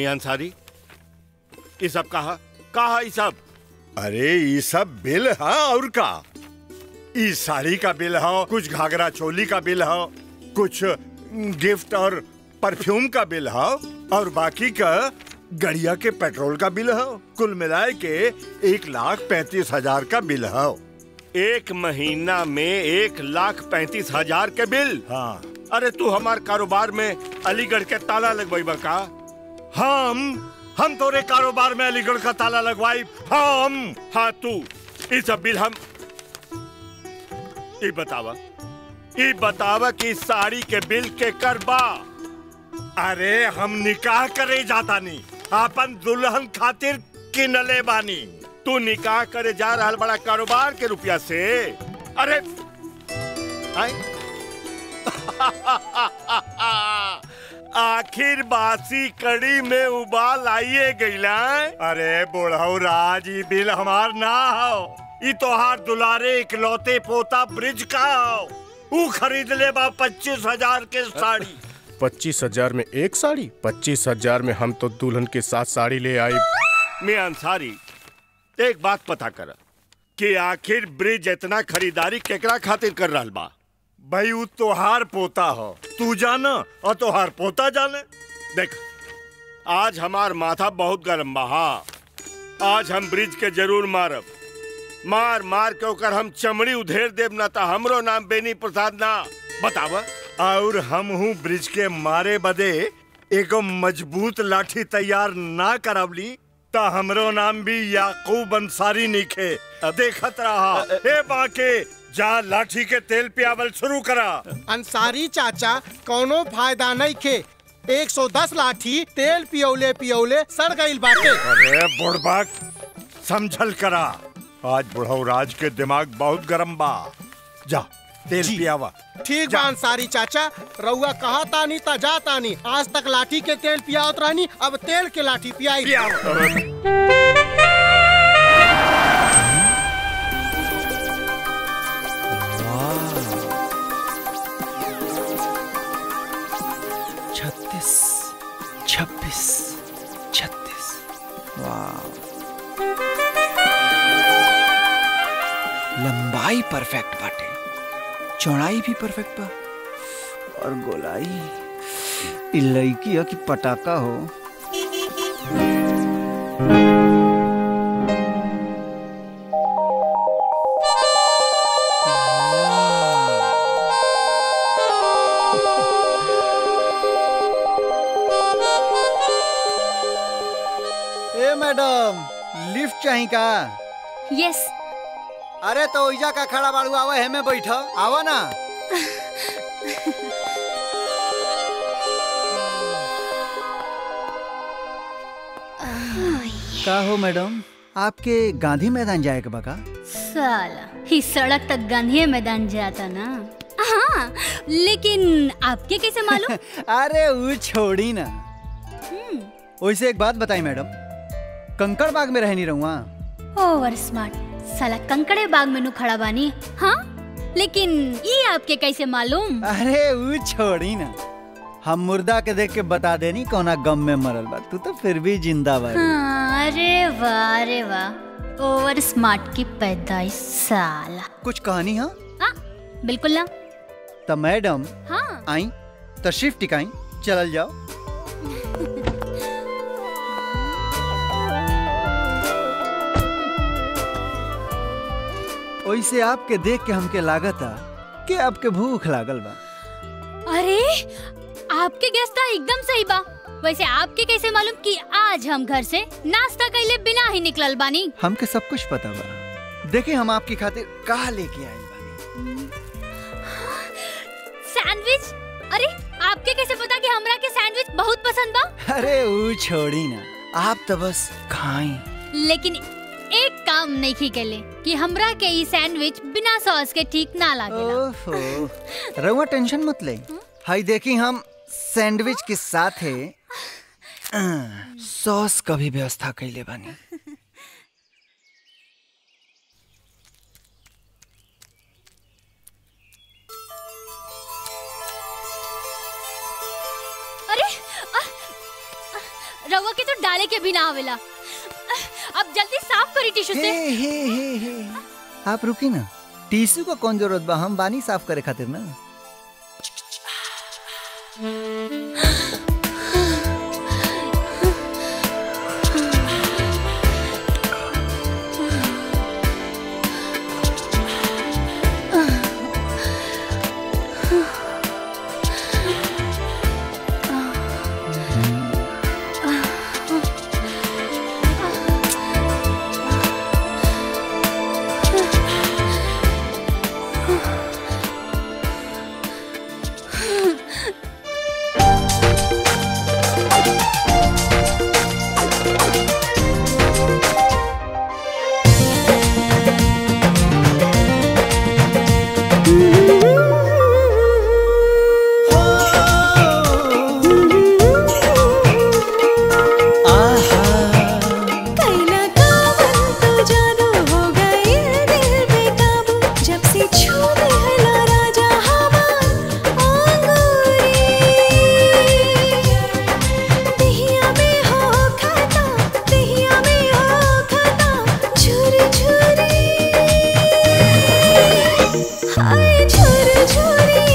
मियां अंसारी ये सब कहा कहा ये सब अरे ये सब बिल है और का ई साड़ी का बिल है कुछ घाघरा चोली का बिल है कुछ गिफ्ट और परफ्यूम का बिल है और बाकी का गड़िया के पेट्रोल का बिल है कुल मिलाए के एक लाख पैंतीस हजार का बिल है एक महीना में एक लाख पैंतीस हजार के बिल हाँ अरे तू हमार कारोबार में अलीगढ़ के ताला लगवाई का हम हम तोरे कारोबार में अलीगढ़ का ताला लगवाई हम हाँ तू ये सब बिल हम ये बतावा ये बतावा कि इस साड़ी के बिल के करबा अरे हम निकाह करे जाता नहीं अपन दुल्हन खातिर किनले बानी तू निकाह करे जा रहा बड़ा कारोबार के रुपया से अरे आए? आखिर बासी कड़ी में उबाल आइए गईला अरे बुढ़ऊ राज ई बिल हमार ना हो ई तोहार दुलारे इकलौते पोता ब्रिज का हो ऊ खरीद ले बा पच्चीस हजार के साड़ी पच्चीस हजार में एक साड़ी पच्चीस हजार में हम तो दुल्हन के साथ साड़ी ले आई मैं अंसारी एक बात पता कर कि आखिर ब्रिज इतना खरीदारी केकरा खातिर कर रहा बा भाई ऊ तोहार पोता हो तू जाना और तोहार पोता जाने देख आज हमार माथा बहुत गर्म बा हाँ आज हम ब्रिज के जरूर मारब मार मार के ओकर हम चमड़ी उधेर देब ना ता हमरो नाम बेनी प्रसाद ना बतावा और हम हूँ ब्रिज के मारे बदे एगो मजबूत लाठी तैयार ना करवली ता हमरो नाम भी याकूब अंसारी निखे देखत रहा हे बाके जा लाठी के तेल पियावल शुरू करा अंसारी चाचा कोनो फायदा नहीं खे 110 लाठी तेल पियौले पियौले सड़ गईल बाटे अरे बुढ़बक समझल करा आज बुढ़ऊ राज के दिमाग बहुत गरम बा जा तेल जी। पियावा ठीक बा अंसारी चाचा रउआ कहा तानी ता जा तानी आज तक लाठी के तेल पियावत रहनी अब तेल के लाठी पियाई पियावा छत्तीस छब्बीस छत्तीस लंबाई परफेक्ट बाटे चौड़ाई भी परफेक्ट बा और गोलाई इ लड़की है कि पटाखा हो ए मैडम लिफ्ट चाही का यस अरे तो ओइजा का खड़ा बाड़ू आवे हमें बैठ आवा ना का हो मैडम आपके गांधी मैदान जाए के बका साला ही सड़क तक गांधी मैदान जाता ना हाँ लेकिन आपके कैसे मालूम अरे वो छोड़ी ना वैसे एक बात बताई मैडम कंकड़ बाग में रहनी रहूँ ओवर स्मार्ट साला कंकड़े बाग में नु खड़ा बानी हाँ लेकिन ये आपके कैसे मालूम अरे वो छोड़ी ना हम मुर्दा के देख के बता देनी कौना गम में मरल बा तू तो फिर भी जिंदा बा हाँ, अरे वाह अरे वाह ओवर स्मार्ट की पैदाइश साला कुछ कहानी हाँ हाँ बिल्कुल ना तो मैडम हाँ आई तशरीफ टिकाई चलल जाओ वैसे आपके देख के हमके लागता कि आपके भूख लागल बा अरे आपके गैस था एकदम सही बा वैसे आपके कैसे मालूम कि आज हम घर से नाश्ता कैले बिना ही निकलल बानी हमके सब कुछ पता बा देखिए हम आपकी खातिर का लेके आए बानी सैंडविच अरे आपके कैसे पता कि हमरा के सैंडविच बहुत पसंद बा अरे वो छोड़ी ना आप तो बस खाएं लेकिन एक काम नहीं की केले कि हमरा के ई सैंडविच बिना सॉस के ठीक ना लागेला ओहो रउआ टेंशन मत ले हाई देखी हम सैंडविच के साथ है सॉस का भी व्यवस्था कैले बानी अरे आ, रवा के तो डाले के भी ना आवेला अब जल्दी साफ करी टिश्यू हे से हे हे हे आप रुकी ना टिश्यू का कौन जरूरत बा हम बानी साफ करे खातिर ना कैला कावन तो जादू हो गई दिल बेकाबू जब से छू दिहला राजा हमार आंगुरी दिहिया में हो खाता दिहिया में हो खाता झुर झुरी हाय झुर झुरी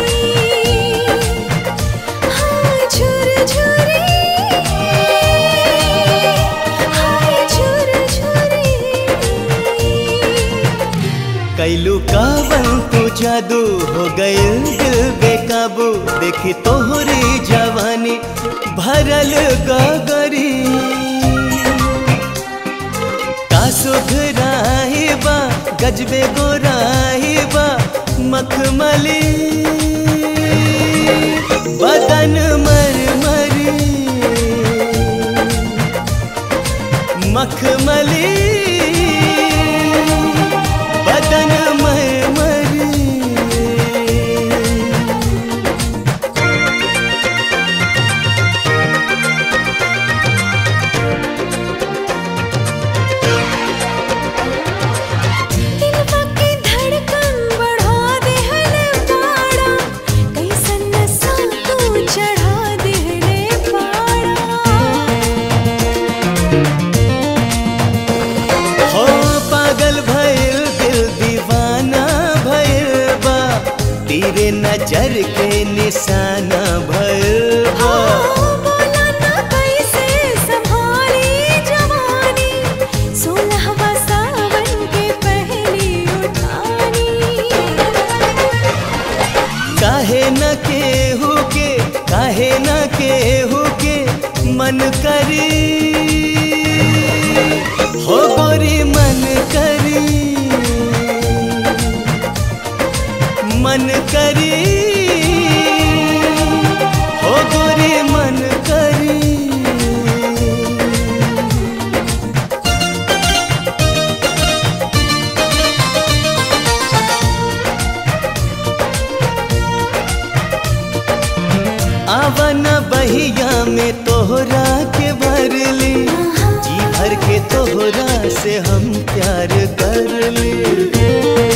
हाय झुर झुरी हाय झुर झुरी कैलू कावन तू जादू हो गइल दिल बेकाबू देखी तोहरी जवानी भरल गगरी का सुधराही बा गजबे गोराही बा मखमली बदन मरमरी मखमली बदन मरमरी दिलवा की धड़कन बढ़ा देहले पाड़ा कैसन नशा तू चढ़ा देहले पाड़ा हो पागल भइल दिल दीवाना भइल बा तेरे नजर के निशाना भइल बा बोला ना कैसे संभाली जवानी सोलहवा सावन के पहली उठानी काहे न केहू के काहे न केहू के मन करी हो गोरी मन करी मन करी हो गोरी मन करी आवन बहिया में तोहरा के भरली जी भर के तोहरा से हम प्यार कर ली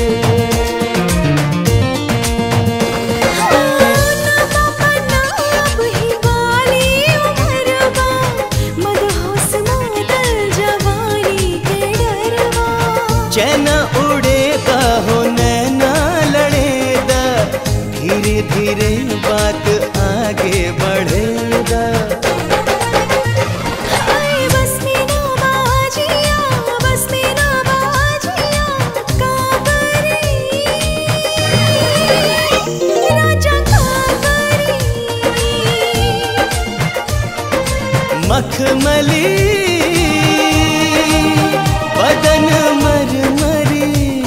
अब ही वाली उमरवा मदहोश मादल जवानी के डरवा चैन उड़ेगा हो नैना लड़ेगा धीरे धीरे बात आगे बढ़ेगा हाय बस में ना बाजिया बस में ना बाजिया काबरी राजा काबरी मखमली बदन मरमरी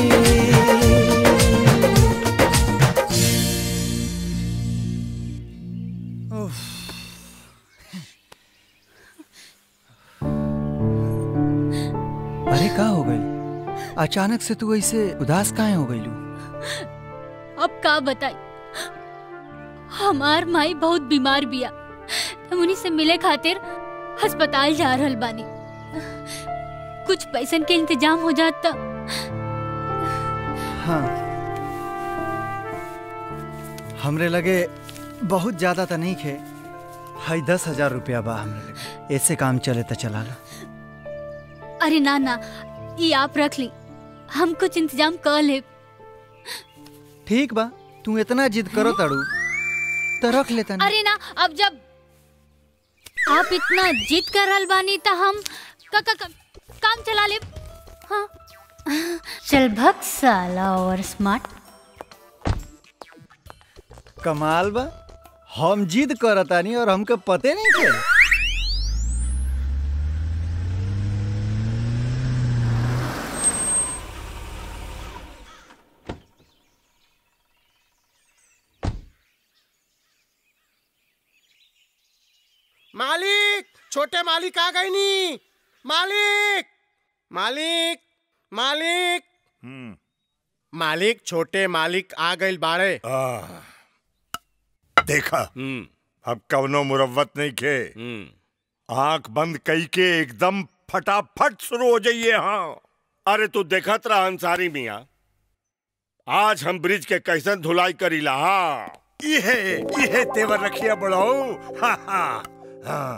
अरे का हो गई अचानक से तू ऐसे उदास काहे हो गई अब का बताई हमार माई बहुत बीमार बिया हम उन्हीं से मिले खातिर अस्पताल जा रहल बानी कुछ पैसन के इंतजाम हो जात त हाँ हमरे लगे बहुत ज्यादा तो नहीं खे हाई दस हजार रुपया बा हमरे लगे ऐसे काम चले तो चला ला अरे ना ना ये आप रख ली हम कुछ इंतजाम कर ले ठीक बा तू इतना जिद करो तड़ू तो रख लेता नहीं अरे ना अब जब आप इतना जिद कर रहल बानी तो हम क, क, क, काम चला ले हाँ चल भक्त साला और स्मार्ट कमाल बा हम जिद करतानी और हमके पते नहीं थे मालिक छोटे मालिक आ गई नी मालिक मालिक मालिक मालिक छोटे मालिक आ गई बाड़े आह, देखा हम्म अब कवनो मुरव्वत नहीं खे हम्म आंख बंद कई के एकदम फटाफट शुरू हो जाइए हाँ अरे तू देखत रहा अंसारी मिया आज हम ब्रिज के कैसन धुलाई करीला हाँ ये ये तेवर रखिया बढ़ाओ हाँ हाँ हाँ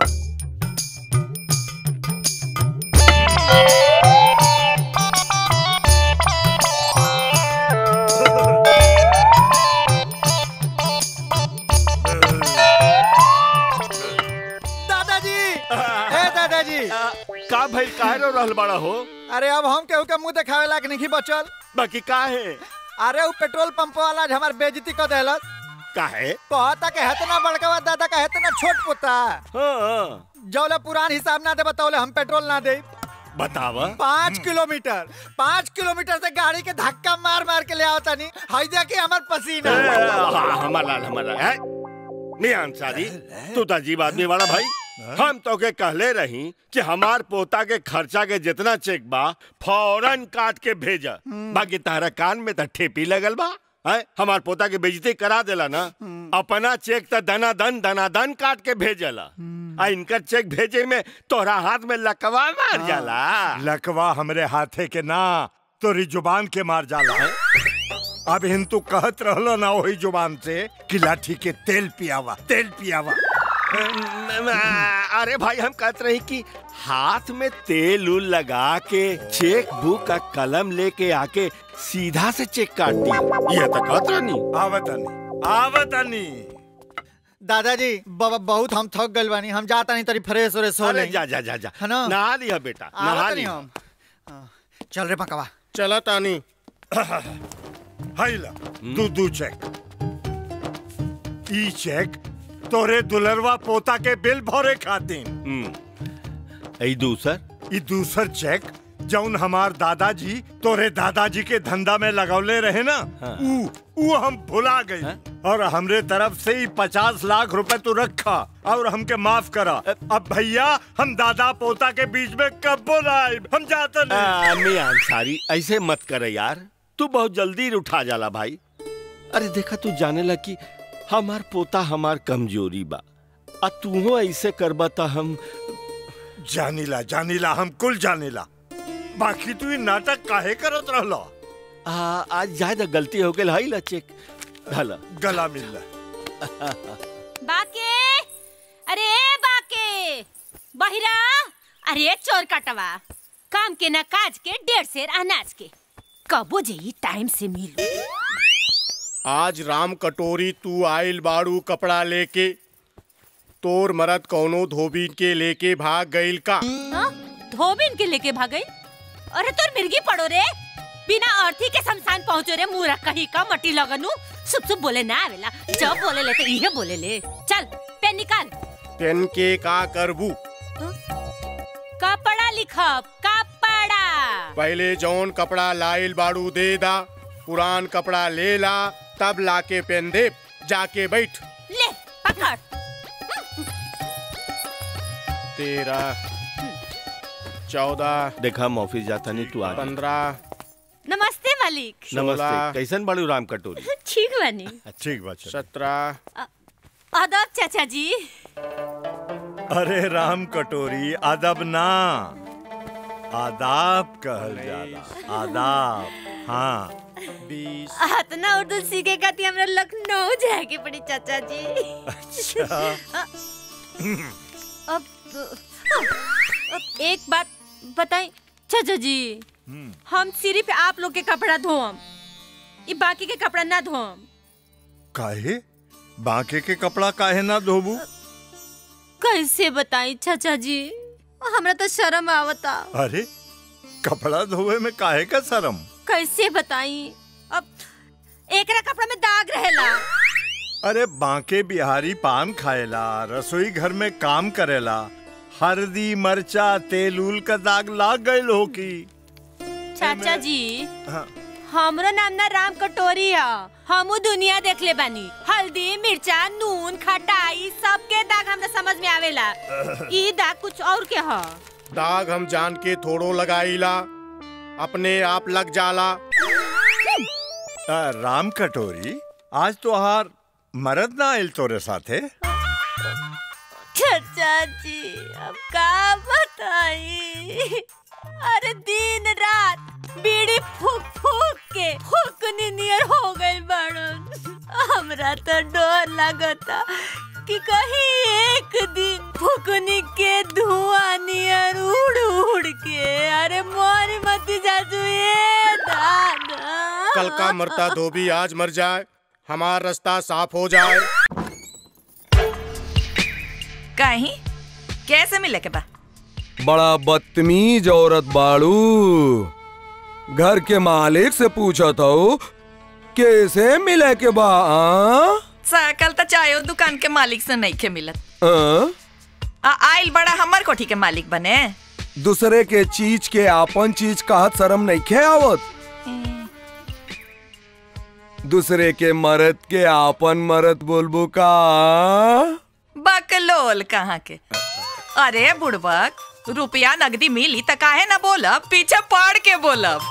दादाजी ए दादाजी का भाई काहे रो रहल बड़ा हो अरे अब हम केहू के मुंह देखावे लायक नहीं बचल बाकी का है अरे वो पेट्रोल पंप वाला आज हमार बेइज्जती कर देलस काहे कहता के हेतना बड़का दादा का हेतना छोट पोता हाँ जौले पुरान हिसाब ना दे बताओले हम पेट्रोल ना दे बतावा पाँच किलोमीटर पाँच किलोमीटर से गाड़ी के धक्का मार मार के ले आवता नहीं हाई देखी हमार पसीना हाँ, हमार लाल हमार लाल है मियां अंसारी तू तो अजीब आदमी वाला भाई हम तो के कहले रही कि हमार पोता के खर्चा के जितना चेक बा फौरन काट के भेजा बाकी तारा कान में तो ठेपी लगल बा है हमार पोता के बेइज्जती करा देला ना अपना चेक तो दना दन दना दन काट के भेजला आ इनकर चेक भेजे में तोरा हाथ में लकवा मार जाला लकवा हमरे हाथे के ना तोरी जुबान के मार जाला अब हिंतू कहत रहलो ना वही जुबान से कि लाठी के तेल पियावा तेल पियावा अरे भाई हम कहते रही कि हाथ में तेल उल लगा के चेक बुक का कलम लेके आके सीधा से चेक काट दी ये तो कहत रहनी आवतनी आवतनी दादाजी बाबा बहुत हम थक गइल बानी हम जाता नहीं तरी फ्रेश व्रेश हो अरे ले जा जा जा जा है ना? नहा लिया बेटा नहा आवत नहीं लिया हम हाँ, चल रे पकवा चला तानी हाइला दू दू चेक ई चेक तोरे दुलरवा पोता के बिल भरे खातिर हम्म ई दूसर ई दूसर चेक जौन हमार दादाजी तोरे दादाजी के धंधा में लगौले रहे ना हाँ। ऊ ऊ हम भुला गई और हमरे तरफ से ही पचास लाख रुपए तू रखा और हमके माफ करा अब भैया हम दादा पोता के बीच में कब ना आए हम जाते नहीं मियां अंसारी ऐसे मत करे यार तू बहुत जल्दी उठा जाला भाई अरे देखा तू जाने ला कि हमार पोता हमार कमजोरी बा आ तू ऐसे करबा त हम जानीला जानीला हम कुल जानीला बाकी तू ई नाटक काहे करत रहलो आ, आज ज्यादा गलती हो गई हई ला चेक हला गला मिल बाके अरे ए बाके बहिरा अरे चोर कटवा काम के न काज के डेढ़ शेर अनाज के कबो जेई टाइम से मिलू आज राम कटोरी तू आइल बाड़ू कपड़ा लेके तोर मरद कौनो धोबी के लेके भाग गइल का हाँ? धोबिन के लेके भागई अरे तोर मिर्गी पड़ो रे बिना अर्थी के शमशान पहुंचो रे मुंह रख कहीं का मटी लगनू सुप सुप बोले ना आवेला जब बोले ले तो इहे बोले ले चल पेन निकाल पेन के का करबू कपड़ा लिखब कपड़ा पहले जौन कपड़ा लाइल बाड़ू दे दा पुरान कपड़ा ले ला तब लाके पेन दे जाके बैठ ले पकड़ तेरह चौदह देखा हम ऑफिस जाता नहीं तू आ जा। पंद्रह नमस्ते मालिक नमस्ते सोलह। कैसन बड़ू राम कटोरी ठीक बनी ठीक बात सत्रह अदब चाचा जी अरे राम कटोरी अदब ना आदाब कहल जाला आदाब हाँ बीस इतना उर्दू सीखे खाती हमरा लखनऊ जाए के पड़ी चाचा जी अच्छा अब एक बात बताई चाचा जी हम सिर्फ आप लोग के कपड़ा धोम ई बाकी के कपड़ा ना धोम काहे बांके के कपड़ा काहे ना धोबू कैसे बताई चाचा जी हमरा तो शर्म आवता अरे कपड़ा धोवे में काहे का शर्म कैसे बताई अब एकरा कपड़ा में दाग रहेला अरे बांके बिहारी पान खाएला रसोई घर में काम करेला हल्दी मरचा तेल उल का दाग लाग गए हो की चाचा जी हाँ। हमरो नाम ना राम कटोरी है हमू दुनिया देख ले बानी हल्दी मिर्चा नून खटाई सबके दाग हमरा समझ में आवेला ई दाग कुछ और के ह दाग हम जान के थोड़ो लगाईला अपने आप लग जाला आ, राम कटोरी आज तो हार मरद ना आयल तोरे साथे चाचा जी अब का बताई अरे दिन रात बीड़ी फूक फूक के फूकनी नियर हो गई बड़न हमरा तो डर लगता कि कहीं एक दिन फुकनी के धुआं नियर उड़ उड़ के अरे मोरी मत जाजू ये दादा कल का मरता धोबी आज मर जाए हमारा रास्ता साफ हो जाए कहीं कैसे मिले के बा बड़ा बदतमीज औरत बाड़ू घर के मालिक से पूछा था कैसे मिले के बा आ? सकल तो चाहे दुकान के मालिक से नहीं के मिलत आ? आ आइल बड़ा हमर कोठी के मालिक बने दूसरे के चीज के आपन चीज कहत शर्म नहीं खे आवत दूसरे के मरद के आपन मरद बोलबो का बकलोल कहाँ के अरे बुड़बक रुपया नगदी मिली त काहे ना बोलब पीछे पड़ के बोलब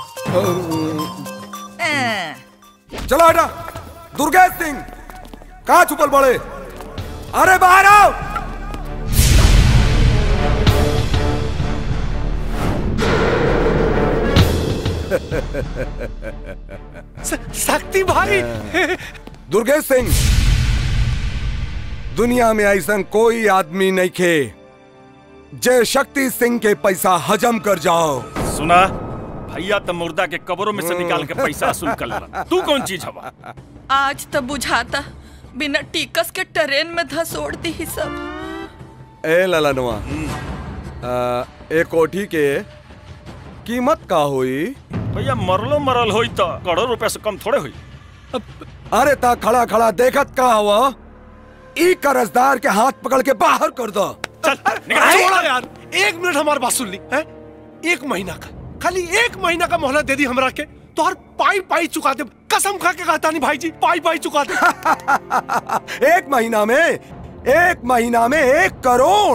अं, चलो हटा दुर्गेश सिंह कहा छुपल बड़े अरे बाहर आओ शक्ति भाई दुर्गेश सिंह दुनिया में ऐसा कोई आदमी नहीं खे जय शक्ति सिंह के पैसा हजम कर जाओ सुना भैया तो मुर्दा के कब्रों में से निकाल के पैसा वसूल कर ला तू कौन चीज हवा आज तो बुझाता बिना टिकस के ट्रेन में धसोड़ दी ही सब ए ललनवा आ, ए कोठी के कीमत का हुई भैया मरलो मरल होई तो करोड़ रुपया से कम थोड़े हुई अरे ता खड़ा खड़ा देखत का हुआ ई कर्जदार के हाथ पकड़ के बाहर कर दो छोड़ो यार एक मिनट हमारी बात सुन ली है एक महीना का खाली एक महीना का मोहलत दे दी हमरा के तो हर पाई पाई चुका दे कसम खा के कहता नहीं भाई जी पाई पाई चुका दे एक महीना में एक महीना में एक करोड़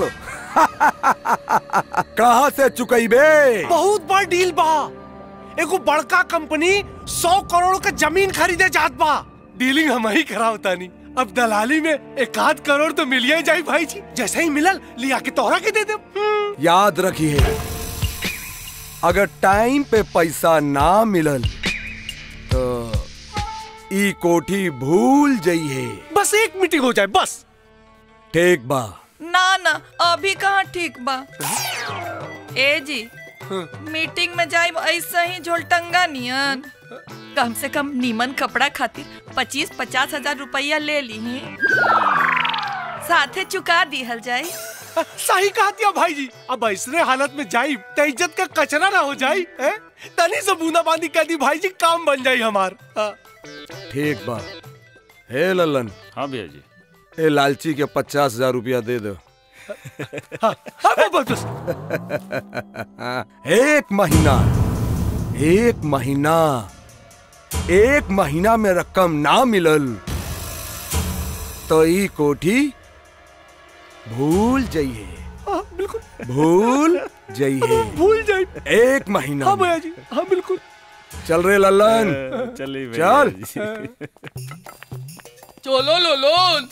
कहाँ से चुकैबे बहुत बड़ डील बा एगो बड़का कंपनी सौ करोड़ का जमीन खरीदे जात बा डीलिंग हम ही करावता नहीं अब दलाली में एक आध करोड़ तो मिल ही जाए भाई जी जैसे ही मिलल लिया के तोहरा के दे दे याद रखिए अगर टाइम पे पैसा ना मिलल तो ई कोठी भूल जाइए बस एक मीटिंग हो जाए बस ठीक बा ना ना अभी कहाँ ठीक बा ए जी मीटिंग में जाए ऐसा ही झोलटंगा नियन कम से कम नीमन कपड़ा खातिर पच्चीस पचास हजार रुपया ले ली साथे चुका दिहल जाए सही कहा दिया भाई जी अब ऐसने हालत में जाई तो इज्जत का कचरा ना हो जाई हैं? तनी से बूंदा बांदी कर दी भाई जी काम बन जाई हमार हाँ। ठीक बा हे ललन हाँ भैया जी ए लालची के पचास हजार रुपया दे दो हाँ, बस बस एक महीना एक महीना एक महीना में रकम ना मिलल तो ई कोठी भूल जाइए हाँ, बिल्कुल भूल जाइए भूल जाई एक महीना हाँ में। भैया जी हाँ बिल्कुल चल रे लल्लन चलिए भैया चल जी। चलो लो लोन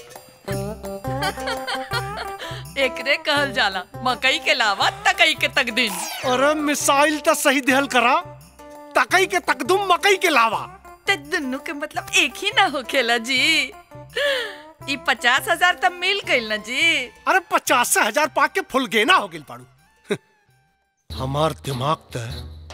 एकरे कहल जाला मकई के लावा तकई के तकदीन अरे मिसाइल तो सही दिहल करा तकई के तकदुम मकई के लावा ते दुन्नु के मतलब एक ही ना होखेला जी ई पचास हजार तब मिल गई ना जी अरे पचास से हजार पाक के फुल गेना हो गिल पाड़ू हमार दिमाग त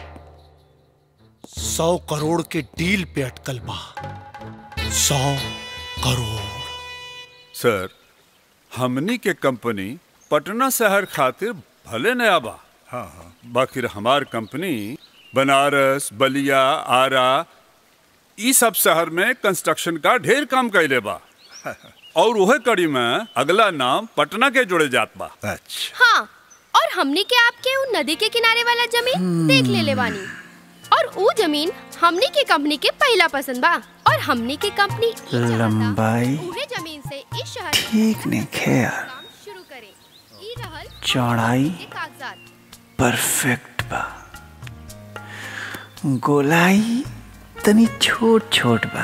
सौ करोड़ के डील पे अटकल बा सौ करोड़ सर हमनी के कंपनी पटना शहर खातिर भले नया बा हाँ हाँ बाकी हमार कंपनी बनारस बलिया आरा ई सब शहर में कंस्ट्रक्शन का ढेर काम कैले बा और वह कड़ी में अगला नाम पटना के जुड़े जात बा अच्छा हाँ और हमने के आपके उ नदी के किनारे वाला जमीन देख ले ले बानी और उ जमीन हमने के कंपनी के पहला पसंद बा और हमने के कंपनी ई चाहता लंबाई उहे जमीन से इस शहर में ठीक नहीं खे यार काम शुरू करे ई रहल चौड़ाई के कागजात परफेक्ट बा गोलाई तनी छोट छोट बा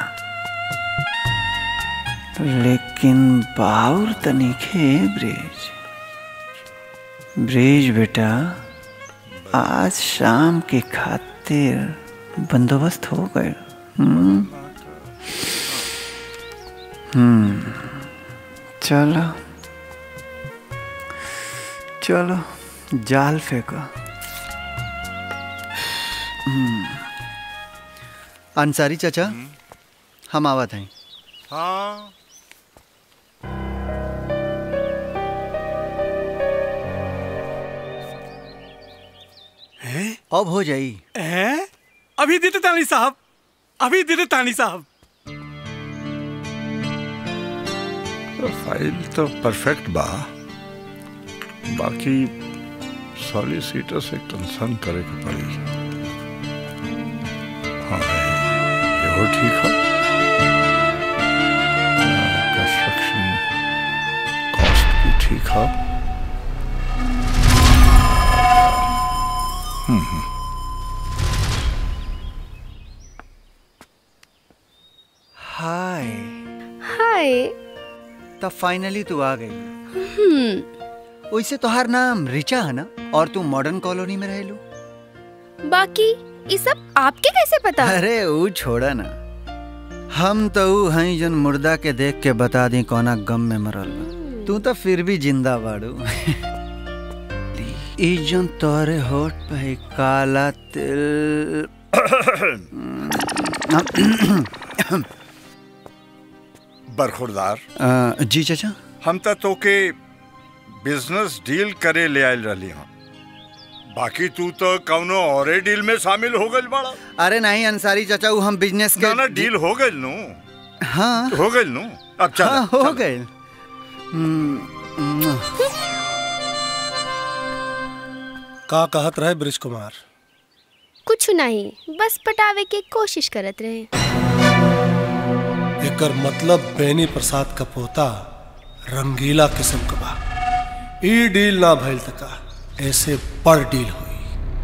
लेकिन बाउर तनी खे ब्रिज ब्रिज बेटा आज शाम के खातिर बंदोबस्त हो गए हम्म हम्म चलो चलो जाल फेंको हम्म। अंसारी चाचा हम आवत हैं हाँ अब हो जाई हैं? अभी दीदे तानी साहब अभी दीदे तानी साहब प्रोफाइल तो परफेक्ट बा बाकी सॉलिसिटर से कंसर्न करे के पड़ी हाँ ये वो ठीक है कंस्ट्रक्शन कॉस्ट भी ठीक है हम्म हम्म हाय हाय तब फाइनली तू आ गई हम्म वैसे तोहार नाम रिचा है ना और तू मॉडर्न कॉलोनी में रह लो बाकी ये सब आपके कैसे पता अरे वो छोड़ा ना हम तो ऊ हई जन मुर्दा के देख के बता दी कोना गम में मरल बा तू तो फिर भी जिंदा बाड़ू ई जन तोरे होठ पे है काला तिल बरखुरदार अ, जी चाचा हम तो तोके बिजनेस डील करे ले आयल रही हूँ बाकी तू तो कौनो और डील में शामिल हो गइल बड़ा अरे नहीं अंसारी चाचा वो हम बिजनेस के ना ना डील हो गइल नु हाँ हो गइल नु अब चल हाँ, हो गए हम्म, का कहत रहे ब्रिज कुमार कुछ नहीं बस पटावे के कोशिश करत रहे एकर मतलब बेनी प्रसाद का पोता रंगीला किस्म का बा ई डील ना भइल तका ऐसे बड़ डील हुई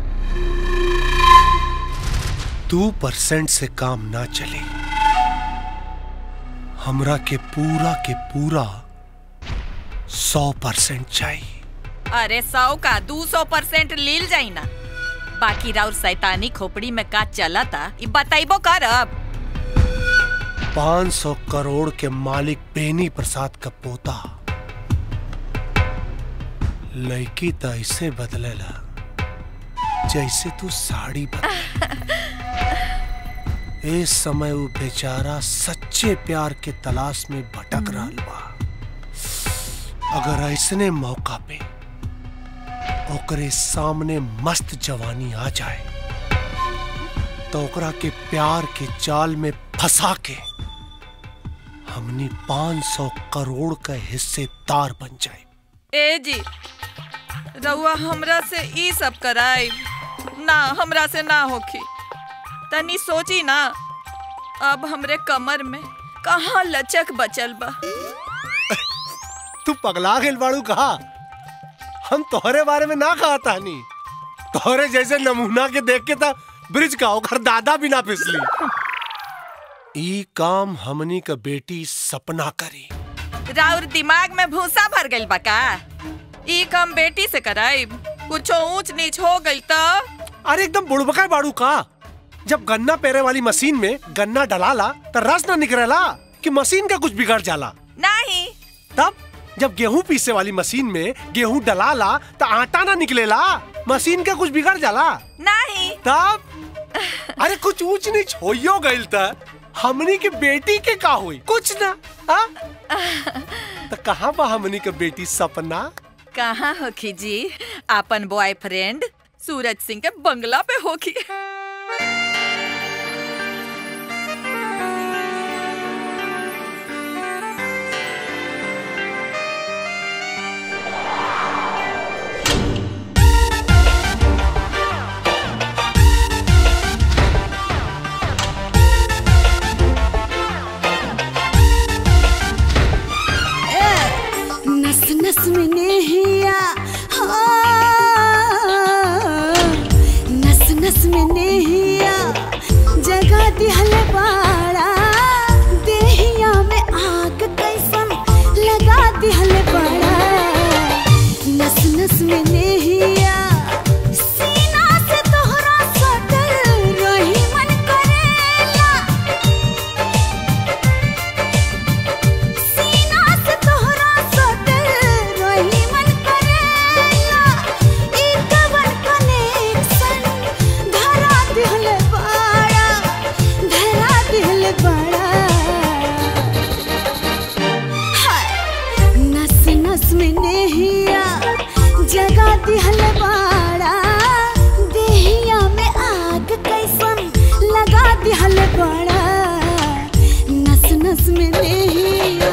दो परसेंट से काम ना चले हमरा के पूरा के पूरा सौ परसेंट चाहिए अरे सौ का दू सौ परसेंट लील जाई ना बाकी राउर सैतानी खोपड़ी में का चला था ई बताइबो कर अब पाँच सौ करोड़ के मालिक बेनी प्रसाद का पोता लड़की तो ऐसे बदलेला जैसे तू साड़ी बदले इस समय वो बेचारा सच्चे प्यार के तलाश में भटक रहा बा अगर ऐसने मौका पे ओकरे सामने मस्त जवानी आ जाए तो ओकरा के प्यार के जाल में फंसा के हमनी 500 करोड़ का हिस्सेदार बन जाए ए जी रउआ हमरा से ई सब कराई ना हमरा से ना होखी तनी सोची ना अब हमरे कमर में कहाँ लचक बचल बा तू पगला गेल बाड़ू कहा हम तोहरे बारे में ना कहा तानी तोहरे जैसे नमूना के देख के था ब्रिज का ओकर दादा भी ना फिसली ई काम हमनी का बेटी सपना करी राउर दिमाग में भूसा भर गइल बा का ई काम बेटी से कराई कुछो ऊंच नीच हो गइल तो अरे एकदम बुड़बका बाड़ू का जब गन्ना पेरे वाली मशीन में गन्ना डलाला तो रस ना निकलेला कि मशीन का कुछ बिगड़ जाला नहीं तब जब गेहूं पीसे वाली मशीन में गेहूं डलाला तो आटा ना निकलेला मशीन का कुछ बिगड़ जाला नहीं तब अरे कुछ ऊंच नीच होइयो गइल त हमनी के बेटी के का हुई कुछ ना हाँ? तो कहाँ बा हमनी के बेटी सपना कहाँ होखी जी आपन बॉयफ्रेंड सूरज सिंह के बंगला पे होखी नस नस में नेहिया हाँ। नस नस में नेहिया जगा दिहल बाड़ा देहिया में आग कैसन लगा दिहल बाड़ा नस नस में नेहिया सीना से तोहरा सटल रही मन करेला सीना से तोहरा सटल रही मन करेला ई कवन कनेक्शन धरा दिहल बाड़ा धरा दिहल बाड़ा हाय नस नस में नेहिया जगा दिहल बाड़ा देहिया में आग कैसन लगा दिहल बाड़ा नस नस में नेहिया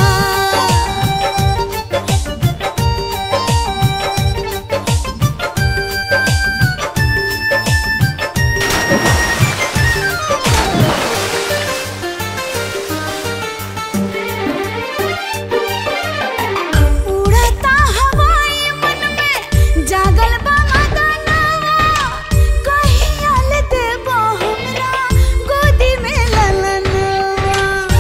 उड़ता हवाई मन में जागल बा मदनवा कहिया ले देबो हमरा गोदी में ललनवा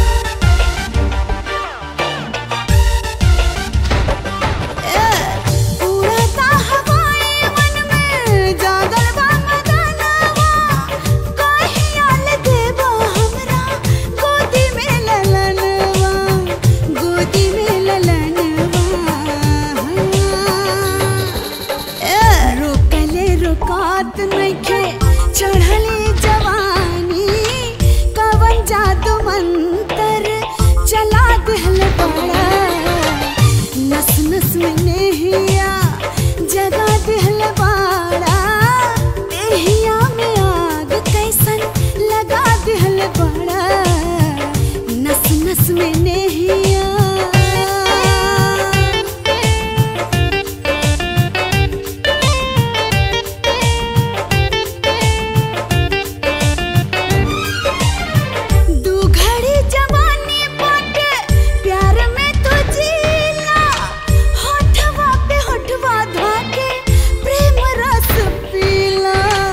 ए, उड़ता हवाई मन में जागल बा मदनवा कहिया ले देबो हमरा गोदी में ललनवा गोदी में ललनवा ए, रोकले रोकात नइखे चढ़ली जवानी कवन जादू मंतर चला दिहल बड़ा नस नस में नेहिया जगा दिहल बाड़ा देहिया में आग कैसन लगा दिहल बड़ा नस नस में नेहिया दू घड़ी जवानी बाटे प्यार में तो जीला होठवा पे होठवा धाके प्रेम रस पीला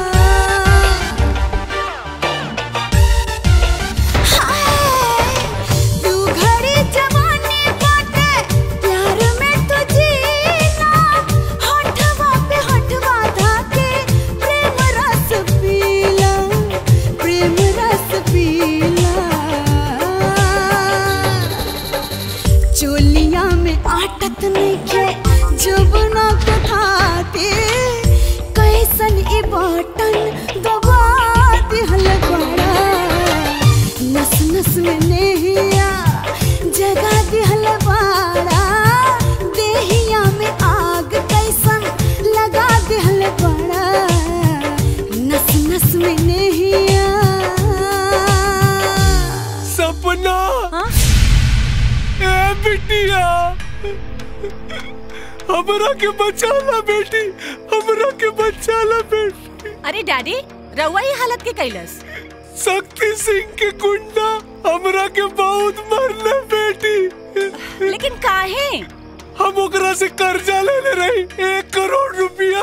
हाय, दू घड़ी जवानी बाटे प्यार में तो जीला होठवा पे होठवा धाके प्रेम रस पीला प्रेम रस पीला चोलिया में आटत नइखे जुबना के खाते कैसन ई बटन दबा दिहल बड़ा नस नस में नेहिया जगा दिहल बड़ा देहिया में आग कैसन लगा दिहल बड़ा नस नस में नेहिया सपना ए बिटिया हमरा के बचाला बेटी हमरा के बचाला बेटी अरे डैडी रउआ ये हालत के कैलस शक्ति सिंह के गुंडा हमरा के बहुत मरले बेटी लेकिन काहे हम ओकरा से कर्जा लेले रही एक करोड़ रुपया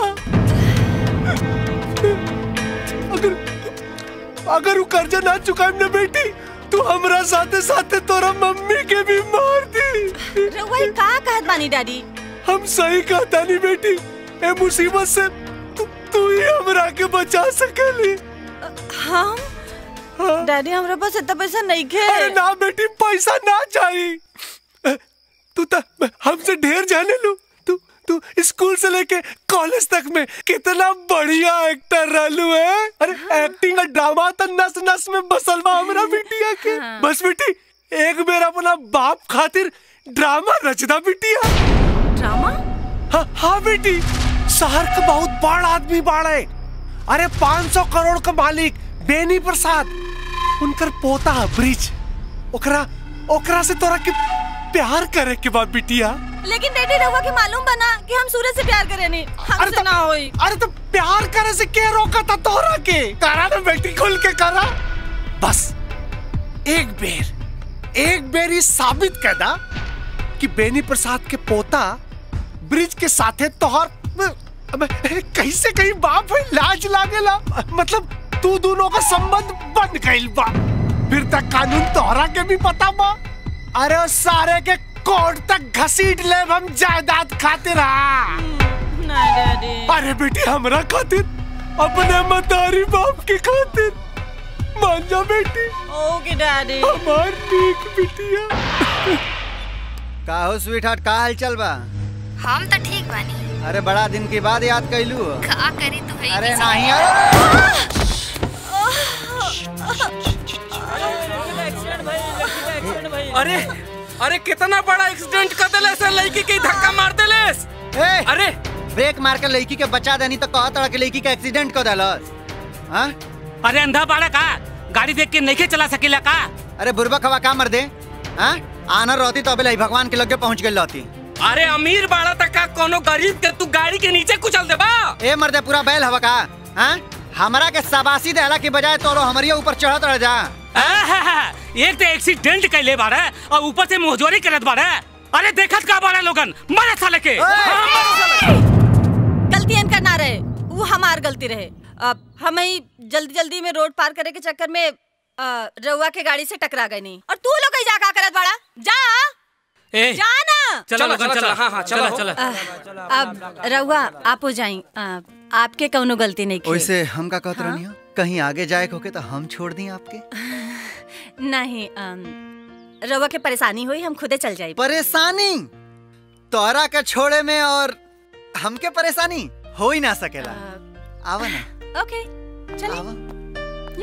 अगर अगर वो कर्जा ना चुकाएम ना बेटी तू हमरा साथे साथे तोरा मम्मी के भी मार दी रउआ ये का कहत बानी डैडी हम सही कहता नहीं बेटी ए मुसीबत से तू तू ही हमरा के बचा सकेली हम डैडी हमरा पास इतना पैसा नहीं खे अरे ना बेटी पैसा ना चाहिए तू तो हमसे ढेर जाने लू तू तू स्कूल से लेके कॉलेज तक में कितना बढ़िया एक्टर रहलू है अरे एक्टिंग का ड्रामा तो नस नस में बसल बा हमरा बिटिया के बस बेटी एक बेर अपना बाप खातिर ड्रामा रचना बिटिया ड्रामा हाँ हाँ बेटी शहर का बहुत बड़ा आदमी बाड़े अरे 500 करोड़ का मालिक बेनी प्रसाद उनकर पोता है ब्रिज ओकरा ओकरा से तोरा के प्यार करे के बाद बिटिया लेकिन डैडी रहुआ के मालूम बना कि हम सूरज से प्यार करे नहीं हमसे ना होई अरे तो प्यार करे से के रोका था तोरा के करा ना बेटी खुल के करा बस एक बेर एक बेर ये साबित कर दा कि बेनी प्रसाद के पोता ब्रिज के साथे तोहर अबे, कैसे कहीं बाप है लाज लागेला मतलब तू दोनों का संबंध बन गइल बा फिर तक कानून तोहरा के भी पता बा अरे उस सारे के कोर्ट तक घसीट ले हम जायदाद खातिर हा नहीं डैडी अरे बेटी हमरा खातिर अपने मतारी बाप के खातिर मान जा बेटी ओके डैडी हमार नीक बिटिया का हो स्वीट हार्ट का हाल चल बा हम तो ठीक बानी अरे बड़ा दिन के बाद याद कैलू हो। का करी तू है अरे नहीं अरे अरे अरे कितना बड़ा एक्सीडेंट कर देले से लड़की के धक्का मार देले ए, अरे ब्रेक मार के लड़की के बचा देनी तो कहा तड़ा के लड़की का एक्सीडेंट कर देलस हाँ अरे अंधा बाड़ा का गाड़ी देख के नहीं चला सकेला का अरे बुरबा खवा का मर दे हाँ आनर रहती तो अबे भगवान के लगे पहुंच गई रहती अरे अमीर बाड़ा तक का कोनो गरीब के तू गाड़ी के नीचे कुचल देबा ए मर्दे पूरा बैल हवा का हाँ हमरा के सबासी देहला की बजाय तोरो हमरिया ऊपर चढ़त रह जा आहा, एक तो एक्सीडेंट कैले बाड़े और ऊपर से मोहजोरी करत बाड़े अरे देखत का बाड़े लोगन मरे साले के गलती इनका ना रहे वो हमार गलती रहे अब हम ही जल्दी जल्दी में रोड पार करे के चक्कर में अ, रउआ के गाड़ी से टकरा गए नहीं और तू लोग जा का करत बाड़ा जा ए, जा ना चलो लोगन चलो हाँ हाँ चलो चलो अ, अब रउआ आप हो जाई अ, आपके कौनो गलती नहीं की वैसे हम का कहत रहनी हो कहीं आगे जाए होके तो हम छोड़ दी आपके नहीं अम, रउआ के परेशानी हुई हम खुदे चल जाई परेशानी तोरा के छोड़े में और हमके परेशानी हो ही ना सकेला आवा ना ओके चलिए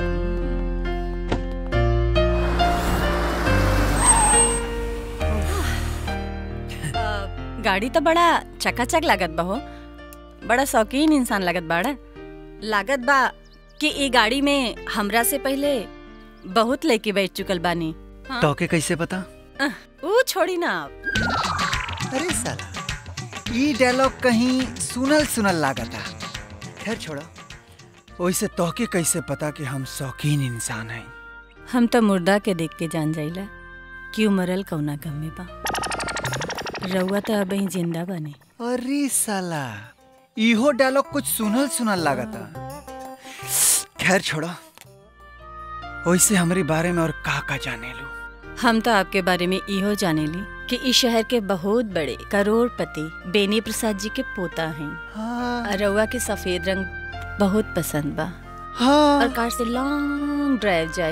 अ, गाड़ी तो बड़ा चकाचक लागत बा हो बड़ा शौकीन इंसान लागत बाड़ा लागत बा कि ई गाड़ी में हमरा से पहले बहुत लड़की बैठ चुकल बानी हाँ? टोके कैसे पता अह, ऊ छोड़ी ना आप अरे साला ई डायलॉग कहीं सुनल सुनल लागता खैर छोड़ो वैसे तोके कैसे पता कि हम शौकीन इंसान हैं हम तो मुर्दा के देख के जान जाइला कि उ मरल कौना गम में बा रउआ तो अब ही जिंदा बने अरे साला इहो डायलॉग कुछ सुनल सुनल लागता खैर छोड़ो वैसे हमारे बारे में और का का जाने लू हम तो आपके बारे में इहो जानेली कि इस शहर के बहुत बड़े करोड़पति बेनी प्रसाद जी के पोता हैं हाँ। रउआ के सफेद रंग बहुत पसंद बा हाँ। और कार से लॉन्ग ड्राइव जाए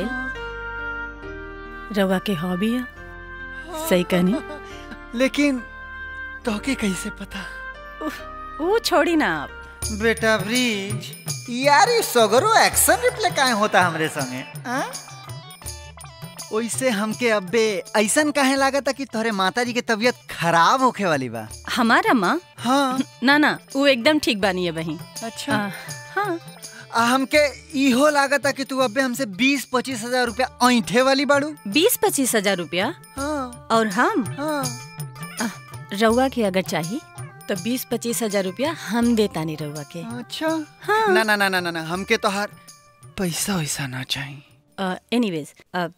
रउआ के हॉबी है सही कहनी लेकिन तोके कैसे पता वो छोड़ी ना आप बेटा ब्रिज यार ये सगरो एक्शन रिप्ले काहे होता हमरे संगे हाँ? ओइसे हमके अब्बे ऐसन काहे लागता कि तोहरे माता जी के तबीयत खराब होखे वाली बा हमारा माँ हाँ ना ना वो एकदम ठीक बानी है बही अच्छा हाँ आ हमके इहो लागता कि तू अब्बे हमसे बीस पच्चीस हजार रुपया ऐंठे वाली बाड़ू बीस पच्चीस हजार रुपया हाँ और हम हाँ रउआ के अगर चाहिए तो बीस पच्चीस हजार रुपया हम देता नहीं रउआ के अच्छा हाँ ना ना ना ना ना ना हमके तोहार पैसा वैसा ना चाहिए एनीवेज अब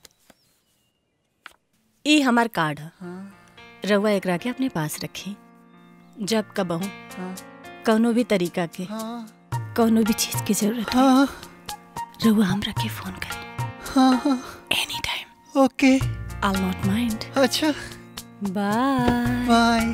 ई हमार कार्ड है रउआ एकरा के अपने पास रखी जब कबहू कौनो भी तरीका के कौनो भी चीज की जरूरत हाँ रउआ हमरा के फोन करी हाँ हाँ any time okay I not mind अच्छा बाय बाय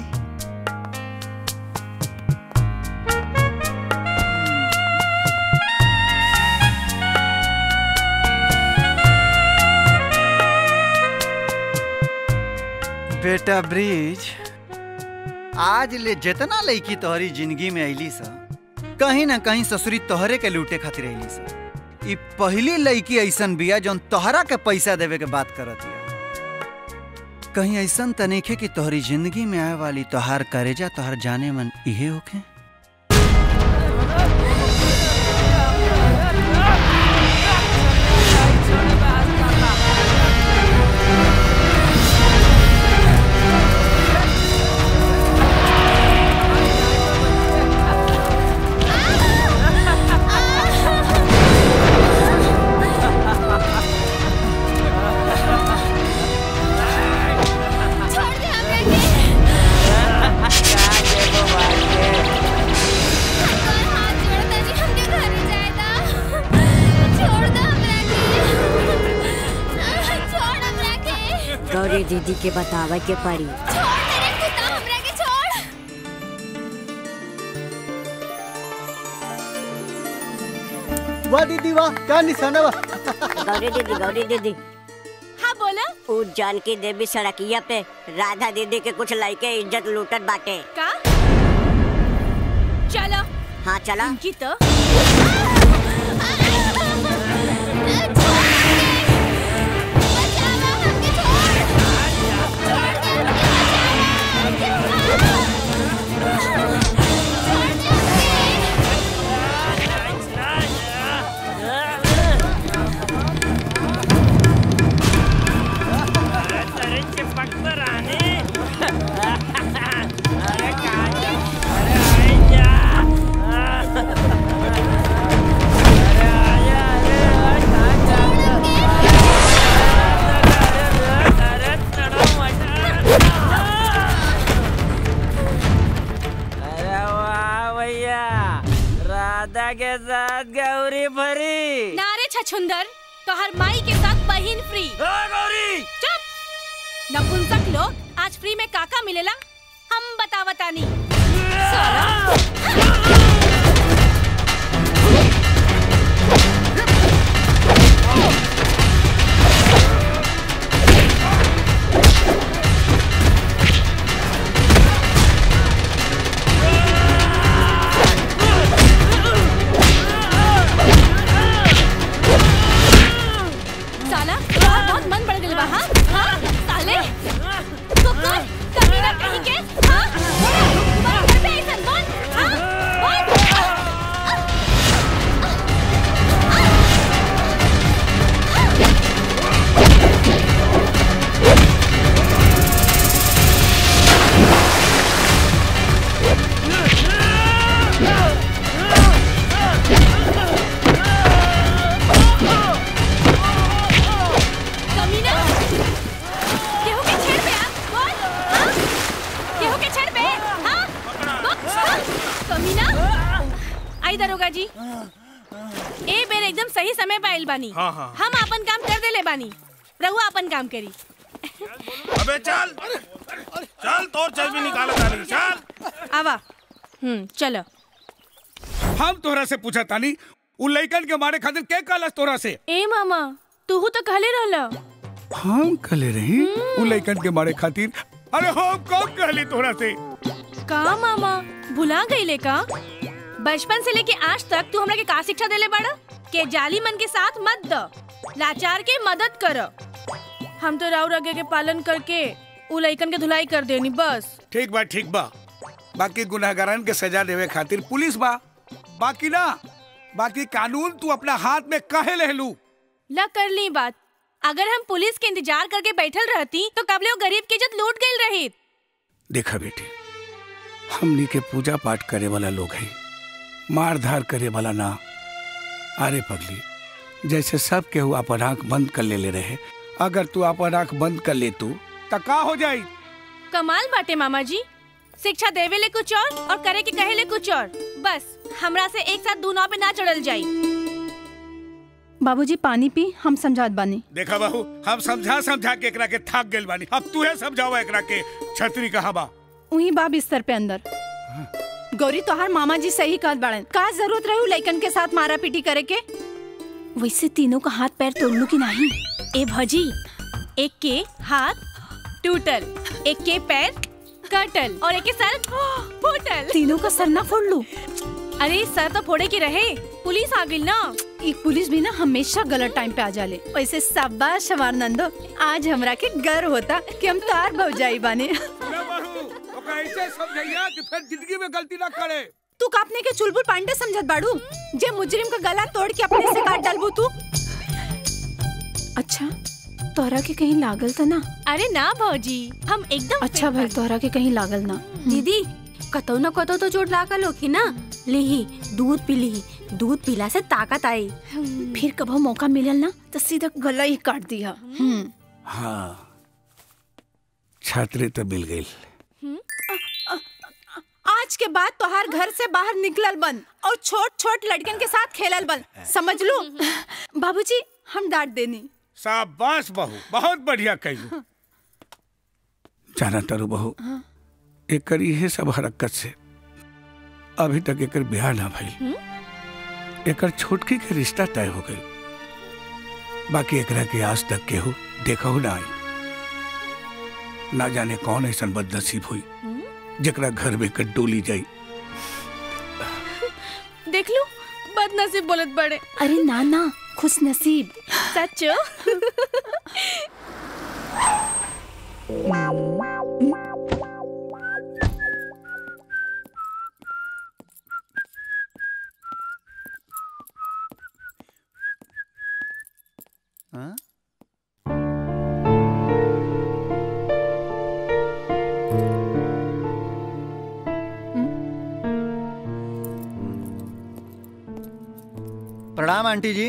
बेटा ब्रिज आज ले जितना लड़की तोहरी जिंदगी में अली सा कहीं ना कहीं ससुरी तोहरे के लूटे खातिर अली सा ई पहली लड़की ऐसन बिया जौन तोहरा के पैसा देवे के बात करत हिया कहीं ऐसन तनीखे कि तोहरी जिंदगी में आए वाली तोहार करेजा तोहर जाने मन इहे होखे गौरी दीदी के बतावे के पड़ी वाह दीदी वाह क्या निशाना वाह गौरी दीदी गौरी दीदी हाँ बोला उ जानकी देवी सड़किया पे राधा दीदी के कुछ लड़के इज्जत लूटत बाटे का चलो हाँ चला इनकी तो अरे वाह भैया राधा के साथ गौरी भरी नारे छछुंदर तो हर माई के साथ बहिन फ्री गौरी चुप नपुंसक लोग आज फ्री में काका मिलेला हम बतावतानी साला तोहार बहुत मन बढ़ गइल बा हाँ हाँ साले कुकुर कमीना कहीं के हाँ बोल बोल पे ऐसन बोल हाँ बोल कमीना केहू के छेड़ पे आ बोल हाँ केहू के छेड़ पे हाँ बोल हाँ? कमीना आई दरोगा जी ए बेर एकदम सही समय पे आइल बानी हाँ, हाँ। हम अपन काम कर देले बानी रहुआ अपन काम करी अबे चल चल तोर चर्बी निकाल तानी चल आवा हम्म चलो हम तोहरा से पूछा तानी उ लइकन के मारे खातिर के कहलस तोरा से ए मामा तूहू तो कहले रहला हम कहले रही उ लइकन के मारे खातिर अरे हम कब कहली तोरा से का मामा भुला गईले का बचपन से लेके आज तक तू हमरा के का शिक्षा देले बाड़ा के जाली मन के साथ मत द लाचार के मदद कर हम तो राव रगे के पालन करके उ लइकन के धुलाई कर देनी बस ठीक बा ठीक बा बाकी गुनाहगारन के सजा देवे खातिर पुलिस बा बाकी ना बाकी कानून तू अपना हाथ में काहे ले लू ल कर ली बात अगर हम पुलिस के इंतजार करके बैठल रहती तो कबले वो गरीब की इज्जत लूट गई रही देखा बेटी हमनी के पूजा पाठ करे वाला लोग हैं मार धार करे वाला ना अरे पगली जैसे सब केहू अपन आंख बंद कर ले ले रहे अगर तू अपन आंख बंद कर ले तू तो का हो जाई कमाल बाटे मामा जी शिक्षा देवे ले कुछ और और करे के कहे ले कुछ और बस हमरा से एक साथ दू नाव पे ना चढ़ल जाई बाबूजी पानी पी हम समझात बानी देखा बाबू हम समझा समझा के एकरा के थक गेल बानी अब तू है समझावा एकरा के छतरी कहाँ बा वही बा बिस्तर पे अंदर गौरी तोहार मामा जी सही कहत बाड़न का जरूरत रही लइकन के साथ मारा पीटी करे के वैसे तीनों का हाथ पैर तोड़ लू की नहीं ए भजी एक के हाथ टूटल एक के पैर कटल और एक के सर फूटल तीनों का सर ना फोड़ लू अरे सर तो फोड़े के रहे पुलिस आ गई ना एक पुलिस भी ना हमेशा गलत टाइम पे आ जाले वैसे शाबाश हमार नंदो आज हमरा के गर्व होता कि हम तार भौजाई बाने ऐसे समझैया कि फिर जिंदगी में गलती ना करे तू कापने के चुलबुल पांडे समझत बाड़ू जे मुजरिम का गला तोड़ के अपने से काट डालबू तू अच्छा तोहरा के कहीं लागल था ना अरे ना भौजी हम एकदम अच्छा भाई तोहरा के कहीं लागल ना दीदी कतौ न कतौ तो चोट लागल होखी ना लिही दूध पी लिही दूध पीला से ताकत आई फिर कभो मौका मिलल ना तो सीधा गला ही काट दिया हम्म हाँ छात्री तो मिल गई आज के बाद तोहार घर से बाहर निकलल बंद और छोट छोट लड़कन के साथ खेलल बंद समझ लो बाबूजी हम डांट देनी शाबाश बहू बहुत बढ़िया कही जाना तारू बहू एकर इहे सब हरकत से अभी तक एकर ब्याह ना भइल एकर छोटकी के रिश्ता तय हो गई बाकी एकरा के आज तक केहू देखहु ना आई ना जाने कौन ऐसा बदनसीब हुई जकरा घर में कर डोली जाई देख लो बदनसीब बोलत बड़े अरे ना ना खुश नसीब सचो हाँ? प्रणाम आंटी जी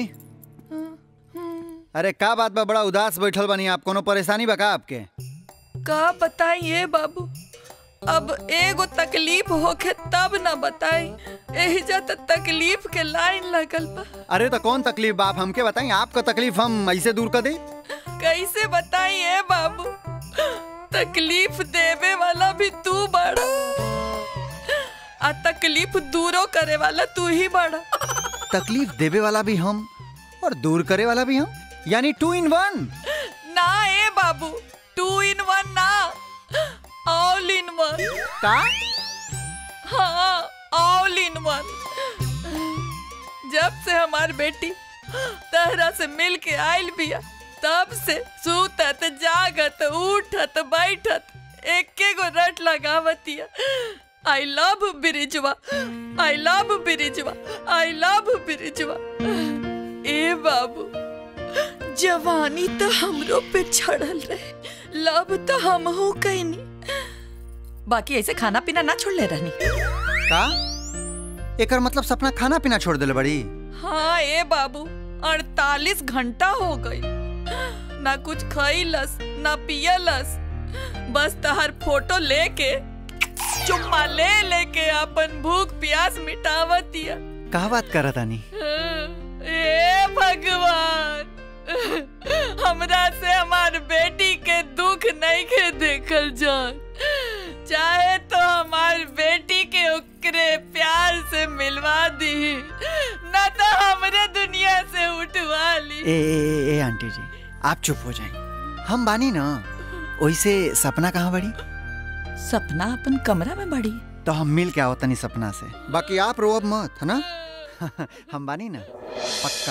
अरे का बात बा बड़ा उदास बैठल बनी आप कोनो परेशानी बा का आपके का बताइए बाबू अब एगो तकलीफ होखे तब न बताई एहिजा त तकलीफ के लाइन लगल बा अरे तो कौन तकलीफ बा आप हमके बताई आपका तकलीफ हम ऐसे दूर कर दे कैसे बताइए बाबू तकलीफ देवे वाला भी तू बड़ा आ तकलीफ दूरो करे वाला तू ही बड़ा तकलीफ देवे वाला भी हम और दूर करे वाला भी हम यानी टू इन वन ना ए बाबू टू इन वन ना ऑल इन वन का हाँ ऑल इन वन जब से हमार बेटी तहरा से मिल के आयल बिया तब से सूतत जागत उठत बैठत एके गो रट लगावतिया आई लव बिरिजवा आई लव बिरिजवा आई लव बिरिजवा ए बाबू जवानी तो हमरो पे छड़ल रहे लव तो हम हो कैनी बाकी ऐसे खाना पीना ना छोड़ ले रहनी का एकर मतलब सपना खाना पीना छोड़ दिले बड़ी हाँ ए बाबू अड़तालीस घंटा हो गई ना कुछ खइलस ना पियलस बस तहर फोटो लेके चुम्मा ले लेके अपन भूख प्यास मिटावतिया का बात करत आनी ए भगवान हमरा से हमार बेटी के दुख नहीं के देखल जान चाहे तो हमार बेटी के ओकरे प्यार से मिलवा दी न तो हमरे दुनिया से उठवा ली ए, ए, ए, ए आंटी जी आप चुप हो जाए हम बानी ना वैसे सपना कहाँ बड़ी सपना अपन कमरा में बड़ी तो हम मिल के आओ तनी सपना से बाकी आप रो अब मत है ना हम बानी ना पक्का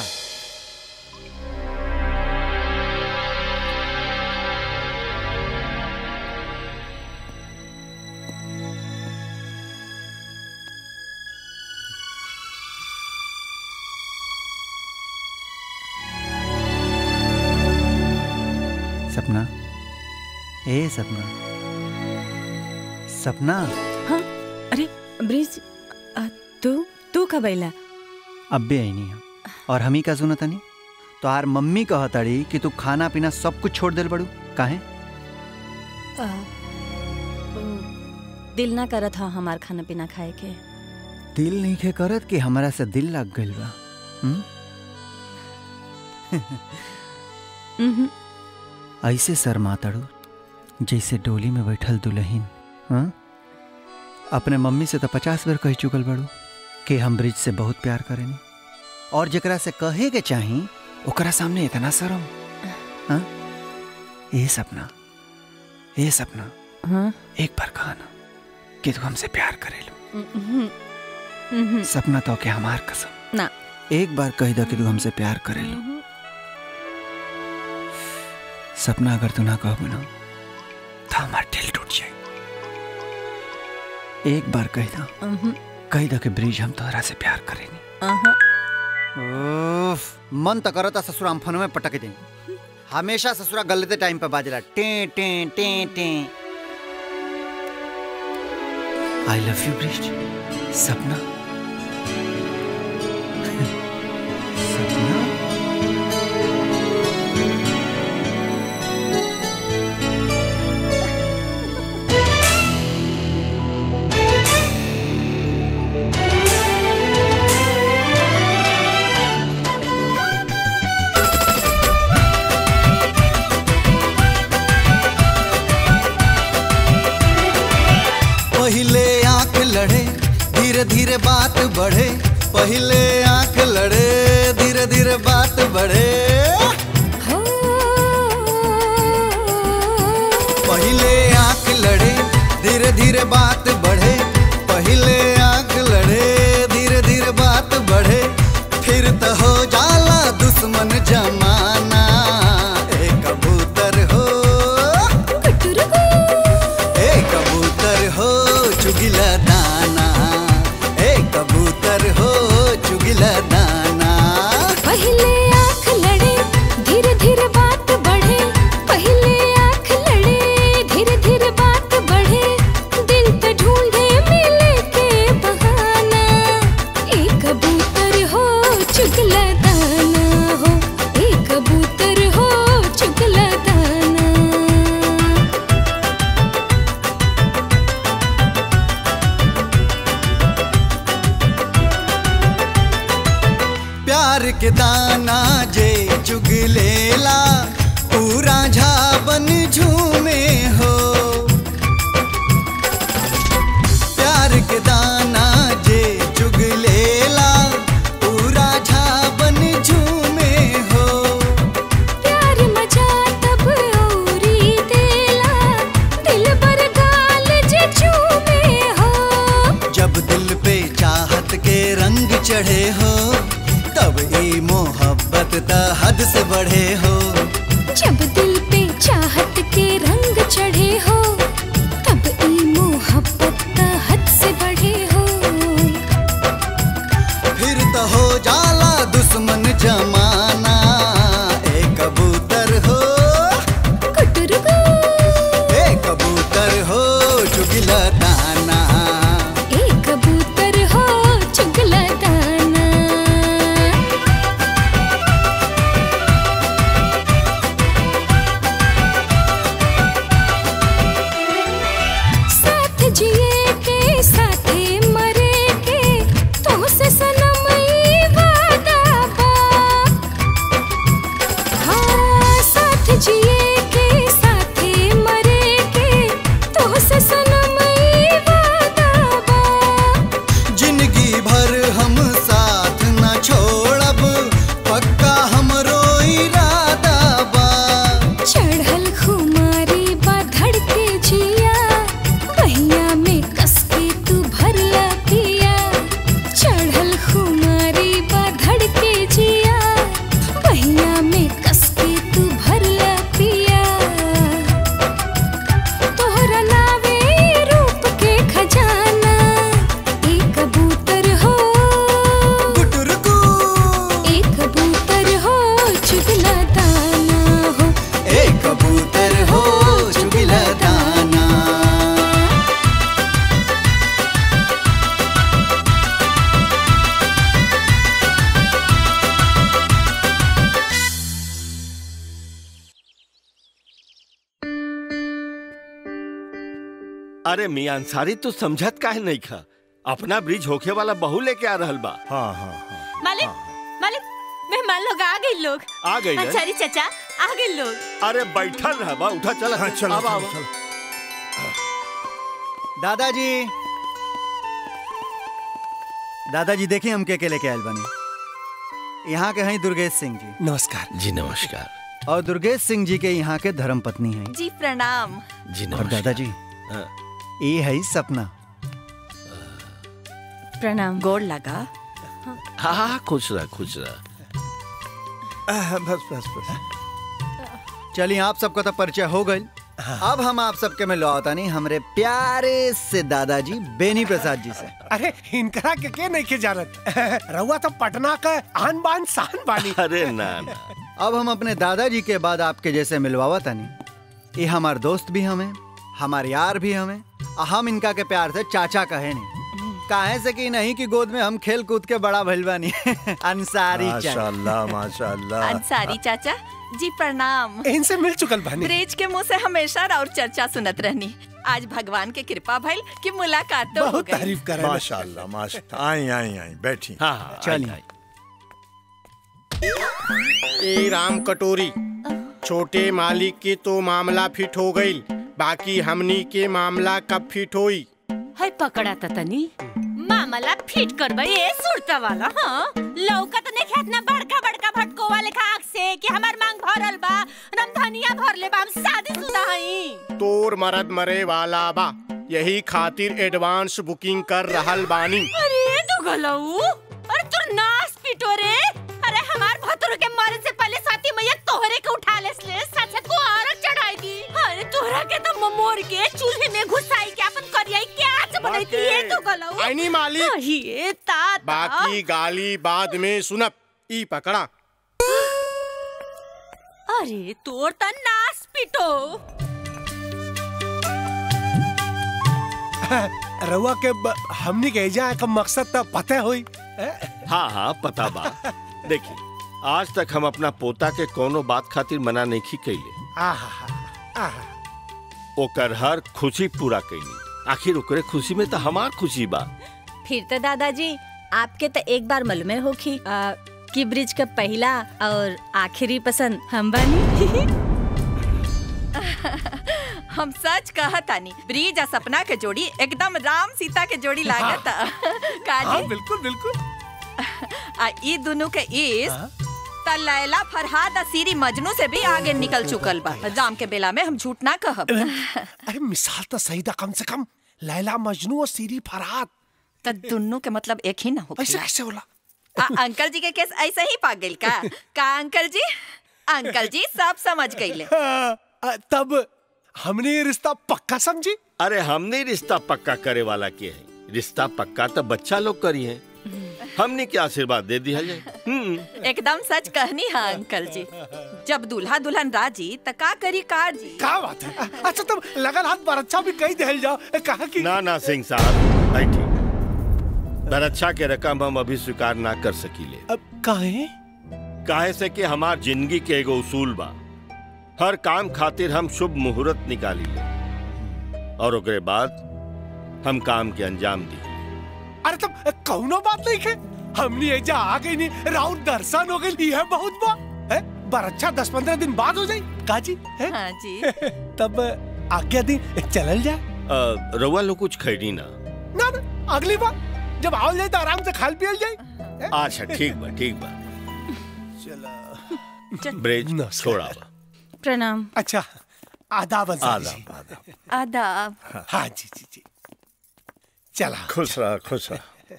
सपना ए सपना सपना हाँ अरे ब्रिज आ, तू तू कब अइला अब भी आई नहीं हम और हम ही का सुना तनी तो आर मम्मी कहतड़ी कि तू खाना पीना सब कुछ छोड़ दिल बड़ू काहे आ, दिल ना करत हा हमार खाना पीना खाए के दिल नहीं के करत कि हमरा से दिल लग गइल बा हुँ? उहुं, ऐसे शर्मातड़ू जैसे डोली में बैठल दुल्हन हाँ? अपने मम्मी से तो पचास बार कह चुकल बड़ू कि हम ब्रिज से बहुत प्यार करेनी और जकरा से कहे के चाही ओकरा सामने इतना शर्म हाँ? ए सपना ये सपना हाँ एक बार कहा ना कि तू हमसे प्यार करेलू हम्म, हम्म, सपना तो के हमार कसम ना एक बार कह दो कि तू हमसे प्यार करेलू सपना अगर तू ना कहबू ना तो हमार दिल टूट जाए एक बार कह दो हम्म, कह दो कि ब्रिज हम तोहरा से प्यार करेनी अहाँ। उफ, मन तो करता ससुरा हम फोन में पटक दे हमेशा ससुरा गलते टाइम पे बाजला टे टे टे टे आई लव यू ब्रिज सपना पहले आंख लड़े धीरे धीरे बात बढ़े पहले आंख लड़े धीरे धीरे बात बढ़े पहले आंख लड़े धीरे धीरे बात बढ़े पहले आंख लड़े धीरे धीरे बात बढ़े फिर तो हो जाला दुश्मन जमाना ए कबूतर हो ए कबूतर हो चुगिला दाना ए कबूतर हो चुगिला दाना पहले आंख लड़े धीरे धीरे बात बढ़े पहले आंख लड़े धीरे धीरे बात बढ़े दिल तो ढूंढे मिले के बहाना एक कबूतर हो चुगला दाना हो एक कबूतर हो चुगला दाना प्यार के दाना जे चुग लेला पूरा झाबन झूमे हो प्यार के दाना जे चुग लेला पूरा झाबन झूमे हो प्यार मजा तब औरी देला दिल बर गाल जे चूमे हो जब दिल पे चाहत के रंग चढ़े हो तब ई मोहब्बत त हद से बढ़े हो जब दिल पे चाहत के रंग चढ़े हो तब ई मोहब्बत का हद से बढ़े हो फिर तो हो जाला दुश्मन जमाना ए कबूतर हो कुटुरगु ए कबूतर हो चुगिला दाना ए कबूतर हो चुगला दाना साथ जिए के साथे मरे के तो से सनम ई वादा बा हाँ साथ जिए के साथे मरे के तो से सनम ई वादा बा जिंदगी भर हम साथ न छोड़ब पक्का हमरो इरादा बा चढ़ल खुमारी बा धड़के जिया बहिया में कसके तू भरला पिया चढ़ल खुमारी बा धड़के जिया बहिया में कसके तू भरला पिया तोहरा नावे रूप के खजाना एक कबूतर हो एक कबूतर हो चुगला दाना हो ए कबूतर हो चुगिला दाना अरे मियां अंसारी तू समझत काहे नहीं खा अपना ब्रिज होखे वाला बहू लेके आ रहल बा हाँ हाँ हाँ मालिक मालिक मेहमान लोग आ गए लोग आ गइल हैं? अंसारी चाचा आ गए लोग अरे बैठल रह बा उठा चल हाँ, चलो, आवा, चलो, आवा। दादाजी दादाजी देखिए हम के के लेके आयल बनी यहाँ के हैं दुर्गेश सिंह जी नमस्कार जी नमस्कार और दुर्गेश सिंह जी के यहाँ के धर्म पत्नी है जी प्रणाम जी और दादाजी ये है सपना प्रणाम गोड़ लगा हाँ हाँ खुश रह खुश रह बस बस बस चलिए आप सबका तो परिचय हो गई अब हम आप सबके में लौटा नहीं हमरे प्यारे से दादाजी बेनी प्रसाद जी से अरे इनकरा के के नहीं के जानत रहुआ तो पटना का आन बान शान बानी अरे ना ना अब हम अपने दादाजी के बाद आपके जैसे मिलवावा तानी ये हमार दोस्त भी हमें हमार यार भी हमें और हम इनका के प्यार से चाचा कहे नहीं काहे से कि नहीं कि गोद में हम खेल कूद के बड़ा भइल बानी अंसारी चाचा माशाल्लाह माशाल्लाह अंसारी चाचा जी प्रणाम इनसे मिल चुकल बानी ब्रिज के मुंह से हमेशा और चर्चा सुनत रहनी आज भगवान के कृपा भइल कि मुलाकात तो हो गई माशाल्लाह माशाल्लाह आई आई आई बैठी हाँ हाँ चलिए ए राम कटोरी छोटे मालिक के तो मामला फिट हो गई बाकी हमनी के मामला कब फिट होई है पकड़ा था तनी मामला फिट करबे ए सुरता वाला हाँ लौका तो नहीं खेतना बड़का बड़का भटको वाले खाक से कि हमार मांग भरल बा रमधनिया भर ले बा हम शादीशुदा हई तोर मरद मरे वाला बा यही खातिर एडवांस बुकिंग कर रहल बानी अरे तू गलऊ अरे तू नास पिटो रे अरे हमार भतुर के मरे से पहले साथी मैया तोहरे के उठा ले ले सच को औरत चढ़ाई दी अरे तोहरा के तो ममोर के चूल्हे में घुसाई के अपन करियाई क्या आज बनाई है तू गलऊ आईनी मालिक ये तात बाकी गाली बाद में सुनब ई पकड़ा अरे तोर त नास पिटो रहुआ के ब- हमनी के एजा का मकसद तो पता होई हाँ हाँ पता बा देखिए आज तक हम अपना पोता के कोनो बात खातिर मना नहीं की कैले आहा आहा ओकर हर खुशी पूरा कैली आखिर ओकरे खुशी में तो हमार खुशी बा फिर तो दादाजी आपके तो एक बार मालूम होखी आ, कि ब्रिज का पहला और आखिरी पसंद हम बानी हम सच कहतानी ब्रिज आ सपना के जोड़ी एकदम राम सीता के जोड़ी लागत काजी हाँ बिल्कुल बिल्कुल आ ई दोनों के इस त लैला फरहाद आ सीरी मजनू से भी आगे निकल चुकल बा जाम के बेला में हम झूठ ना कहब अरे मिसाल तो सही था कम से कम लैला मजनू और सीरी फरहाद त दोनों के मतलब एक ही ना हो ऐसे कैसे होला आ, अंकल जी के केस ऐसे ही पाग गइल का का अंकल जी अंकल जी सब समझ गइले हाँ, आ, तब हमने ये रिश्ता पक्का समझी अरे हमने रिश्ता पक्का करे वाला के है रिश्ता पक्का तो बच्चा लोग करी है हमने क्या आशीर्वाद दे दिया जाए एकदम सच कहनी है अंकल जी जब दूल्हा दुल्हन राजी त का करी कार जी क्या बात है अच्छा तुम लगन हाथ पर अच्छा भी कही दहल जाओ कहा कि ना ना सिंह साहब बैठी बरच्छा के रकम हम अभी स्वीकार ना कर सकीले अब काहे काहे से कि हमार जिंदगी के एगो उसूल बा हर काम खातिर हम शुभ मुहूर्त निकाली ले और ओकरे बाद हम काम के अंजाम दी अरे तुम कौनो बात नहीं है हमने एजा आ गई नहीं राउत दर्शन हो गई है बहुत बा है पर अच्छा दस पंद्रह दिन बाद हो जाई काजी है हाँ जी तब आज्ञा दी चलल जाए अ, रउआ लोग कुछ खैनी ना ना ना अगली बार जब आओ जाए तो आराम से खाल पियल जाए अच्छा ठीक बा ठीक बा चलो ब्रिज छोड़ा बा प्रणाम अच्छा आदाब अंसारी आदाब, जी। आदाब हाँ जी जी जी चला खुश रहा खुश रहा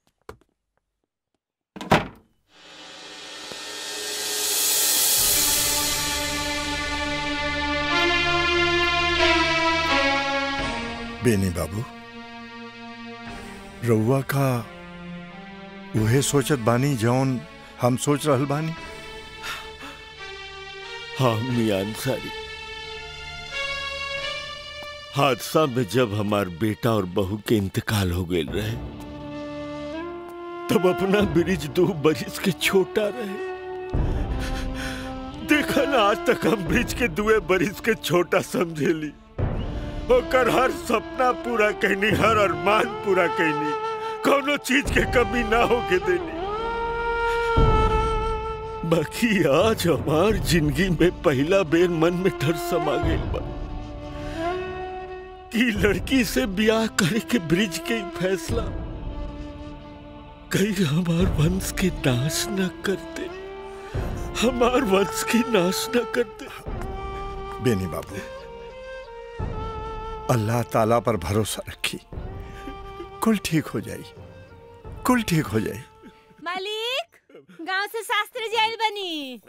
बेनी बाबू रउआ का उहे सोचत बानी जौन हम सोच रहल बानी हाँ मियां अंसारी हादसा में जब हमार बेटा और बहू के इंतकाल हो गए रहे तब अपना ब्रिज दो बरिस के छोटा रहे देखा ना आज तक हम ब्रिज के दुए बरिस के छोटा समझेली ओकर हर सपना पूरा कहनी हर अरमान पूरा कहनी कोनो चीज के कमी ना होके देनी बाकी आज हमार जिंदगी में पहला बेर मन में डर समा गई बा कि लड़की से ब्याह करे के ब्रिज के ही फैसला कहीं हमार वंश के नाश न करते हमार वंश की नाश न करते बेनी बाबू अल्लाह ताला पर भरोसा रखी कुल ठीक हो जाई कुल ठीक हो जाई मालिक गांव से शास्त्री जी आइल बनी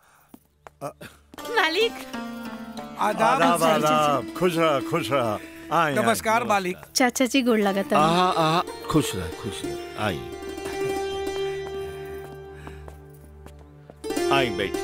मालिक आदाब आदाब आदाब खुश रहा खुश रहा आए नमस्कार मालिक चाचा जी गोड़ लगाता आहा आहा खुश रह खुश रह आई आई बैठ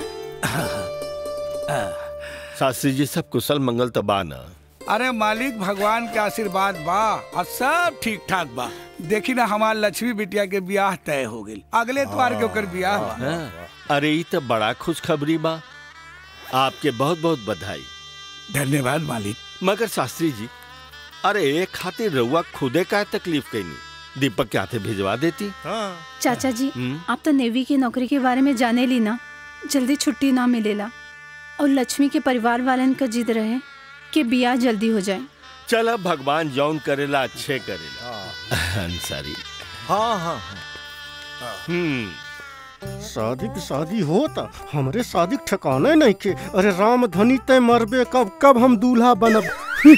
शास्त्री जी सब कुशल मंगल तो बा ना अरे मालिक भगवान के आशीर्वाद बा और सब ठीक ठाक बा देखी ना हमार लक्ष्मी बिटिया के ब्याह तय हो गई अगले त्वार के ओकर ब्याह बा हाँ, अरे ये तो बड़ा खुशखबरी बा आपके बहुत बहुत बधाई धन्यवाद मालिक मगर शास्त्री जी अरे एक खातिर रउआ खुदे का तकलीफ कैनी दीपक के हाथे भिजवा देती चाचा जी हम्म। आप तो नेवी की नौकरी के बारे में जाने ली ना जल्दी छुट्टी ना मिलेला और लक्ष्मी के परिवार वालन का जिद रहे कि बियाह जल्दी हो जाए चल अब भगवान जौन करेला अच्छे करेला अंसारी हाँ हाँ हम्म शादी की शादी होता हमरे शादी के ठिकाने नहीं के अरे राम धनी तय मरबे कब कब हम दूल्हा बनब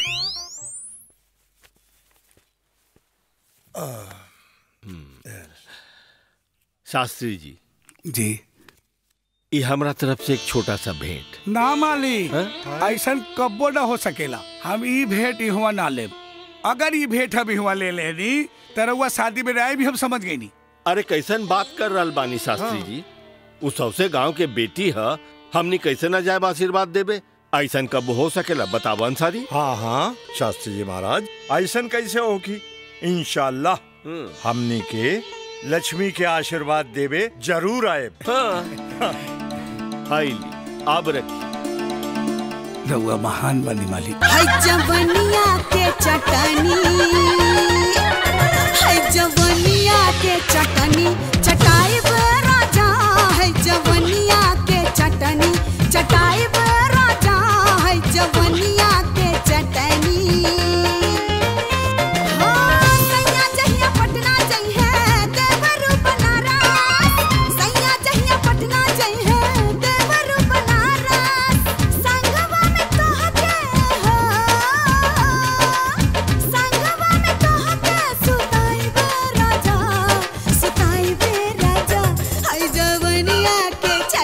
शास्त्री जी जी ये हमरा तरफ से एक छोटा सा भेंट ना मालिक ऐसा कब्बो ना हो सकेला हम ई भेंट इहवा ना लेब अगर ई भेंट हम इहवा ले लेनी तो रउआ शादी में राय भी हम समझ गई नी अरे कैसन बात कर रहल बानी शास्त्री जी उ सबसे गांव के बेटी है हमनी कैसे ना जाए आशीर्वाद देबे ऐसन कब हो सकेला बताओ अंसारी हाँ हाँ शास्त्री जी महाराज ऐसन कैसे होगी इंशाल्लाह हमनी के लक्ष्मी के आशीर्वाद देवे जरूर आए अब रखी रउआ महान बनी मालिक है जवनिया के चटनी है जवनिया के चटनी चटाई पे राजा है जवनिया के चटनी चटाई पे राजा है जवनिया के चटनी हाँ, सैया जहिया पटना जइहे, देवरू बनारस। सैया जहिया पटना जइहे, देवरू बनारस। संगवा में तोहके हो, संगवा में तोहके सुताइबे राजा, सुताइबे राजा। है जवनिया के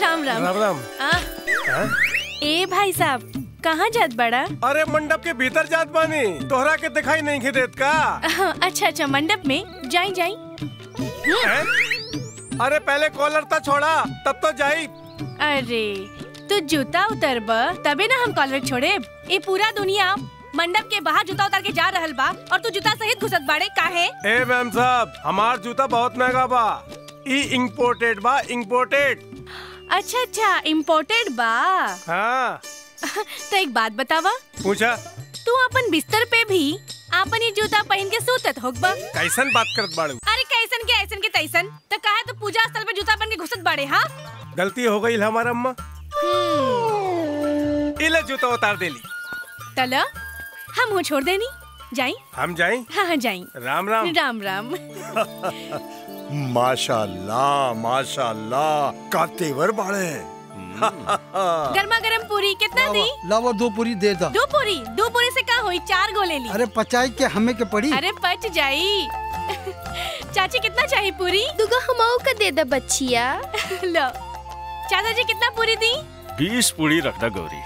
राम राम राम राम आ, हाँ? ए भाई साहब कहाँ जात बड़ा अरे मंडप के भीतर जात बानी तोहरा के दिखाई नहीं के देत का अच्छा अच्छा मंडप में जाई जाई हैं? अरे पहले कॉलर तो छोड़ा तब तो जाई अरे तू जूता उतर तबे ना हम कॉलर छोड़े ये पूरा दुनिया मंडप के बाहर जूता उतार के जा रहल बा और तू जूता सहित घुसत बाड़े काहे ए मैम साहब हमार जूता बहुत महंगा बा ई इम्पोर्टेड बा इम्पोर्टेड अच्छा अच्छा इम्पोर्टेड बा हाँ तो एक बात बतावा पूछा तू अपन बिस्तर पे भी आपन ये जूता पहन के सूतत होगबा कैसन बात करत बाड़ू अरे कैसन के ऐसन के तैसन तो कहा तो पूजा स्थल पे जूता पहन के घुसत बाड़े हाँ गलती हो गई हमारा अम्मा इले जूता उतार देली तला हम हो छोड़ देनी जाई हम जाई हाँ हाँ जाई राम राम राम राम माशाल्लाह माशाल्लाह का तेवर बाड़े गर्मा गर्म पूरी कितना दी लावा दो पूरी दे दा दो पूरी दो पूरी से का हुई चार गो ले ली अरे पचाई के हमें के पड़ी अरे पच जाई चाची कितना चाहिए पूरी दुगो हमाऊ का दे दा बच्चिया लो चाचा जी कितना पूरी दी बीस पूरी रखना गौरी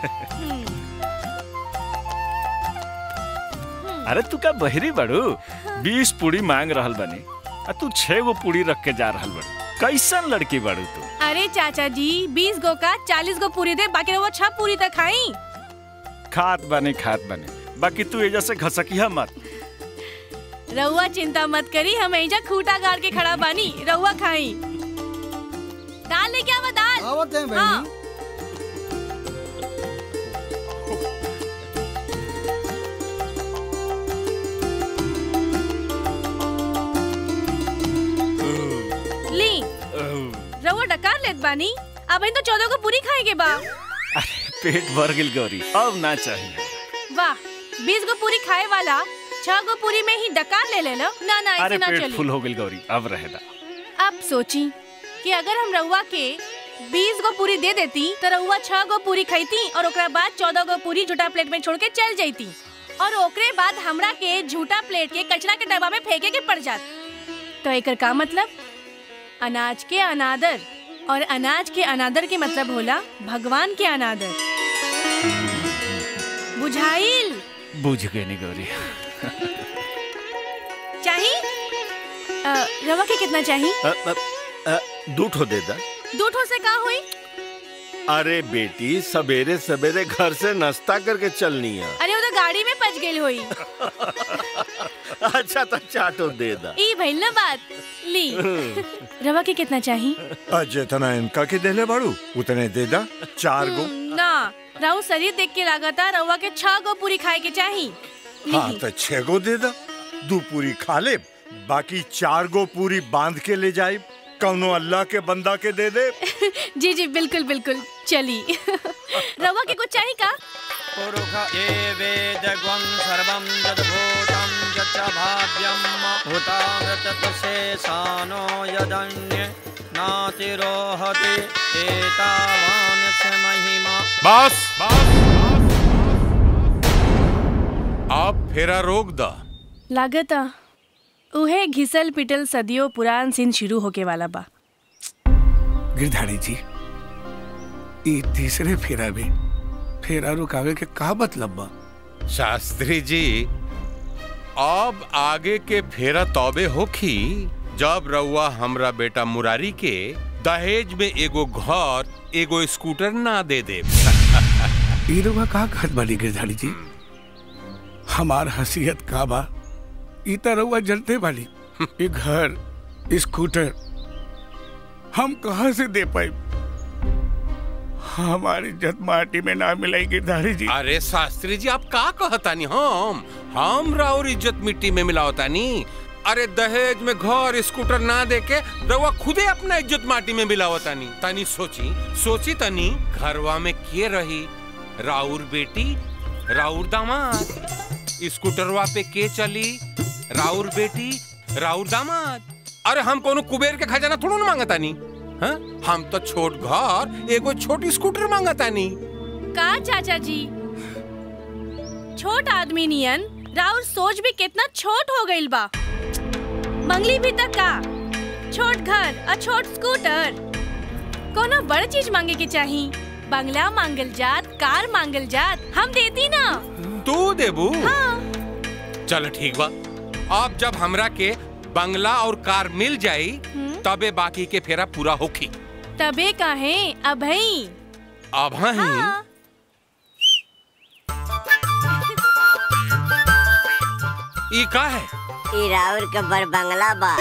अरे तू का बहरी बड़ू बीस पूरी मांग रहल बनी आ तू छह गो पूरी रख के जा रहल बड़ू कैसन लड़की बड़ू तू अरे चाचा जी बीस गो का चालीस गो पूरी दे बाकी वो छह पूरी तक खाई खात बने खात बने बाकी तू एजा से घसकिया मत रहुआ चिंता मत करी हम एजा खूटा गाड़ के खड़ा बानी रहुआ खाई दाल लेके आवा दाल आवत है हाँ। ली रहुआ डकार लेत बानी अब इन तो चौदह को पूरी खाएंगे बा पेट भर गिल गौरी अब ना चाहिए वाह बीस गो पूरी खाए वाला छह गो पूरी में ही डकार ले ले लो ना ना अरे ऐसे ना पेट चली फुल हो गिल गौरी अब रहेदा अब सोची कि अगर हम रउआ के बीस गो पूरी दे देती तो रउआ छह गो पूरी खाईती और ओकरा बाद चौदह गो पूरी झूठा प्लेट में छोड़ के चल जाती और ओकरे बाद हमरा के झूठा प्लेट के कचरा के डब्बा में फेंके के पड़ जात तो एकर का मतलब अनाज के अनादर और अनाज के अनादर के मतलब होला भगवान के अनादर बुझाइल बुझ गई नी गौरी चाही अ, रवा के कितना चाही अ, अ, अ, दू ठो दे दा दो ठो से का हुई अरे बेटी सवेरे सवेरे घर से नाश्ता करके चलनी है अरे वो तो गाड़ी में पच गई हुई अच्छा तो चाटो दे दा ई भइल ना बात ली रवा के कितना चाही आज जितना इनका के देले बाड़ू उतने दे दा चार गो ना राहु शरीर देख के लागता रवा के छह गो पूरी खाए के चाही हाँ तो छह गो दे दा दू पूरी खा ले बाकी चार गो पूरी बांध के ले जाए कौनो अल्लाह के बंदा के दे दे जी जी बिल्कुल बिल्कुल चली रवा के कुछ चाहिए का ये वेदग्वं सर्वं यद्भूतं यच्च भाव्यं भूतामृतशेषानो यदन्ये नातिरोहति एतावान्यस्य महिमा बस आप फेरा रोक दा लागता उहे घिसल पिटल सदियों पुरान सीन शुरू होके वाला बा गिरधारी जी ई तीसरे फेरा में फेरा रुकावे के का मतलब बा शास्त्री जी अब आगे के फेरा तौबे होखी जब रउआ हमरा बेटा मुरारी के दहेज में एगो घर एगो स्कूटर ना दे दे ई रुआ का कहत बानी गिरधारी जी हमार हसीयत का बा ई त रउआ जनते बानी ई घर स्कूटर हम कहाँ से दे पाई हमारी इज्जत माटी में ना मिलाई गिरधारी जी अरे शास्त्री जी आप का कहतानी हम हम राउर इज्जत मिट्टी में मिलावतानी अरे दहेज में घर स्कूटर ना देके रउआ खुदे अपना इज्जत माटी में मिलावतानी तनी सोची सोची तनी घरवा में के रही राउर बेटी राउर दामाद स्कूटरवा पे के चली राउर बेटी राउर दामाद अरे हम कोनो कुबेर के खजाना थोड़ा ना मांगतानी हाँ? हम तो छोट घर एगो छोट स्कूटर मांगतानी का चाचा जी छोट आदमी नियन राउर सोच भी कितना छोट हो गइल बा मंगली भी तक का छोट घर और छोट स्कूटर कोनो बड़ चीज मांगे के चाही बंगला मांगल जात कार मांगल जात हम देती ना तू देबू चल ठीक बा अब जब हमरा के बंगला और कार मिल जाई तबे बाकी के फेरा पूरा होखी तबे काहे अभई अब ही ई का है ई राउर के बड़ बंगला बा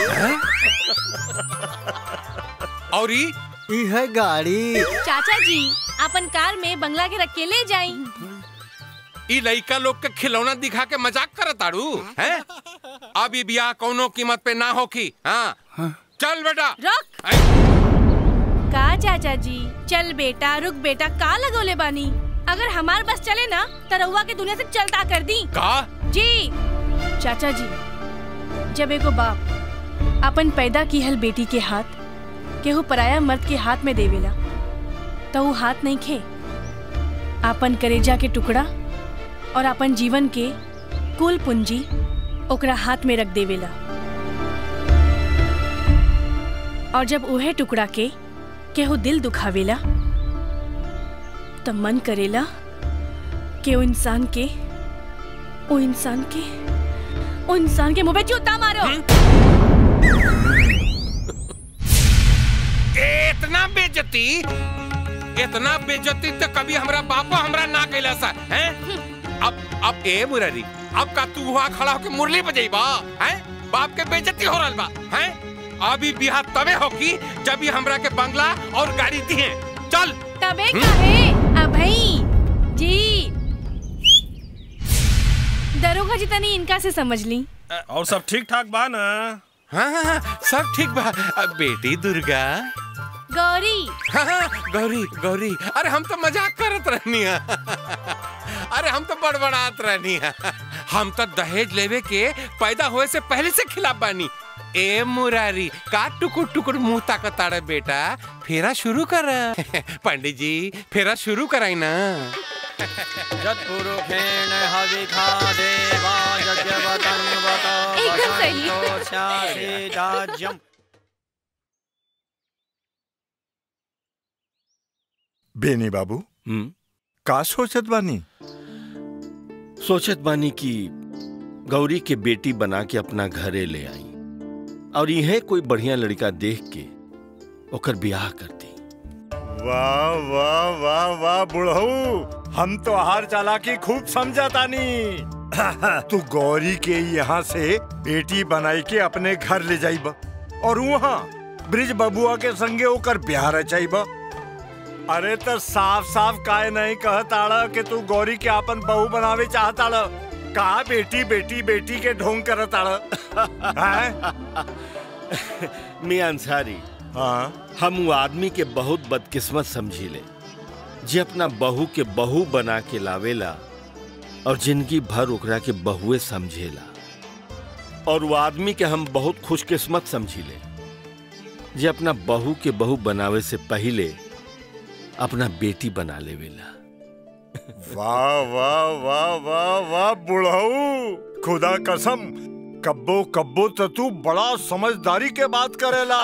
और ई ई है गाड़ी चाचा जी अपन कार में बंगला के रख के ले जाई ई लइका लोग के खिलौना दिखा के मजाक करत आड़ू हैं अब ई बियाह कौनो कीमत पे ना होखी हाँ चल बेटा रुक का चाचा जी चल बेटा रुक बेटा का लगोले बानी अगर हमार बस चले ना तो रउआ के दुनिया से चलता कर दी का जी चाचा जी जब एगो बाप अपन पैदा की हल बेटी के हाथ केहू पराया मर्द के हाथ में देवेला तो वो हाथ नहीं खे अपन करेजा के टुकड़ा और अपन जीवन के कुल पूंजी ओकरा हाथ में रख देवेला और जब उहे टुकड़ा के केहू दिल दुखावेला तब मन करेला कि वो इंसान के वो इंसान के वो इंसान के मुंह पे जूता मारो इतना बेजती इतना बेजती तो कभी हमरा बापा हमरा ना कैला सा हैं अब अब ए मुरारी अब का तू वहाँ खड़ा होके मुरली बजेबा हैं बाप के बेजती हो रहल बा हैं अभी बिहार तबे होगी जब ये हमरा के बंगला और गाड़ी दिए चल तबे कहे अभई जी दरोगा जी तनी इनका से समझ ली और सब ठीक ठाक बा ना हाँ हाँ हाँ, सब ठीक बा अब बेटी दुर्गा गौरी हाँ हाँ, गौरी गौरी अरे हम तो मजाक करत रहनी है अरे हम तो बड़बड़ात रहनी है हम तो दहेज लेवे के पैदा होए से पहले से खिलाफ बानी ए मुरारी का टुकुर टुकुर मुंह ताकताड़े बेटा फेरा शुरू कर पंडित जी फेरा शुरू कराई ना यत्पुरुषेण हविखा देवा यज्ञवतं वत एकदम सही। वसन्तोषासि राज्यम् बेनी बाबू का सोचत बानी सोचत बानी कि गौरी के बेटी बना के अपना घरे ले आई और यह कोई बढ़िया लड़का देख के ओकर ब्याह कर दी वाह वाह वाह वाह बुढ़ऊ हम तो हार चालाकी खूब समझा तानी तू गौरी के यहाँ से बेटी बनाई के अपने घर ले जाइबा और वहाँ ब्रिज बबुआ के संगे ओकर ब्याह रचाइबा अरे तो साफ साफ काहे नहीं कहताड़ा कि तू गौरी के अपन बहू बनावे चाहताड़ा का बेटी बेटी बेटी के ढोंग करताड़ा हैं? मियां अंसारी हाँ हम वो आदमी के बहुत बदकिस्मत समझीले जे अपना बहू के बहू बना के लावेला और जिंदगी भर ओकरा के बहुए समझेला और वो आदमी के हम बहुत खुशकिस्मत समझीले जे अपना बहू के बहू बनावे से पहले अपना बेटी बना लेवेला वाह वाह वाह वाह वाह बुढ़ऊ खुदा कसम कब्बो कब्बो तो तू बड़ा समझदारी के बात करेला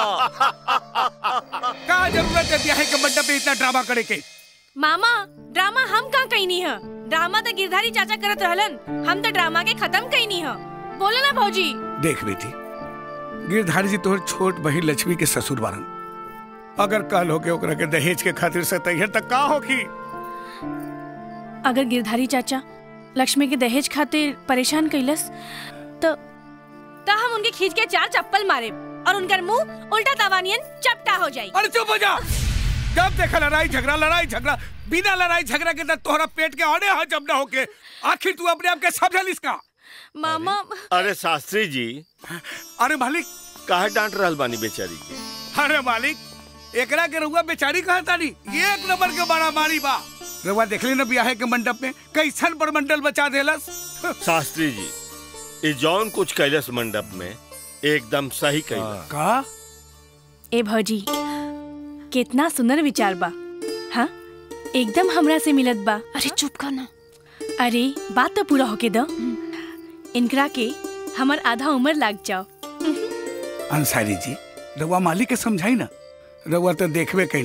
का जरूरत है ब्याह के मंडप में इतना ड्रामा करे के मामा ड्रामा हम का कहीं है ड्रामा तो गिरधारी चाचा करत रहलन हम तो ड्रामा के खत्म कहीं है बोलो ना भौजी देख बेटी गिरधारी जी तोहर छोट बहिन लक्ष्मी के ससुर बारन अगर कल होके ओकरा के दहेज के खातिर से तैयार तक का होगी अगर गिरधारी चाचा लक्ष्मी के दहेज खातिर परेशान कैलस तो तो हम उनके खींच के चार चप्पल मारे और उनका मुंह उल्टा तवानियन चपटा हो जाए अरे चुप हो जा जब देखा लड़ाई झगड़ा लड़ाई झगड़ा बिना लड़ाई झगड़ा के तो तोहरा पेट के औने हा जब ना होके आखिर तू अपने आप के समझल इसका मामा अरे शास्त्री जी अरे मालिक काहे डांट रहल बानी बेचारी के अरे मालिक एकरा के रउआ बेचारी कहा तानी ये एक नंबर के बड़ा मारी बा रउआ देखली ना ब्याह के मंडप में कैसन बड़मंडल बचा देलस शास्त्री जी ये जौन कुछ कैलस मंडप में एकदम सही कैलस का ए भौजी कितना सुंदर विचार बा हाँ एकदम हमरा से मिलत बा अरे चुप कर ना अरे बात तो पूरा होके दो इनकरा के हमर आधा उम्र लाग जाओ अंसारी जी रउआ मालिक के समझाई ना रउआ तो देखबे कैनी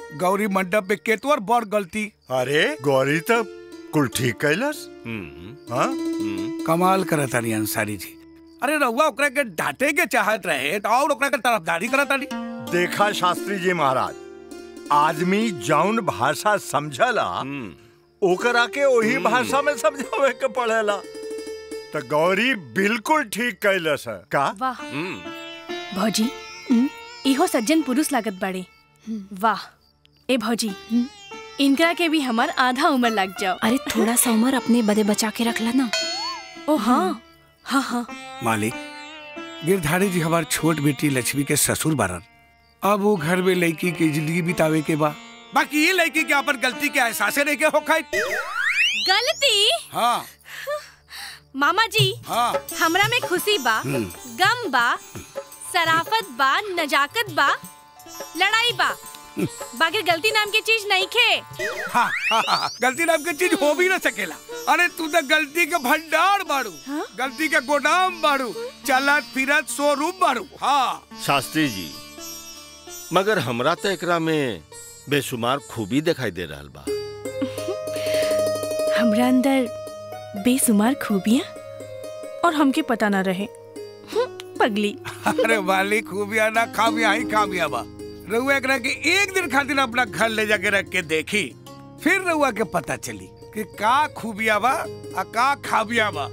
गौरी मंडप पे केतवर बड़ गलती अरे गौरी तो कुल ठीक कैलस हाँ कमाल करत तारी अंसारी जी अरे रहुआ ओकरा के डांटे के चाहत रहे तो और ओकरा के तरफदारी करत तारी देखा शास्त्री जी महाराज आदमी जौन भाषा समझला ओकरा के वही भाषा में समझावे के पड़ेला तो गौरी बिल्कुल ठीक कैलस है का वाह भौजी इहो सज्जन पुरुष लागत बाड़े वाह ए भौजी इनकरा के भी हमार आधा उम्र लग जाओ अरे थोड़ा सा उम्र अपने बदे बचा के रखला ना ओ हाँ हाँ हाँ मालिक गिरधारी जी हमार छोट बेटी लक्ष्मी के ससुर बारन अब वो घर में लड़की की जिंदगी बितावे के बा बाकी ये लड़की के अपन गलती के एहसास नहीं के हो खाई गलती हाँ मामा जी हाँ हमरा में खुशी बा हम्म। गम बा सराफत बा नजाकत बा लड़ाई बा बाकी गलती नाम की चीज नहीं खे हाँ, हाँ, हाँ, गलती नाम की चीज हो भी ना सकेला अरे तू तो गलती के भंडार बाड़ू गलती के गोदाम बाड़ू चलत फिरत शोरूम बाड़ू हाँ शास्त्री जी मगर हमरा तो एकरा में बेशुमार खूबी दिखाई दे रहा बा हमरा अंदर बेसुमार खूबियाँ और हमके पता ना रहे हम्म, पगली अरे वाली खूबिया ना खामिया ही खामिया बा रउआ एकरा के एक दिन खातिर अपना घर ले जाके रख के देखी फिर रउआ के पता चली कि का खूबिया बा आ का खाबिया बा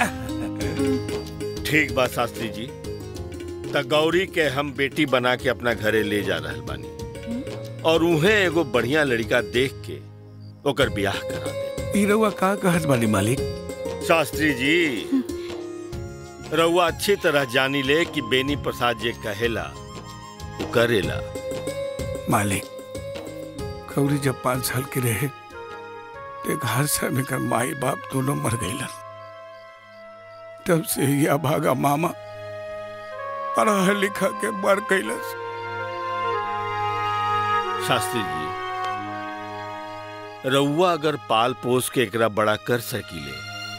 ठीक बा शास्त्री जी त गौरी के हम बेटी बना के अपना घरे ले जा रहल बानी और उहे एगो बढ़िया लड़का देख के ओकर ब्याह करा दे ई रउआ का कहत बानी मालिक शास्त्री जी रउआ अच्छी तरह जानी ले कि बेनी प्रसाद जे कहेला वो करेला मालिक गौरी जब पाँच साल के रहे तो घर से में कर माई बाप दोनों मर गईलन तब से ही अभागा मामा पढ़ा लिखा के मर गईलस शास्त्री जी रउआ अगर पाल पोस के एकरा बड़ा कर सकीले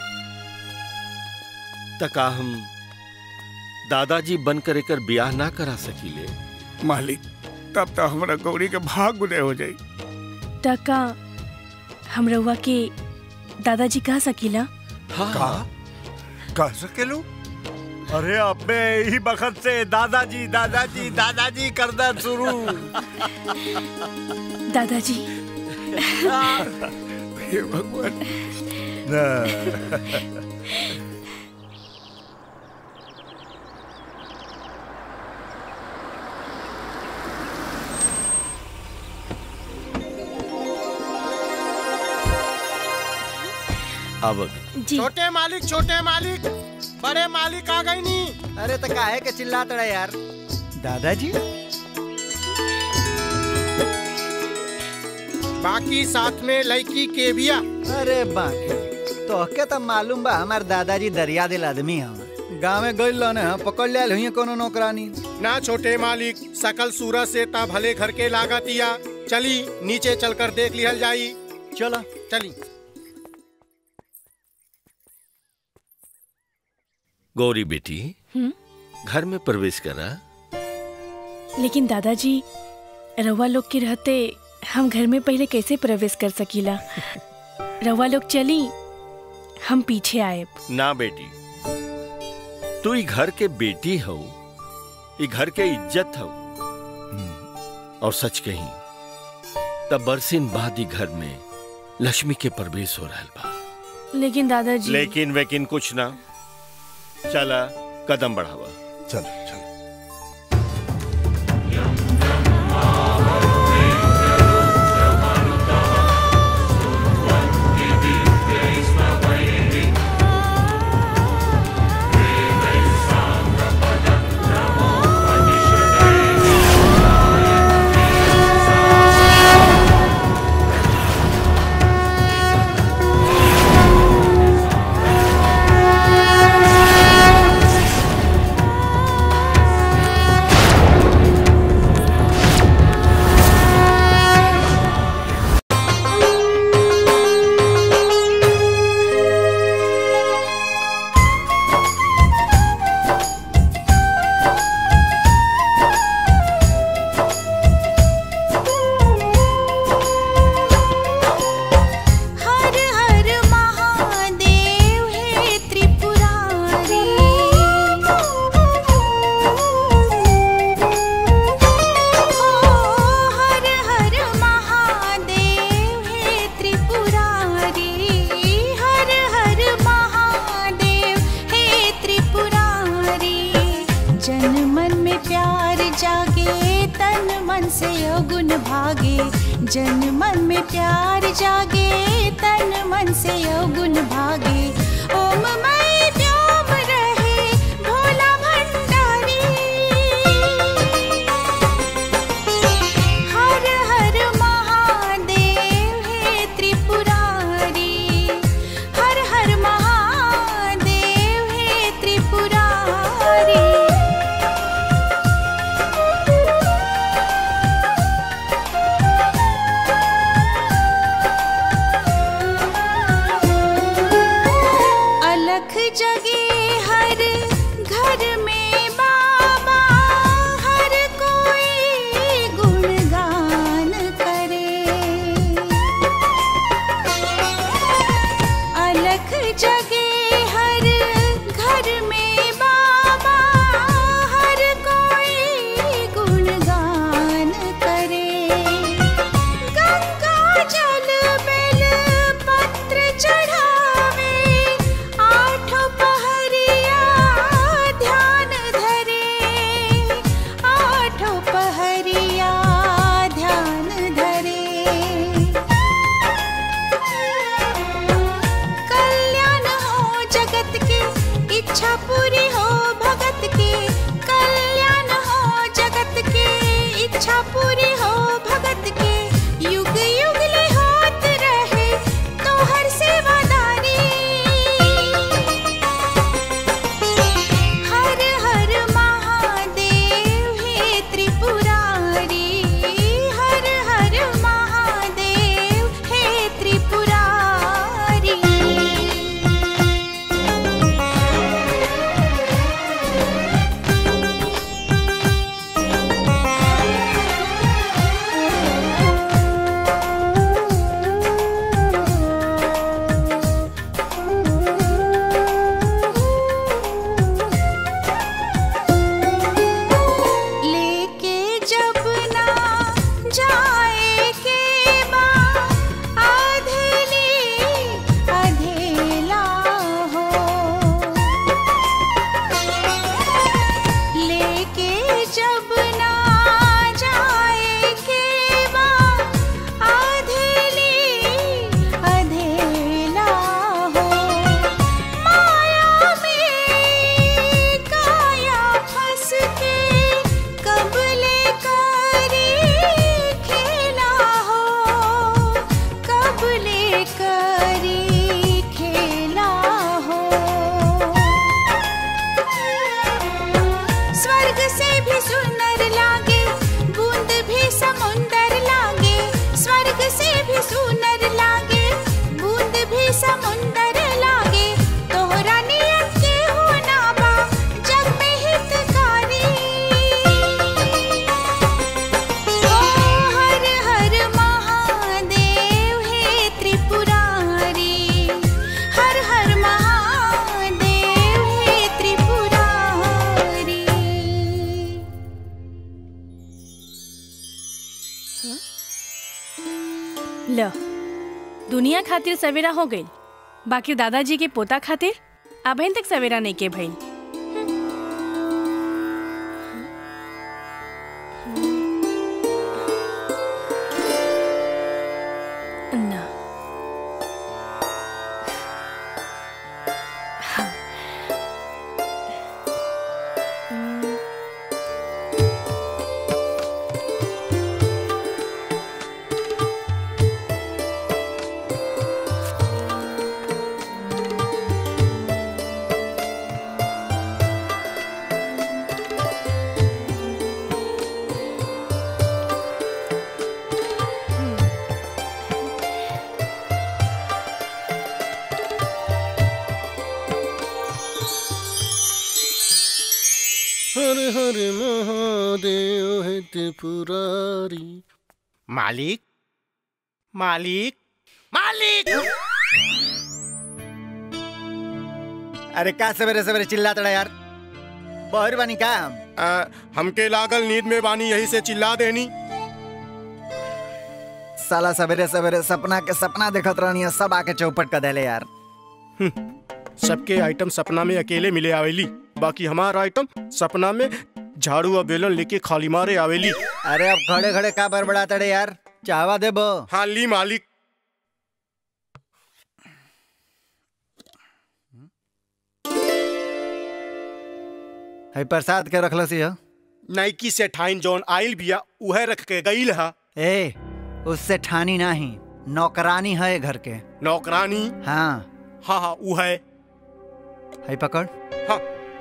त का हम दादाजी बनकर एकर ब्याह ना करा सकीले मालिक तब तो हमारा गौरी के भाग उदय हो जाई टका हम रउआ के दादाजी कह सकीला का कह सकेलू अरे अब मैं यही बखत से दादाजी दादाजी दादाजी करना शुरू दादाजी हे भगवान अब छोटे मालिक छोटे मालिक बड़े मालिक आ गई नी अरे तो काहे के चिल्लात रहे यार दादाजी बाकी साथ में लड़की के बिया अरे बाकी तो के तो मालूम बा हमार दादाजी दरिया दिल आदमी हम गाँव में गइल रहने हम पकड़ लिया हुई कोनो नौकरानी ना छोटे मालिक सकल सूरत से ता भले घर के लागतिया चली नीचे चलकर देख लिहल जाई चलो चली गौरी बेटी हम्म? घर में प्रवेश करा लेकिन दादाजी रउआ लोग के रहते हम घर में पहले कैसे प्रवेश कर सकीला रउआ लोग चली हम पीछे आए ना बेटी तू ई घर के बेटी हो ई घर के इज्जत हो और सच कही तब बरसिन बाद ही घर में लक्ष्मी के प्रवेश हो रहा बा लेकिन दादाजी लेकिन वेकिन कुछ ना चला कदम बढ़ावा चल Thank जन मन में प्यार जागे तन मन से अवगुण भागे ओम मय व्योम रहे भोला भंडारी हर हर महादेव हे त्रिपुरारी हर हर महादेव हे त्रिपुरारी अलख जगे हर घर में बाबा हर कोई गुणगान करे अलख जगे हर घर में बाबा हर कोई गुणगान करे गंगा जल बेल पत्र चढ़ावे आठों पहरिया ध्यान धरे आठों पहरिया ध्यान धरे कल्याण हो जगत के इच्छा पूरी हो भगत के कल्याण हो जगत के इच्छा पूरी हो भगत के युग युग ले होत रहे तो हर सेवादारी हर हर महादेव हे त्रिपुरारी हर हर महादेव हे त्रिपुरारी लेके जब ना जाए के बा अधेली अधेला हो लेके जब ना जाए के बा अधेली अधेला हो माया में काया फंस के कब ले करी खेला हो कब ले करी खेला हो स्वर्ग से भी सुंदर लागे बूंद भी समुंदर लागे स्वर्ग से भी सुंदर लागे बूंद भी समुंदर लागे तोहरा नियत के हो ना बा जग में हितकारी ओ हर हर महादेव हे त्रिपुरारी हर हर महादेव हे त्रिपुरारी ल दुनिया खातिर सवेरा हो गई बाकी दादाजी के पोता खातिर अभी तक सवेरा नहीं के भइल ना हर हर महादेव है त्रिपुरारी मालिक मालिक मालिक अरे का सवेरे सवेरे चिल्ला तड़ा यार बहर बानी का आ, हमके लागल नींद में बानी यही से चिल्ला देनी साला सवेरे सवेरे सपना के सपना देखत रहनी है, सब आके चौपट कर देले यार सबके आइटम सपना में अकेले मिले आवेली बाकी हमारा आइटम सपना में झाड़ू और बेलन लेके खाली मारे आवेली अरे अब खड़े खड़े का बड़बड़ा तड़े यार चाहवा देब हाँ ली मालिक है प्रसाद के रखल सी नाइकी से ठाइन जौन आइल बिया उहे रख के गईल हा ए उससे ठानी नहीं नौकरानी है घर के नौकरानी हाँ हाँ हाँ उ है है पकड़ हाँ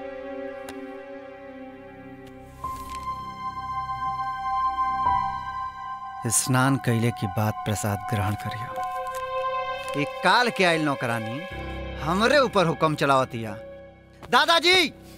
स्नान कैले की बात प्रसाद ग्रहण करियो एक काल के आयल नौकरानी हमरे ऊपर हुक्म चलावतिया दादाजी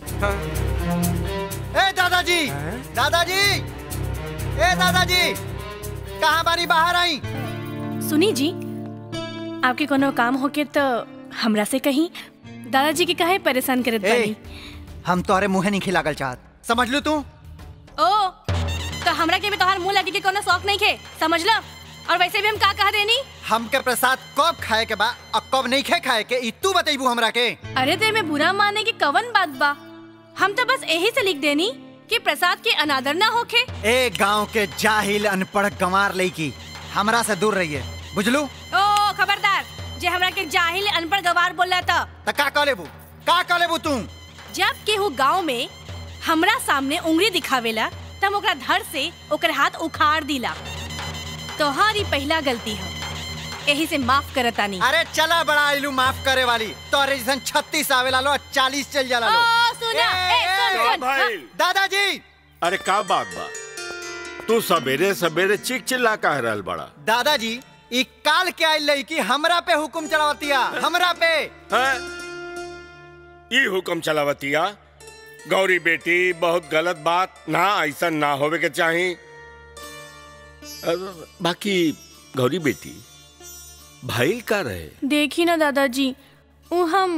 ए दादाजी दादाजी ए दादाजी कहाँ बारी बाहर आई सुनी जी आपके कोनो काम होके तो हमरा से कहीं दादाजी के काहे परेशान करत ए बानी हम तोहरे मुंह नहीं खिलागल चाहत समझ लू तू ओ तो हमरा के भी तोहार मुंह लगे के कोनो शौक नहीं खे समझ लो और वैसे भी हम का कह देनी हमके प्रसाद कब खाए के बा और कब नहीं खे खाए के ई तू बतेबू हमरा के अरे ते में बुरा माने की कवन बात बा हम तो बस यही से लिख देनी कि प्रसाद के अनादर ना होखे ए गांव के जाहिल अनपढ़ गंवार लईकी हमरा से दूर रहिए बुझलू ओ खबरदार जे हमरा के जाहिल अनपढ़ गवार बोला था त का कह लेबू का कह लेबू तू जब केहू गांव में हमरा सामने उंगली दिखावेला तब ओकरा धर से ओकर हाथ उखाड़ दिला तोहारी पहला गलती है यही से माफ करतानी अरे चला बड़ा आइलू माफ करे वाली तोहरे जैसन छत्तीस आवेला लो चालीस चल जाला लो ओ सुना ए सुन का सुन भाई दादाजी अरे का बात बा तू सवेरे सवेरे चिक चिल्ला कह रहल बड़ा दादाजी ई काल के आइल लईकी हमरा पे हुकुम चलावतिया हमरा पे हैं? ई हुक्म चलावतिया गौरी बेटी बहुत गलत बात ना ऐसा ना होवे के चाही अब बाकी गौरी बेटी भाई का रहे देखी ना दादाजी वो हम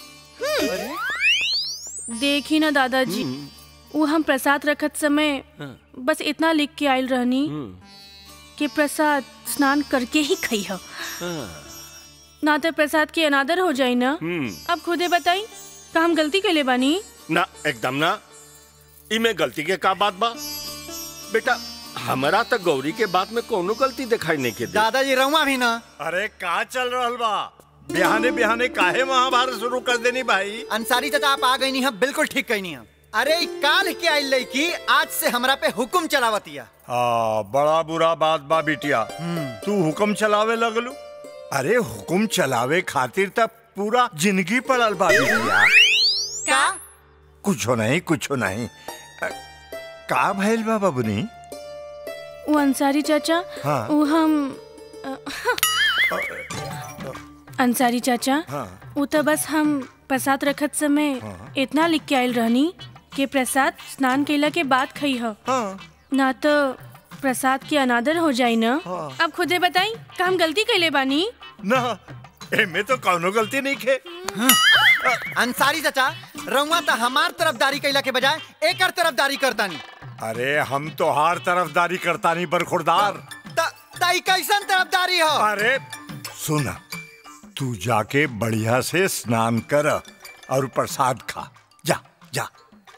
देखी ना दादाजी वो हम प्रसाद रखत समय बस इतना लिख के आयल रहनी कि प्रसाद स्नान करके ही खई हो ना तो प्रसाद की अनादर हो जाई ना हम्म अब खुदे बताई का हम गलती के ले बानी ना एकदम ना इमे गलती के का बात बा बेटा हमरा तक गौरी के बात में कोनो गलती दिखाई नहीं के दे दादाजी रहुआ भी ना अरे का चल रहल बा बिहाने बिहाने काहे महाभारत शुरू कर देनी भाई अंसारी चाचा आप आ गई नहीं हम बिल्कुल ठीक कही नहीं हम अरे ई काल के आइल लईकी आज से हमरा पे हुकुम चलावतिया हाँ बड़ा बुरा बात बा बिटिया तू हुक्म चलावे लगलू अरे हुक्म चलावे खातिर तब पूरा जिंदगी पड़ल बा बिटिया का कुछो नहीं कुछो नहीं अ, का भइल बा बबुनी वो अंसारी चाचा हाँ। वो हम अ, अंसारी चाचा हाँ वो तो बस हम प्रसाद रखत समय इतना लिख के आयल रहनी कि प्रसाद स्नान कैला के बाद खई हो ना तो प्रसाद के अनादर हो जाई ना अब खुदे बताई का हम गलती कैले बानी ना एमे तो कौनो गलती नहीं खे अंसारी चाचा रहुआ तो हमार तरफदारी कैला के बजाय एकर तरफदारी करतानी अरे हम तो हर तरफदारी करता नहीं बरखुरदार ताई कैसन तरफदारी हो अरे सुन तू जाके बढ़िया से स्नान कर और प्रसाद खा जा जा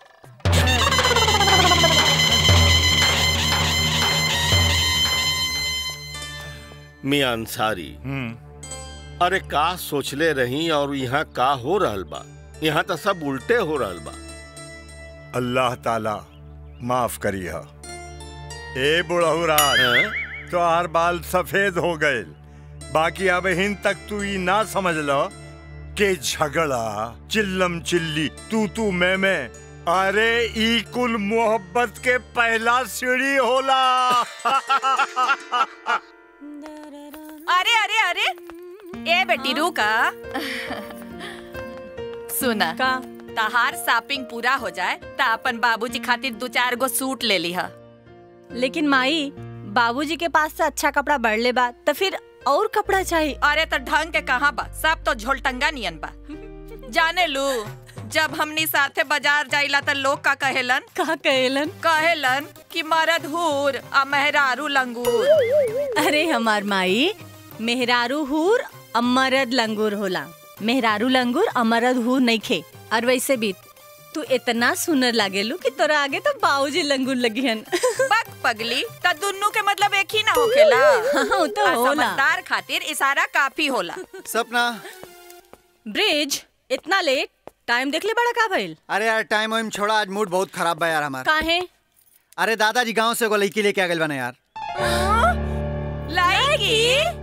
मियां अंसारी अरे का सोचले रही और यहाँ का हो रहल बा यहाँ तो सब उल्टे हो रहल बा अल्लाह ताला माफ करिए ए बुढ़ऊ राज तो हर बाल सफेद हो गए बाकी अब हिन तक तू ई ना समझ लो के झगड़ा चिल्लम चिल्ली तू तू मैं मैं अरे ई कुल मोहब्बत के पहला सीढ़ी होला अरे अरे अरे ए बेटी रुका सुना का तहार शॉपिंग पूरा हो जाए त अपन बाबूजी खातिर दो चार गो सूट ले ली लेकिन माई बाबूजी के पास से अच्छा कपड़ा बढ़ ले बा तो फिर और कपड़ा चाहिए अरे तो ढंग के कहाँ बा सब तो झोलटंगा नियन बा जाने लू जब हमनी साथे बाजार जाइला त लोग का कहेलन का कहेलन कहेलन कि मरद हूर आ मेहरारू लंगूर अरे हमार माई मेहरारू हूर अमरद लंगूर होला मेहरारू लंगूर अमरद हूर नहीं खे और वैसे भी तू इतना सुनर लागेलू कि तोरा आगे तो बाबूजी लंगूर लगिहन बक पगली त दुन्नु के मतलब एक ही ना होखेला हाँ, तो आ होला। समझदार खातिर इशारा काफी होला सपना ब्रिज इतना लेट टाइम देख ले बड़ा का भइल अरे यार टाइम वाइम छोड़ा आज मूड बहुत खराब बा यार हमारा काहे अरे दादाजी गांव से एगो लड़की लेके आ गइल बना यार लाएगी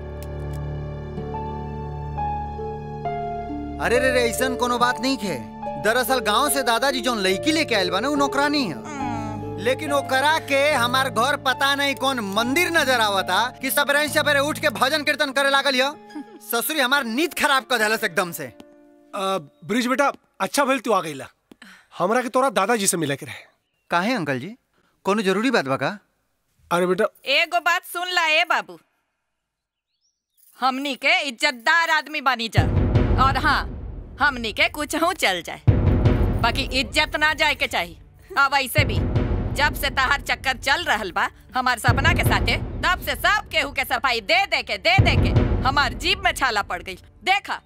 अरे रे रे ऐसन कोनो बात नहीं खे दरअसल गांव से दादाजी जोन लड़की लेके आयल बा ना उ नौकरानी है लेकिन वो करा के हमार घर पता नहीं कौन मंदिर नजर आवता कि सबरे सबरे उठ के भजन कीर्तन करे लागल यो ससुरी हमार नींद खराब कर देलस एकदम से अ, ब्रिज बेटा अच्छा भइल तू आ गईला हमरा के तोरा दादाजी से मिले के रहे काहे अंकल जी कोनो जरूरी बात बा का अरे बेटा एगो बात सुन ला ए बाबू हमनी के इज्जतदार आदमी बनी जा और हाँ हमनी के कुछ हूँ चल जाए बाकी इज्जत ना जाए के चाहिए अब ऐसे भी जब से तहार चक्कर चल रहल बा हमार सपना के साथे तब से सब केहू के सफाई दे दे के दे दे के हमार जीप में छाला पड़ गई देखा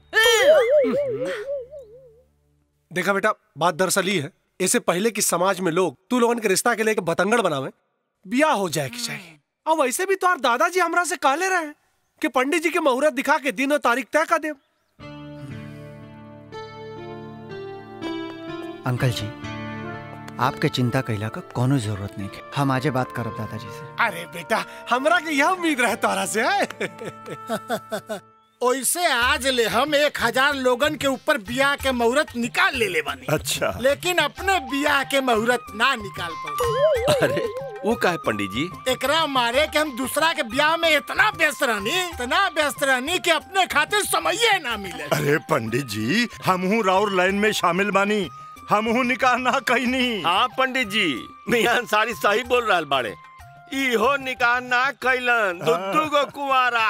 देखा बेटा बात दरअसल ये है इससे पहले कि समाज में लोग तू लोगन के रिश्ता के लेके बतंगड़ बनावे ब्याह हो जाए के चाहिए अब वैसे भी तो दादाजी हमरा से कहले रहे कि पंडित जी के मुहूर्त दिखा के दिन और तारीख तय कर दे अंकल जी आपके चिंता कैला का कोनो जरूरत नहीं है हम आजे बात करब दादाजी से अरे बेटा हमरा के यह उम्मीद रहे तोरा से है ओइसे आज ले हम एक हजार लोगन के ऊपर बियाह के मुहूर्त निकाल ले ले बानी अच्छा लेकिन अपने बियाह के मुहूर्त ना निकाल पाए अरे वो का है पंडित जी एकरा मारे के हम दूसरा के ब्याह में इतना व्यस्त रहनी इतना व्यस्त रहनी कि अपने खातिर समय ना मिले अरे पंडित जी हमहू राउर लाइन में शामिल बानी हमहू निकाह ना कहनी हाँ पंडित जी मियां अंसारी सही बोल रहा बाड़े इहो निकाह ना कैलन दुद्दू गो कुआरा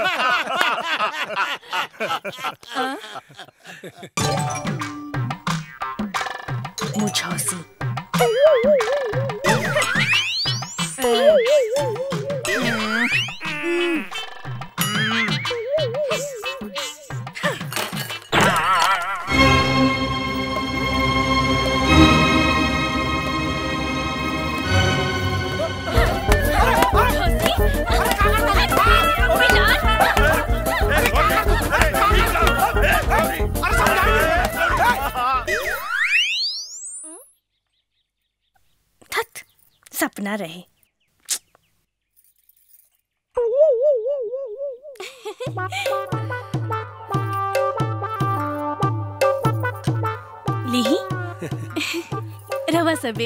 मुझौसी थत सपना रहे लीही रवा सबे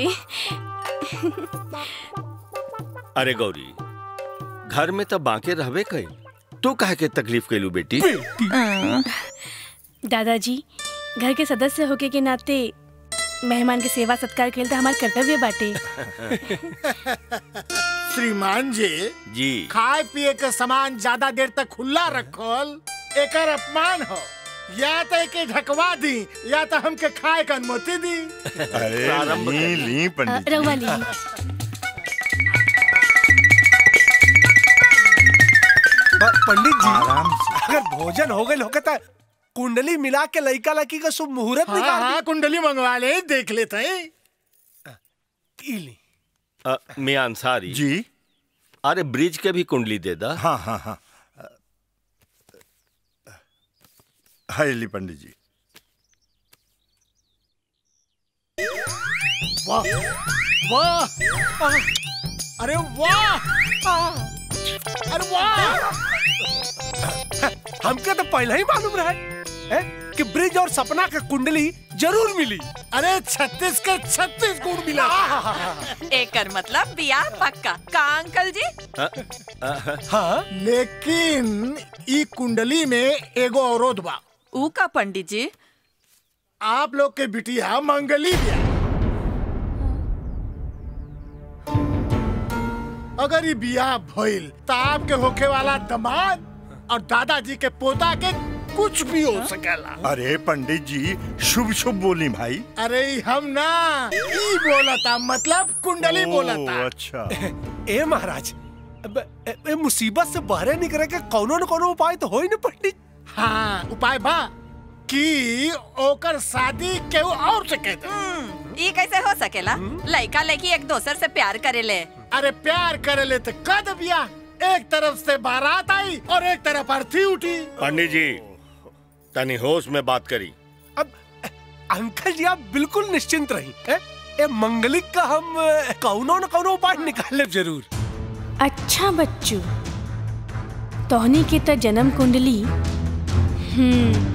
अरे गौरी घर में तो बांके रहबे कई तू काहे के तकलीफ कैलू बेटी दादाजी घर के सदस्य होके के नाते मेहमान के सेवा सत्कार खेल तो हमार कर्तव्य बाटे श्रीमान जी जी खाए पिए के सामान ज्यादा देर तक खुला रखल एकर अपमान हो या तो एके ढकवा दी या तो हमके खाए के अनुमति दी अरे ली ली पंडित रवा ली प- पंडित जी आराम अगर भोजन हो गए होके तो कुंडली मिला के लड़का लड़की का शुभ मुहूर्त हाँ, निकाल हाँ, कुंडली मंगवा ले देख लेते हैं दी। अ, मियां अंसारी जी अरे ब्रिज के भी कुंडली दे दा हाँ हाँ हाँ हाय ली पंडित जी वाह वाह अरे वाह अरे वाह हमके तो पहले ही मालूम रहा है कि ब्रिज और सपना का कुंडली जरूर मिली अरे छत्तीस के छत्तीस गुण मिला एकर मतलब बियाह पक्का का अंकल जी हाँ लेकिन ई कुंडली में एगो अवरोध बा ऊ का पंडित जी आप लोग के बिटिया मंगली बिया अगर ये बियाह भइल तो आपके होखे वाला दामाद और दादाजी के पोता के कुछ भी हो सकेला अरे पंडित जी शुभ शुभ बोली भाई अरे ई हम ना ई बोलता मतलब कुंडली ओ, बोलता अच्छा ए महाराज अब, ए, ए, मुसीबत से बाहर निकले के कोनो न कोनो उपाय तो हो ही न पंडित हाँ उपाय बा कि ओकर शादी केहू और से कह दे ये कैसे हो सकेला लड़का लड़की एक दूसर से प्यार करेले अरे प्यार करे ले तो कद बिया एक तरफ से बारात आई और एक तरफ अर्थी उठी पंडित जी तनी होश में बात करी अंकल जी आप बिल्कुल निश्चिंत रही हैं? ए मंगलिक का हम अ, कौनो न कौनो उपाय निकाल लेब जरूर अच्छा बच्चू तोहनी के त जन्म कुंडली हम्म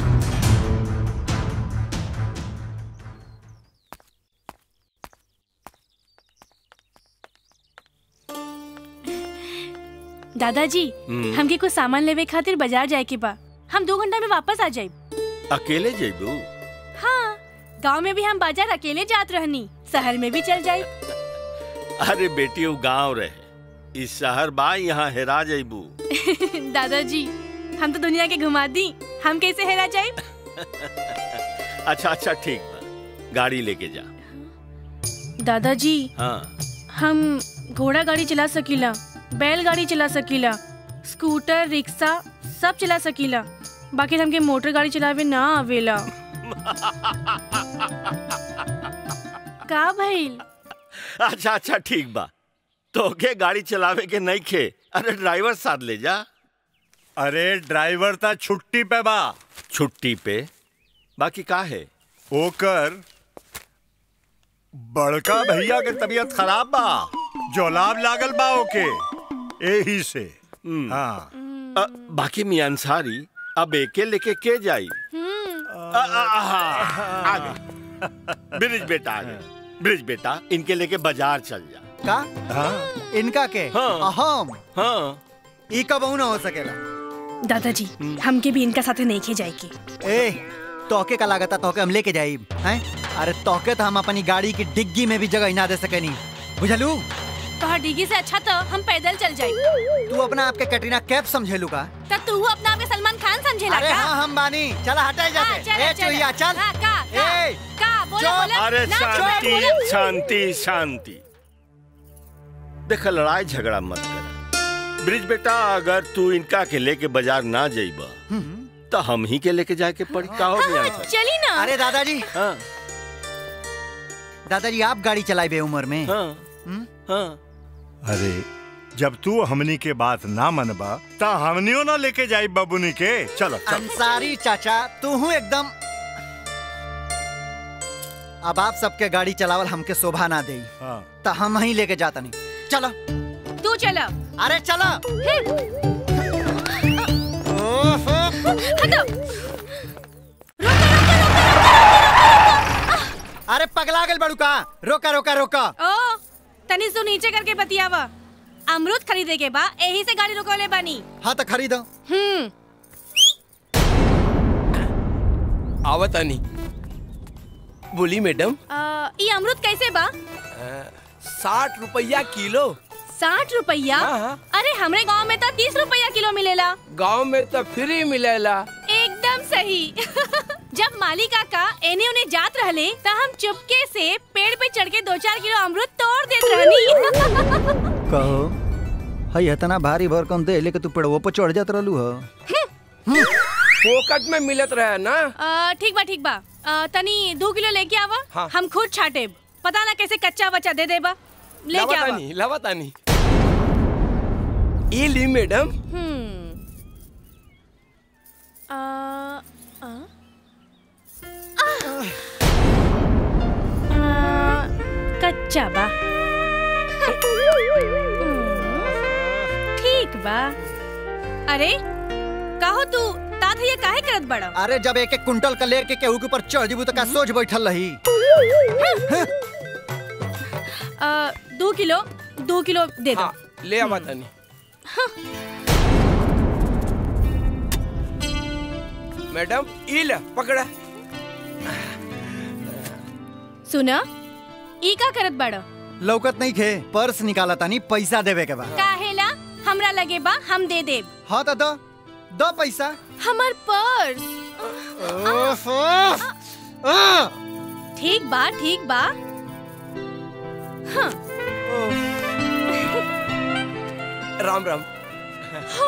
दादाजी हम्म। हमके कुछ सामान लेवे खातिर बाजार जाए के बा हम दो घंटा में वापस आ जाए अकेले जेबू हाँ गांव में भी हम बाजार अकेले जात रहनी शहर में भी चल जाए अरे बेटी वो गांव रहे इस शहर बा यहाँ हेरा जेबू दादाजी हम तो दुनिया के घुमा दी हम कैसे हेरा जाए अच्छा अच्छा ठीक बा गाड़ी लेके जा दादाजी हाँ हम घोड़ा गाड़ी चला सकीला बैलगाड़ी चला सकीला स्कूटर रिक्शा सब चला सकीला बाकी हमके मोटर गाड़ी चलावे ना आवेला का भइल अच्छा अच्छा ठीक बा तो के गाड़ी चलावे के नहीं खे अरे ड्राइवर साथ ले जा अरे ड्राइवर ता छुट्टी पे बा छुट्टी पे बाकी का है ओकर बड़का भैया के तबीयत खराब बा जोलाब लागल बा ओके एही से हाँ अ, बाकी मियां अंसारी अब एके लेके के जाई अ, अ, अ, आ गए ब्रिज बेटा आ गए ब्रिज बेटा इनके लेके बाजार चल जा का हाँ इनका के हाँ। हम हाँ ई कब ना हो सकेला दादाजी हमके भी इनका साथे नहीं खे जाएगी ए तोके का लागता तोके हम लेके जाई हैं अरे तोके तो हम अपनी गाड़ी की डिग्गी में भी जगह ना दे सकेनी बुझलू तोहर डिगी से अच्छा तो हम पैदल चल जाए तू अपना आपके कटरीना कैफ समझेलू का तब तू अपना आपके सलमान खान समझेला अरे का हाँ हम बानी चला हटाए हाँ, जाके चला, ए चला। चुहिया चल हाँ, का का ए का बोला चुप। बोला अरे ना, चुप, शांति बोला। शांति शांति देख लड़ाई झगड़ा मत कर ब्रिज बेटा अगर तू इनका के लेके बाजार ना जाइबा तो हम ही के लेके जाके पड़ी का हो मियां अंसारी? चली ना अरे दादाजी हाँ दादाजी आप गाड़ी चलाए बे उम्र में हाँ हाँ अरे जब तू हमनी के बात ना मनबा ता हमनियो ना लेके जाई बबुनी के चलो चलो अंसारी चाचा तू हूँ एकदम अब आप सबके गाड़ी चलावल हमके शोभा ना दे हाँ। तो हम ही लेके जाता नहीं चलो तू चला अरे चलो हटो अरे पगला गल बड़ू का रोका रोका रोका ओ तनी सु नीचे करके बतियावा अमरूद खरीदे के बा यही से गाड़ी रोकले बानी हाँ तो खरीदो हम्म आवतानी बोली मैडम आ, ई अमरूद कैसे बा साठ रुपया किलो साठ रुपया अरे हमरे गांव में तो तीस रुपया किलो मिलेला गांव में तो फ्री मिलेला एकदम सही जब माली काका एने उन्हें जात रहले तो हम चुपके से पेड़ पे चढ़ के दो चार किलो अमरूद तोड़ देत रहनी कहो हई इतना भारी भरकम दे लेके तू पेड़वो पर चढ़ जात रहलू हो फोकट में मिलत रहे ना आ, ठीक बा ठीक बा आ, तनी दो किलो लेके आवा हाँ। हम खुद छाटे पता ना कैसे कच्चा बच्चा दे देबा लेके आवा लवातानी लवातानी ये ली मैडम हम्म आ, आ? आह! आ, कच्चा बा ठीक बा अरे कहो तू तात ये काहे करत बड़ा अरे जब एक एक कुंटल का लेके केहू के ऊपर चढ़ जीबू तो का सोच बैठल रही आ, दो किलो दो किलो दे दो ले आवतानी मैडम ई ले पकड़ा सुना ई का करत बड़ा लौकत नहीं खे पर्स निकाला तानी पैसा देवे के बाद काहेला हमरा लगे बा हम दे देब हाँ तो दो दो पैसा हमर पर्स ओफ, ओफ, आ! ठीक बा ठीक बा हाँ राम राम हो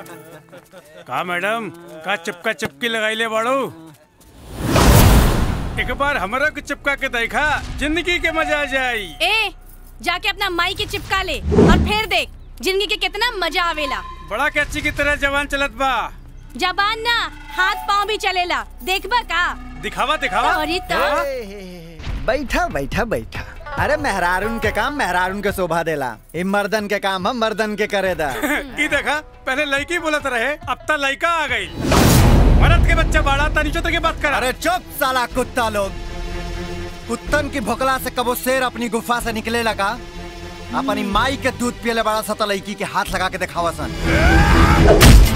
का मैडम का चिपका चिपकी लगाई ले बाड़ू एक बार हमरा के चिपका के देखा जिंदगी के मजा आ जाई ए जाके अपना माई के चिपका ले और फिर देख जिंदगी के कितना मजा आवेला बड़ा कैची की तरह जवान चलत बा जबान ना हाथ पाँव भी चलेला देखबा का दिखावा दिखावा अरे तो बैठा बैठा बैठा अरे मेहरारून के काम मेहरारून के शोभा देला ई मर्दन के काम हम मर्दन के करे दा ई देखा पहले लड़की बोलत रहे अब तक लड़का आ गई मरद के बच्चा बाड़ा तनी चोत के बात कर अरे चुप साला कुत्ता लोग कुत्तन की भोकला से कबो शेर अपनी गुफा से निकले लगा अपनी माई के दूध पियले बड़ा सा तो लड़की के हाथ लगा के दिखावा सन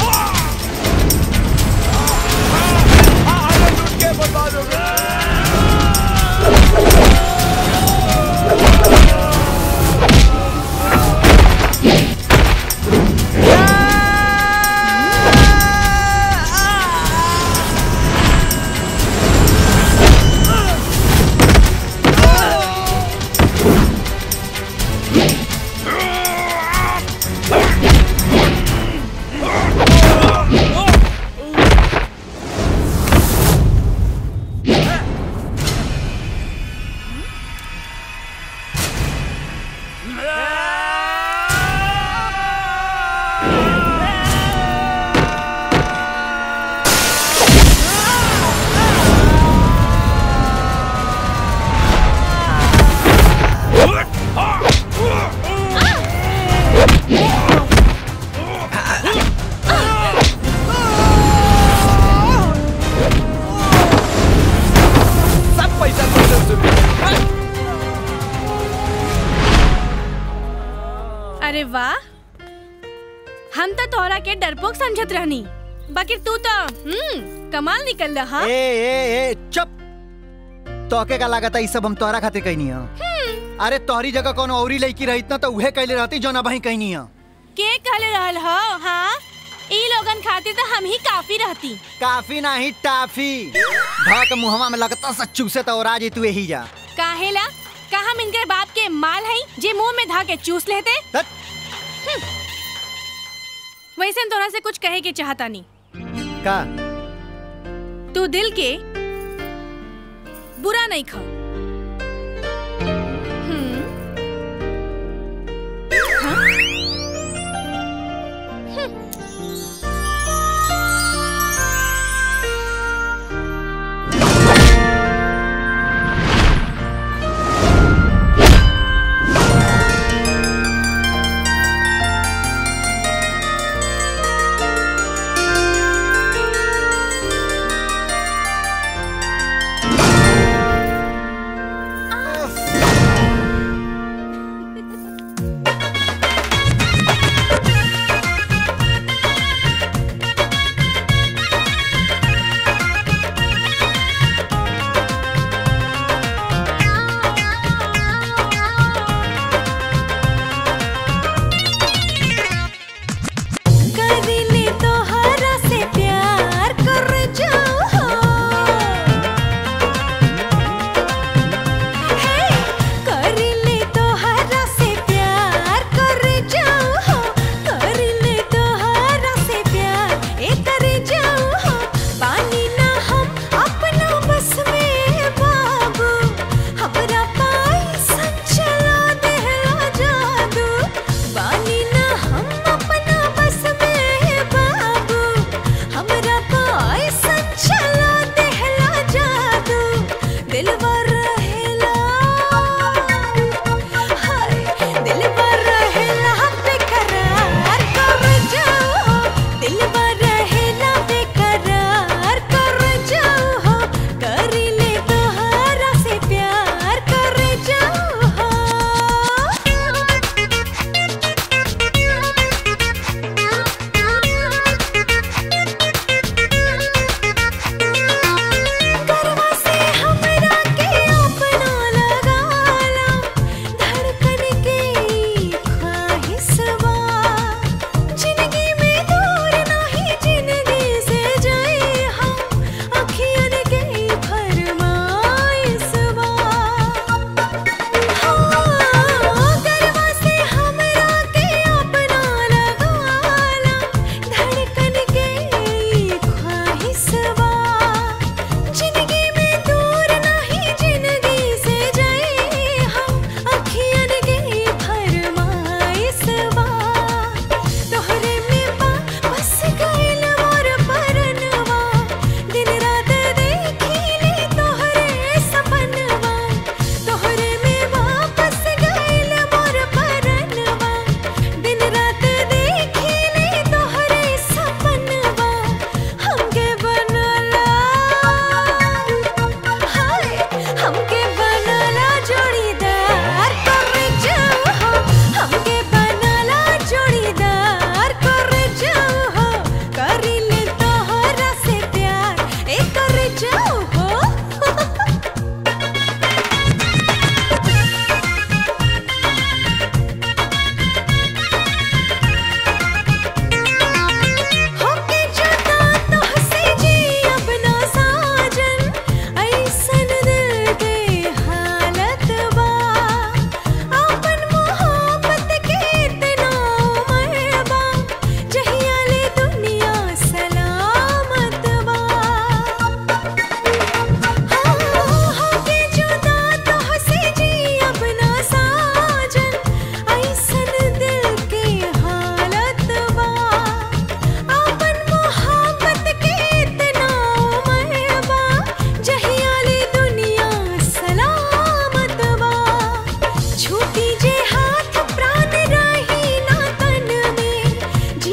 सब पैसा पैसा सुन अरे वाह हम तो तोहरा के डरपोक समझत रहनी बाकी तू तो हम्म कमाल निकल रहा ए ए ए चुप तोके का लागत ई सब हम तोहरा खातिर कहनी है अरे तोहरी जगह कोनो औरी लड़की रही ना तो उहे कहले रहती जो ना बही कहनी है के कहले रहल हो हाँ ई लोगन खातिर तो हम ही काफी रहती काफी नहीं टाफी भाक मुहवा में लगता सच्चू से तो राज तू यही जा काहेला का हम इनके बाप के माल हई जे मुंह में धा के चूस लेते हम्म। वैसे हम तोरा से कुछ कहे के चाहता नहीं का तू दिल के बुरा नहीं खा हम्म। हाँ? हम्म।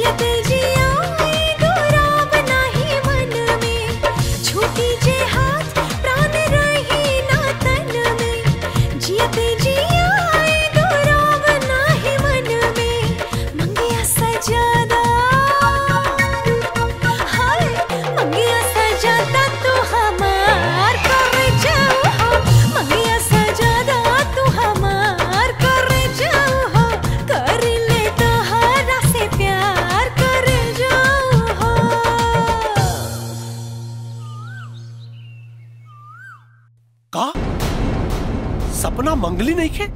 जियते जियाए गुराब नाही मन में छूटी जे हाथ प्राण रही ना तन में जियते जियाए गुराब नाही मन में मंगिया सजादा हाय मंगिया सजादा तू हमार कर जाओ हो मंगिया सजादा तू हमार कर जाओ हो कर ले तोहरा से प्यार कर जाओ हो का सपना मंगली नहीं खे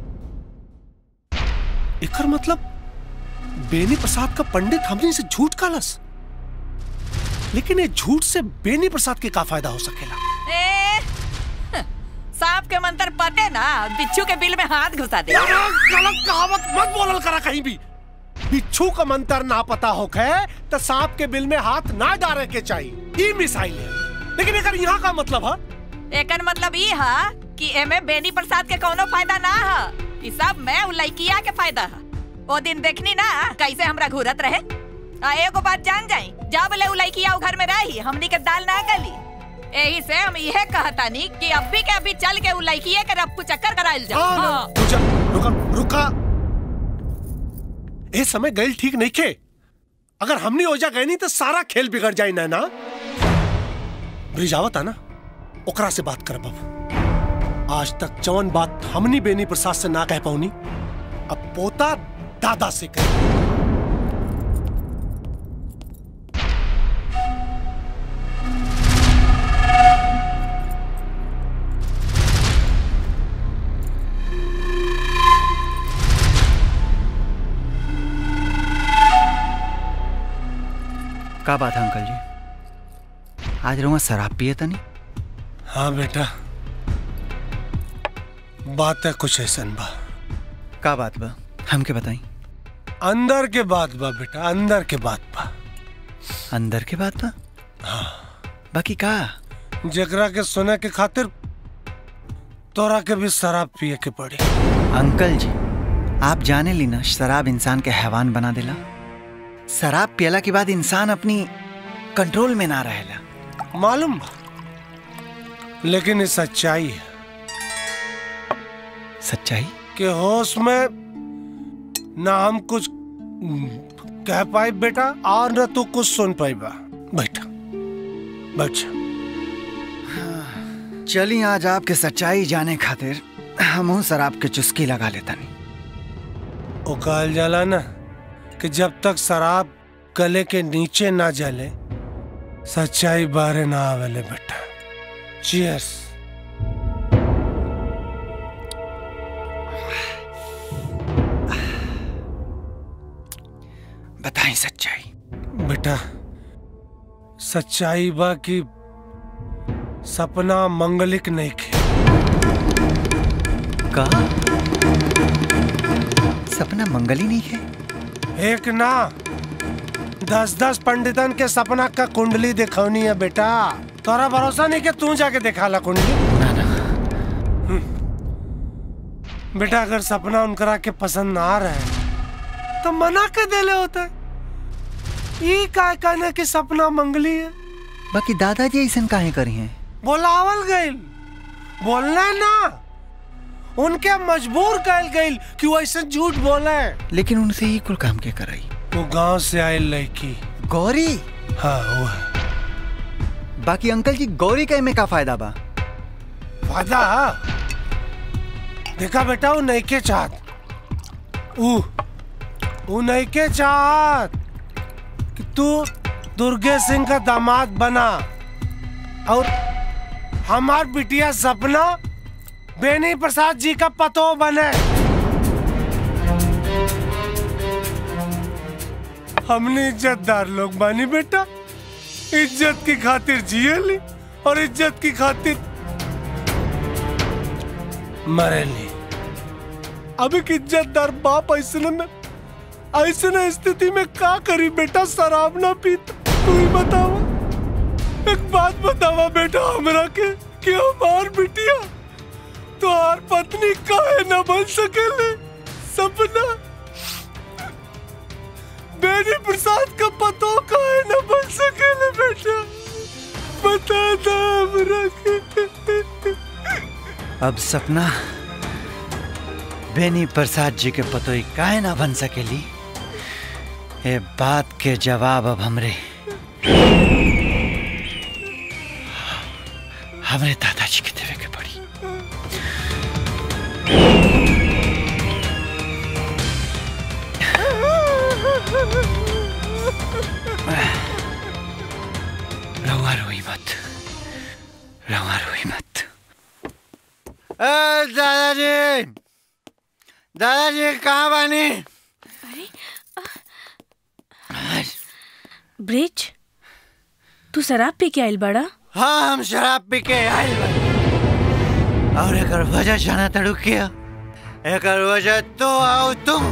एकर मतलब बेनी प्रसाद का पंडित हमने से झूठ कालस लेकिन ये झूठ से बेनी प्रसाद के का फायदा हो सकेला ए, सांप के मंत्र पते ना बिच्छू के बिल में हाथ घुसा दे गलत कहावत मत बोलल करा कहीं भी बिच्छू का मंत्र ना पता होखे तो सांप के बिल में हाथ ना डाले के चाहिए ई मिसाइल है लेकिन एकर यहाँ का मतलब है एकर मतलब ई हा कि एमे बेनी प्रसाद के कोनो फायदा ना हा ई सब मैं उ लइकिया के फायदा हा ओ दिन देखनी ना कैसे हमरा घूरत रहे आ एगो बात जान जाई जब ले उ लइकिया उ घर में रही हमनी के दाल ना गली एही से हम इहे कहतानी कि अभी के अभी चल के उ लइकिये के रफ्फू चक्कर कराइल जा हाँ, हाँ। रुका रुका रुका ए समय गैल ठीक नहीं खे अगर हमने ओजा गए नहीं तो सारा खेल बिगड़ जाए ना ना ब्रिजावत है ना ओकरा से बात कर बाबू आज तक जवन बात हमनी बेनी प्रसाद से ना कह पाऊनी अब पोता दादा से कह का बात है अंकल जी आज रहुआ शराब पिए तनी हाँ बेटा बात है कुछ ऐसा बा का बात बा हमके बताई अंदर के बात बा बेटा अंदर के बात बा अंदर के बात बा हाँ बाकी का जकरा के सुने के खातिर तोरा के भी शराब पिए के पड़ी अंकल जी आप जाने ली ना शराब इंसान के हैवान बना देला शराब पियला के बाद इंसान अपनी कंट्रोल में ना रहेला मालूम बा लेकिन ये सच्चाई है सच्चाई कि होश में ना हम कुछ कह पाए बेटा और न तू कुछ सुन पाई बा बैठा बैठ जा। चली आज आपके सच्चाई जाने खातिर हम शराब के चुस्की लगा लेता नहीं वो कहल जाला ना कि जब तक शराब गले के नीचे ना जले सच्चाई बारे ना आवेले बेटा चीयर्स बताएं सच्चाई बेटा सच्चाई बा कि सपना मंगलिक नहीं खे का सपना मंगली नहीं है एक ना दस दस पंडितन के सपना का कुंडली दिखौनी है बेटा तोरा भरोसा नहीं कि तू जाके दिखा ला कुंडली हम्म। बेटा अगर सपना उनकरा के पसंद ना आ रहा है तो मना के देले होता है ये काय कहना कि सपना मंगली है बाकी दादाजी ऐसा काहे करी हैं बोलावल गइल बोलना ना उनके मजबूर कल गइल कि वो ऐसे झूठ बोले लेकिन उनसे ही कुल काम के कराई वो गांव से आए लड़की गौरी हाँ वो है बाकी अंकल जी गौरी का में का फायदा बा फायदा देखा बेटा वो नहीं के चाहत ऊ वो नहीं के चाहत कि तू दुर्गे सिंह का दामाद बना और हमार बिटिया सपना बेनी प्रसाद जी का पतो बने हमने इज्जतदार लोग बानी बेटा इज्जत की खातिर जिए ली और इज्जत की खातिर मरे ली अब एक इज्जतदार बाप ऐसे में ऐसे स्थिति में का करी बेटा शराब ना पीता तू ही बतावा एक बात बतावा बेटा हमरा के कि हमार बिटिया तोहार पत्नी काहे न बन सकेले सपना बेनी प्रसाद का पतो काहे न बन सकेले बेटा बता दो हमरा के अब सपना बेनी प्रसाद जी के पतोई काहे ना बन सकेली ये बात के जवाब अब हमरे हमरे दादाजी के देवे के पड़ी रवा रोई मत रवा रोई मत ए, दादाजी दादाजी कहाँ बानी ब्रिज तू शराब पी के आइल बड़ा हाँ हम शराब पी के आइल बानी और एक वजह जाना तड़ू किया एक वजह तो आओ तुम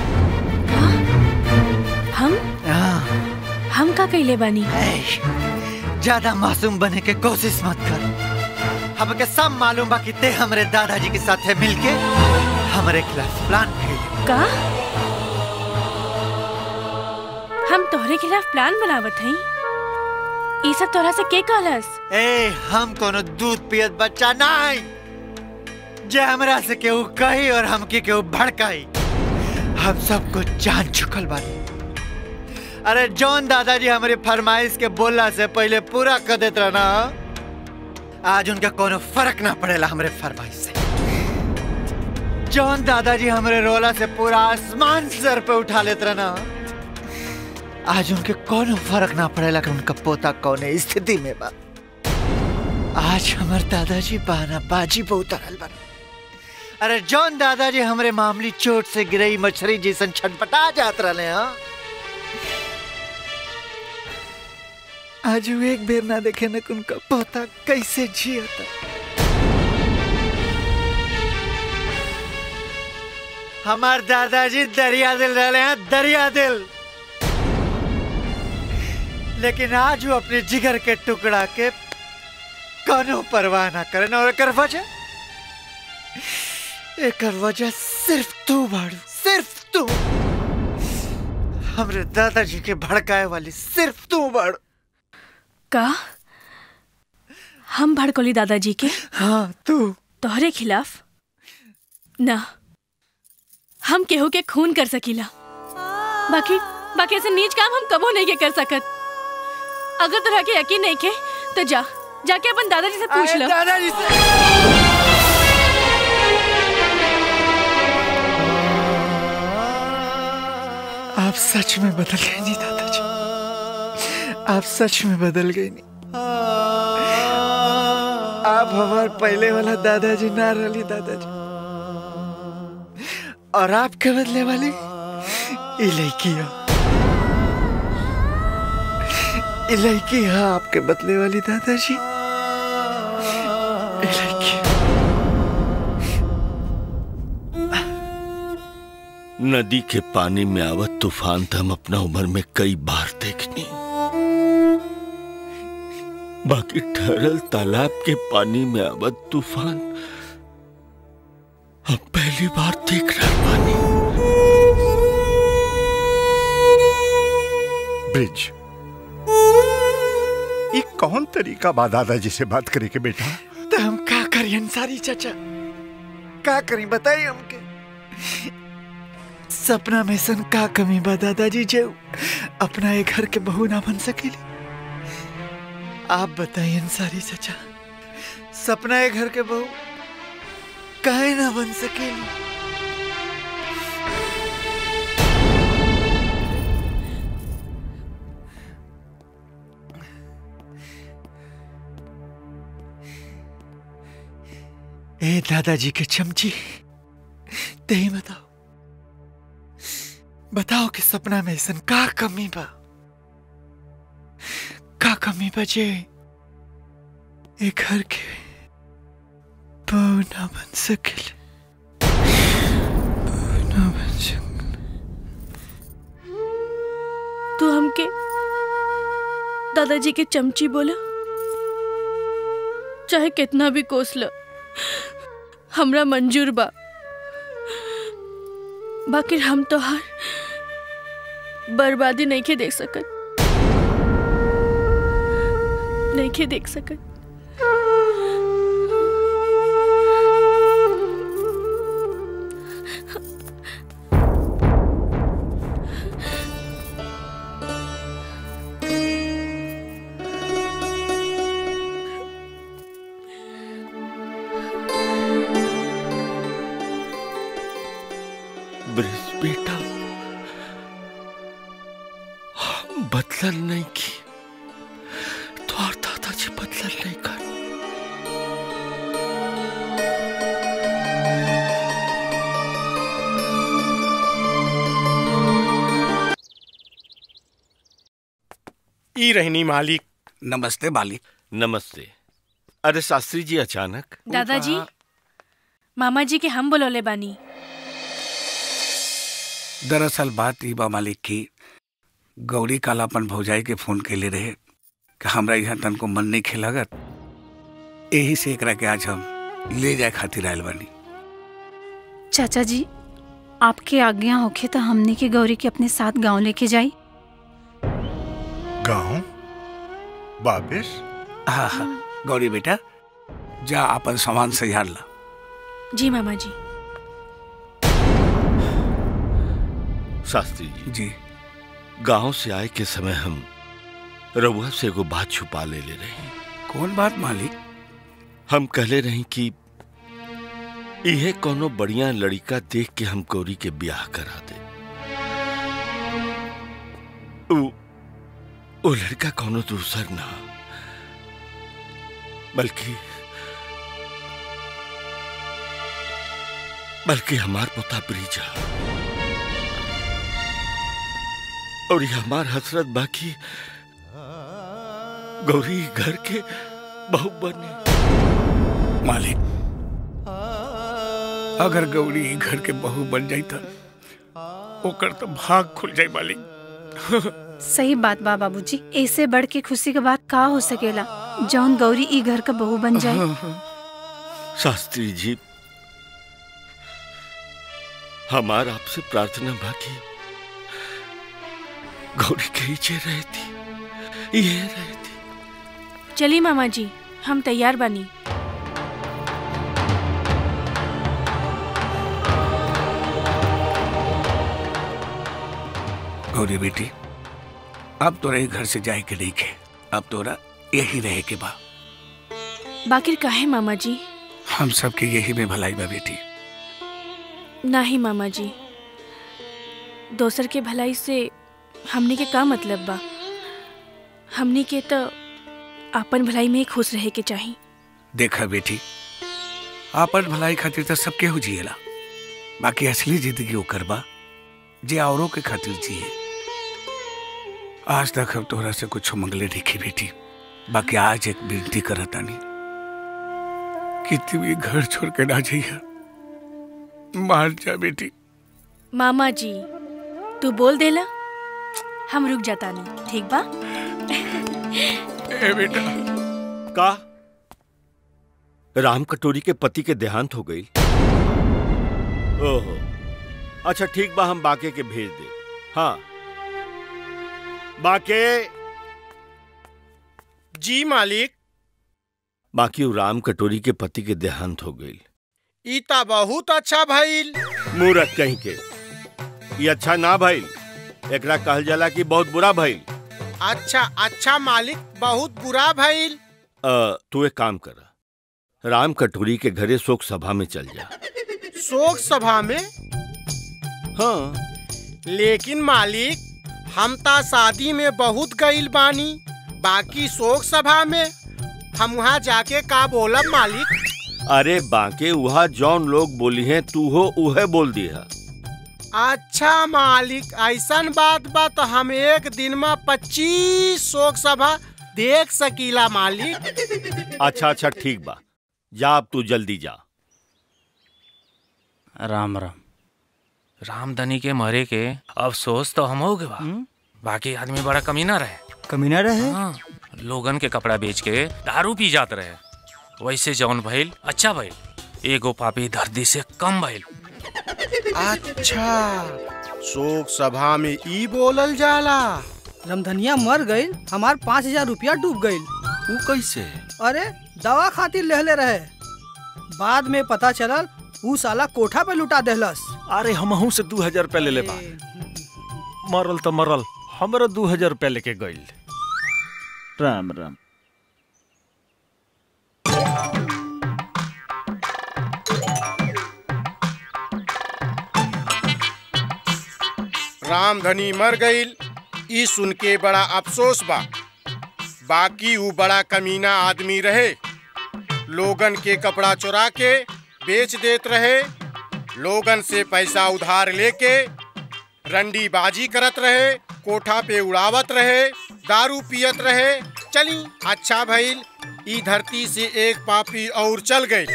हम हाँ हम का कैले बानी ज्यादा मासूम बने के कोशिश मत कर हमके सब मालूम बा कि ते हमरे दादाजी के साथ मिलके हमरे खिलाफ प्लान खेले का हम तोहरे खिलाफ प्लान बनावत हई ई सब तोहरा से के कहलस ए हम कोनो दूध पियत बच्चा नहीं जे हमरा से केहू कही और हमके केहू भड़काई हम सब कुछ जान चुकल बानी अरे जौन दादाजी हमारी फरमाइश के बोलला से पहले पूरा कर देत रहना आज उनका कोनो फर्क ना पड़ेला हमरे फरमाइश से जौन दादाजी हमरे रोला से पूरा आसमान सर पे उठा लेत रहना आज उनके कोनो फर्क ना पड़ेला कि उनका पोता कौने स्थिति में बा आज हमर दादाजी बहाना बाजी पे उतरल बा अरे जौन दादाजी हमरे मामूली चोट से गिरई मछली जैसन छटपटा जात रहले हाँ आज वो एक बेर ना देखे न कि उनका पोता कैसे जियता हमार दादाजी दरिया दिल रहले हैं दरिया दिल लेकिन आज वो अपने जिगर के टुकड़ा के कोनो परवाह ना करे और एकर वजह एकर वजह सिर्फ तू बाड़ू सिर्फ तू हमरे दादाजी के भड़काए वाली सिर्फ तू बाड़ू का हम भड़कोली दादाजी के हाँ तू तोहरे खिलाफ ना हम केहू के खून कर सकीला बाकी बाकी ऐसे नीच काम हम कबो नहीं के कर सकत अगर तोरा के यकीन नहीं के तो जा जाके अपन दादाजी से पूछ अरे लो दादाजी से आप सच में बदल गए नहीं दादाजी आप सच में बदल गए नहीं आप हमार पहले वाला दादाजी ना रही दादाजी और आपके बदले वाली ई लड़की हो ई लड़की है आपके बदले वाली दादाजी ई लड़की नदी के पानी में आवत तूफान तो हम अपना उम्र में कई बार देखनी बाकी ठहरल तालाब के पानी में आवत तूफान अब पहली बार देख रहा पानी ब्रिज ये कौन तरीका बा दादाजी से बात करे के बेटा तो हम का करी अंसारी चाचा का करी बताइए हमके सपना में सन का कमी बा दादाजी जे अपना एक घर के बहू ना बन सकेली आप बताइए अंसारी चाचा सपना एक घर के बहू काहे ना बन सकेली ए दादाजी के चमची ते ही बताओ बताओ कि सपना में ऐसन का कमी बा का कमी बचे ए घर के बहू ना बन सकेले बहू ना बन सकेले तू हमके दादाजी के चमची बोला चाहे कितना भी कोस लो हमरा मंजूर बा बाकी हम तो हर बर्बादी नहीं के देख सकत नहीं के देख सकत ब्रिज बेटा हम बदलन नहीं की तो और दादाजी बदलन नहीं कर ई रहनी मालिक नमस्ते मालिक नमस्ते अरे शास्त्री जी अचानक दादाजी मामा जी के हम बुलौले बानी दरअसल बात ई बा मालिक की गौरी काल अपन भौजाई के फोन कैले रहे कि हमरा यहाँ तन को मन नहीं खेलागत यही से एकरा के आज हम ले जाए खातिर आयल बानी चाचा जी आपके आज्ञा होखे तो हमने के गौरी के अपने साथ गांव लेके जाई गाँव वापिस हाँ हाँ गौरी बेटा जा अपन सामान सजाड़ ला जी मामा जी शास्त्री जी जी गांव से आए के समय हम रउआ से एगो बात छुपा ले ले रही कौन बात मालिक हम कहले रही कि इहे कोनो बढ़िया लड़का देख के हम गौरी के ब्याह करा दे उ, वो लड़का कोनो दूसर ना बल्कि बल्कि हमार पोता ब्रिजा और ये हमार हसरत बाकी गौरी घर के बहू बने मालिक अगर गौरी ई घर के बहू बन जाई त ओकर तो भाग खुल जाई मालिक सही बात बा बाबूजी ऐसे बढ़ के खुशी के बात का हो सकेला जौन गौरी ई घर का बहू बन जाए शास्त्री जी हमार आपसे प्रार्थना बाकी गौरी के जे रहती ये रहती चलिए मामा जी हम तैयार बानी गौरी बेटी अब तोरा ई घर से जाए के नहीं के अब तोरा यही रहे के बा बाकिर काहे मामा जी हम सबके यही में भलाई बा बेटी नहीं मामा जी दोसर के भलाई से हमने के का मतलब बा हमने के तो अपन भलाई में ही खुश रहे के चाहिए देखा बेटी आपन भलाई खातिर तो सब केहू जिएला बाकी असली जिंदगी ओकर बा जे औरों के खातिर जिए आज तक हम तोहरा से कुछ मंगले देखी बेटी बाकी आज एक विनती करतानी कि तू ये घर छोड़ के ना जाइया मार जा बेटी मामा जी तू बोल देला हम रुक जाता नहीं ठीक बा ए बेटा का राम कटोरी के पति के देहांत हो गई ओहो अच्छा ठीक बा हम बाके के भेज दे हाँ बाके जी मालिक बाकी वो राम कटोरी के पति के देहांत हो गई ई ता बहुत अच्छा भइल मूरत कहीं के ये अच्छा ना भइल एकरा कहल जाला कि बहुत बुरा भइल अच्छा अच्छा मालिक बहुत बुरा भइल अ, तू एक काम कर राम कटोरी के घरे शोक सभा में चल जा शोक सभा में हाँ लेकिन मालिक हम ता शादी में बहुत गईल बानी बाकी शोक सभा में हम वहाँ जाके का बोलब मालिक अरे बाके वहा जौन लोग बोली हैं तू हो उहे बोल दिया अच्छा मालिक ऐसन बात बा तो हम एक दिन में पच्चीस शोक सभा देख सकीला मालिक अच्छा अच्छा ठीक बा जा अब तू जल्दी जा राम राम रामधनी के मरे के अफसोस तो हम हो गए बा बाकी आदमी बड़ा कमीना रहे कमीना रहे हाँ, लोगन के कपड़ा बेच के दारू पी जात रहे वैसे जौन भइल अच्छा भइल एगो पापी धरती से कम भइल अच्छा शोक सभा में ई बोलल जाला रमधनिया मर गई हमार पाँच हजार रुपया डूब गई वो कैसे अरे दवा खातिर लेहले रहे बाद में पता चलल ऊ साला कोठा पे लुटा देहलस अरे हमहू से दू हजार रुपया ले ले बा मरल तो मरल हमरा दू हजार रुपया लेके गइल राम राम रामधनी मर गईल ई सुन के बड़ा अफसोस बा बाकी ऊ बड़ा कमीना आदमी रहे लोगन के कपड़ा चुरा के बेच देत रहे लोगन से पैसा उधार लेके रंडी बाजी करत रहे कोठा पे उड़ावत रहे दारू पियत रहे चली अच्छा भइल ई धरती से एक पापी और चल गई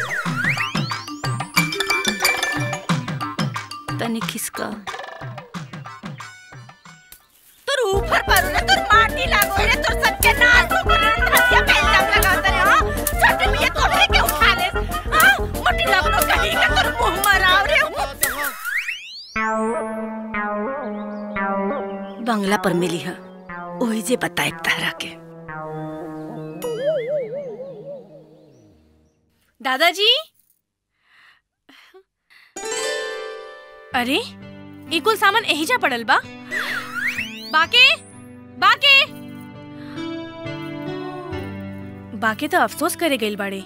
तनी खिसका तोर ऊपर पर ना तोर माटी लागो रे तोर सबके नाक ऊपर धसिया पे इल्जाम लगावत रे हां छोटे मिया तोरे के उठा ले हां मोटी लगनो कहीं का तोर मुंह मराव रे बंगला पर मिली है ओही जे बताए तारा के दादाजी अरे ई कुल सामान एही जा पड़ल बा बाके बाके बाके तो अफसोस करे गइल बाड़े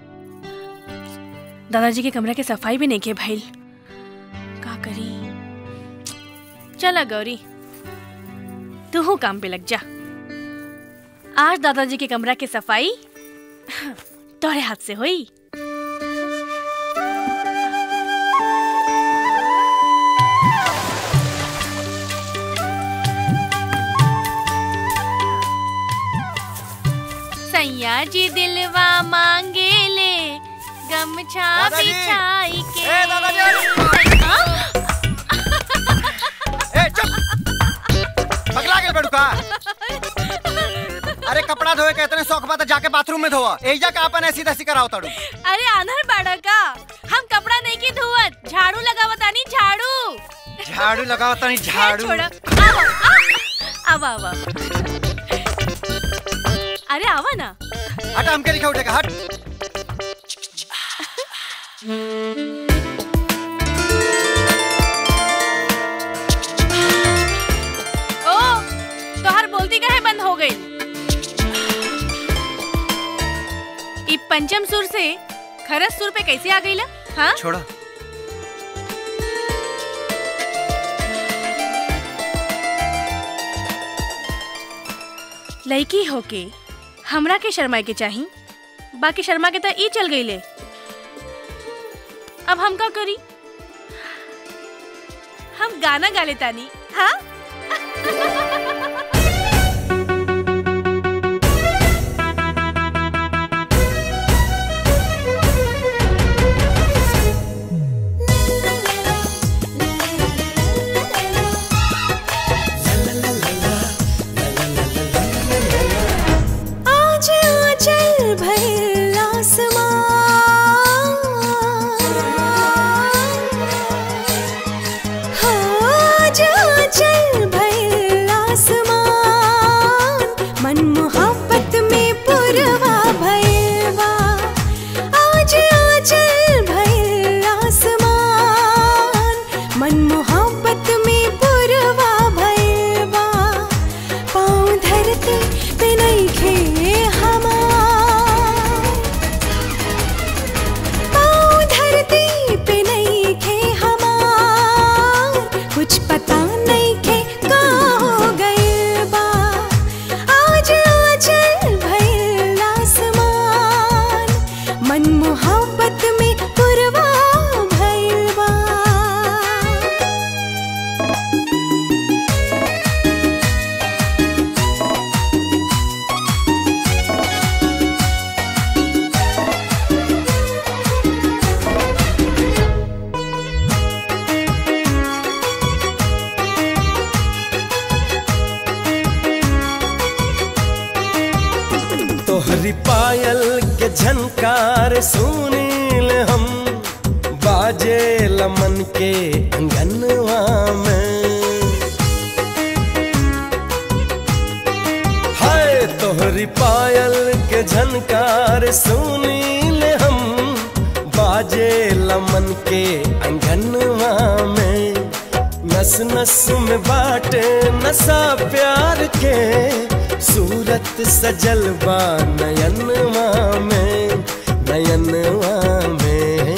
दादाजी के कमरा के सफाई भी नहीं के भइल का करी चला गौरी तू हूँ काम पे लग जा आज दादाजी के कमरा के सफाई तोरे हाथ से हुई सैया जी दिलवा मांगे ले गमछा दादाजी! बिछाई के ए, दादाजी! हाँ? ए चुप पगला गेल बेडू का अरे कपड़ा धोए के इतने शौक बा त जाके बाथरूम में धोवा एजा का अपन ऐसी तैसी कराओ ताड़ू अरे आनर बाड़ा का हम कपड़ा नहीं की धोवत झाड़ू लगावत आनी झाड़ू झाड़ू लगाओ तनी झाड़ू छोड़ा आओ आ, आवा आवा अरे आवा ना हट हमके लिखा उठेगा हट ओ तोहर बोलती काहे बंद हो गई ई पंचम सुर से खरस सुर पे कैसे आ गई ला हाँ छोड़ा लड़की होके हमरा के शर्मा के चाही बाकी शर्मा के तो ई चल गई ले अब हम का करी हम गाना गा लेतानी हाँ आज आंचल भइल आसमान हाँ, आज आंचल भइल आसमान मन मोहब्बत में पुरवा भइल बा आज आंचल भइल आसमान मन मोहब्बत में पुरवा भइल बा पाँव धरती पे नइखे हमार पाँव धरती पे नइखे हमार कुछ पता नइखे का हो गइल बा आज आंचल भइल आसमान मन मोहब्बत में पुरवा भइल बा तोहरी पायल के झनकार सुनील हम बाजे लमन के अंगनवा में तोहरी पायल के झनकार सुनी ले हम बाजे लमन के अंगनवा में नस नस में बाटे नशा प्यार के सूरत सजल बा नयनवा में नयनवा में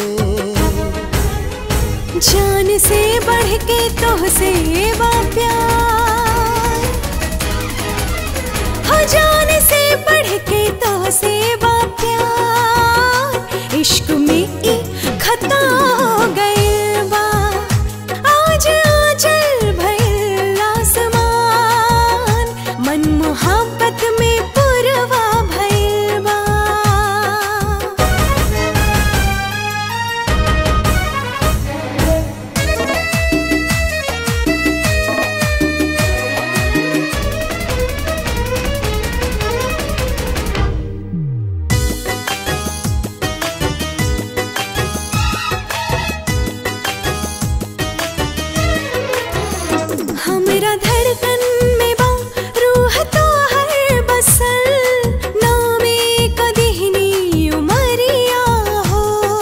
जान से बढ़ के तो से बा प्यार हो जान से बढ़ के तो से बा प्यार इश्क में ई खता हो गइल बा आज आजल भइल आसमान मन मोहब्बत में पुरवा भइल बा हमरा धड़कन में बा रूह तो हर बसल नामे कदिहनी उमरिया हो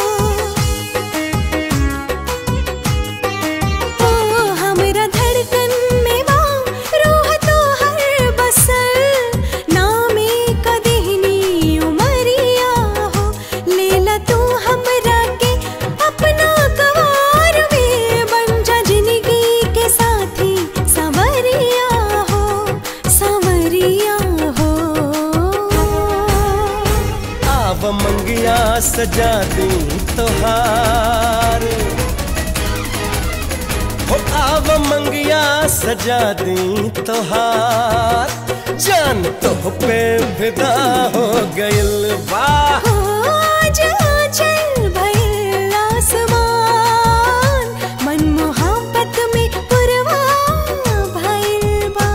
ओ हमरा धड़कन में बा रूह तो हर बसल नामे कदिहनी उमरिया हो लेला तू हमरा के अपना कवार में बन जा जिंदगी के साथी संवरिया हो संवरिया हो आव मंगिया सजा दी तोहार हो आव मंगिया सजा दी तोहार जान तो पे फिदा हो गइल वाह आज आंचल भइल आसमान मन मोहब्बत में पुरवा भइल बा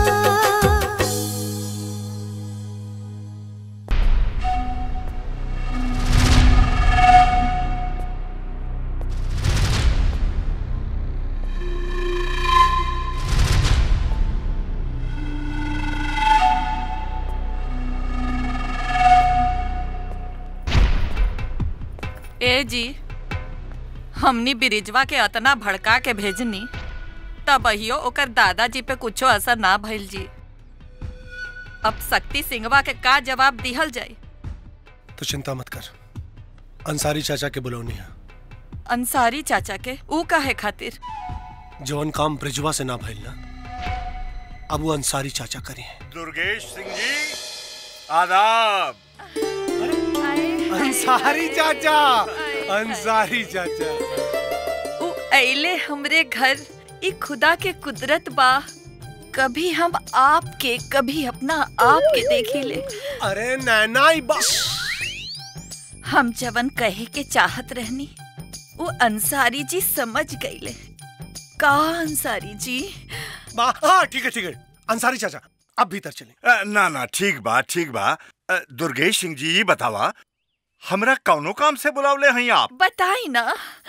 ए जी हमनी बिरिजवा के अतना भड़का के भेजनी तब अहियो ओकर दादाजी पे कुछो असर ना भइल जी अब शक्ति सिंहवा के का जवाब दिहल जाई तो चिंता मत कर अंसारी चाचा के बुलौनी है अंसारी चाचा के ऊ काहे खातिर जवन काम ब्रिजवा से ना भइल ना अब वो अंसारी चाचा करी है दुर्गेश सिंह जी आदाब अंसारी चाचा अंसारी चाचा ऊ अइले हमरे घर ई खुदा के कुदरत बा कभी हम आपके कभी अपना आप के देखी ले अरे नैना ई बा हम जवन कहे के चाहत रहनी वो अंसारी जी समझ गईले का अंसारी जी बा हाँ ठीक है ठीक है अंसारी चाचा अब भीतर चले अ, ना ना ठीक बा ठीक बा अ, दुर्गेश सिंह जी ये बतावा हमरा कौनो काम से बुलावले हैं आप बताई ना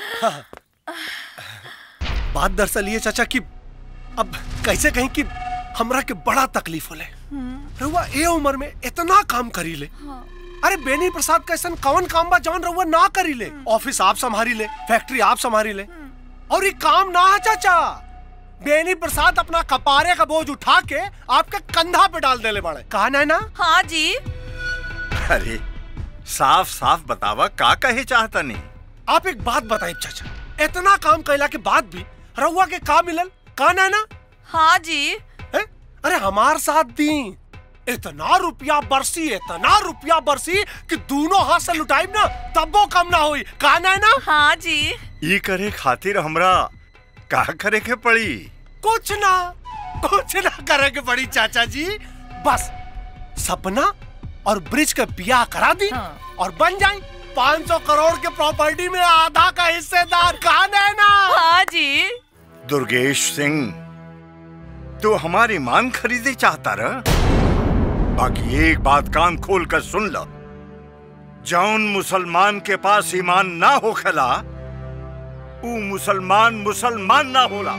बात दरअसल ये चाचा कि अब कैसे कहीं कि हमरा के बड़ा तकलीफ होले रहुआ ए उम्र में इतना काम करी ले अरे बेनी प्रसाद का ऐसा कौन काम बा जौन रहुआ ना करी ले ऑफिस आप संभारी ले फैक्ट्री आप संभारी ले और ये काम ना है चाचा बेनी प्रसाद अपना कपारे का बोझ उठा के आपके कंधा पे डाल देले बड़े कहा ना ना हाँ जी अरे साफ साफ बतावा का कहे चाहता नहीं आप एक बात बताइए चाचा इतना काम कैला के बाद भी रहुआ के का मिलल का ना ना हाँ जी है? अरे हमार साथ दी इतना रुपया बरसी इतना रुपया बरसी कि दोनों हाथ से लुटाई ना तब वो कम ना हुई का ना ना हाँ जी ये करे खातिर हमरा का करे के पड़ी कुछ ना कुछ ना करे के पड़ी चाचा जी बस सपना और ब्रिज का बियाह करा दी और बन जाए 500 करोड़ के प्रॉपर्टी में आधा का हिस्सेदार कहा है ना हाँ जी दुर्गेश सिंह तू हमारी मान खरीदे चाहता रह बाकी एक बात कान खोल कर सुन लो जौन मुसलमान के पास ईमान ना हो खला ऊ मुसलमान मुसलमान ना होला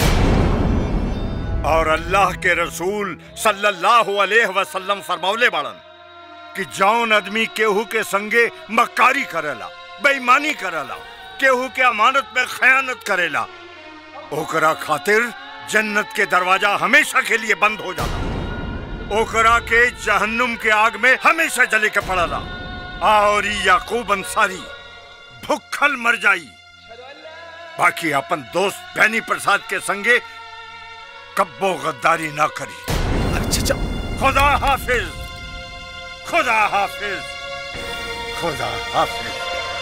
और अल्लाह के रसूल सल्लल्लाहु अलैहि वसल्लम फरमौले बाड़न कि जौन आदमी केहू के संगे मक्कारी करेला बेईमानी करेला केहू के अमानत में खयानत करेला ओकरा खातिर जन्नत के दरवाजा हमेशा के लिए बंद हो जाला ओकरा के जहन्नुम के आग में हमेशा जले के पड़ला और ई याकूब अंसारी भुक्खल मर जाई बाकी अपन दोस्त बैनी प्रसाद के संगे कब्बो गद्दारी ना करी अच्छा खुदा हाफिज खुदा हाफिज खुदा हाफिज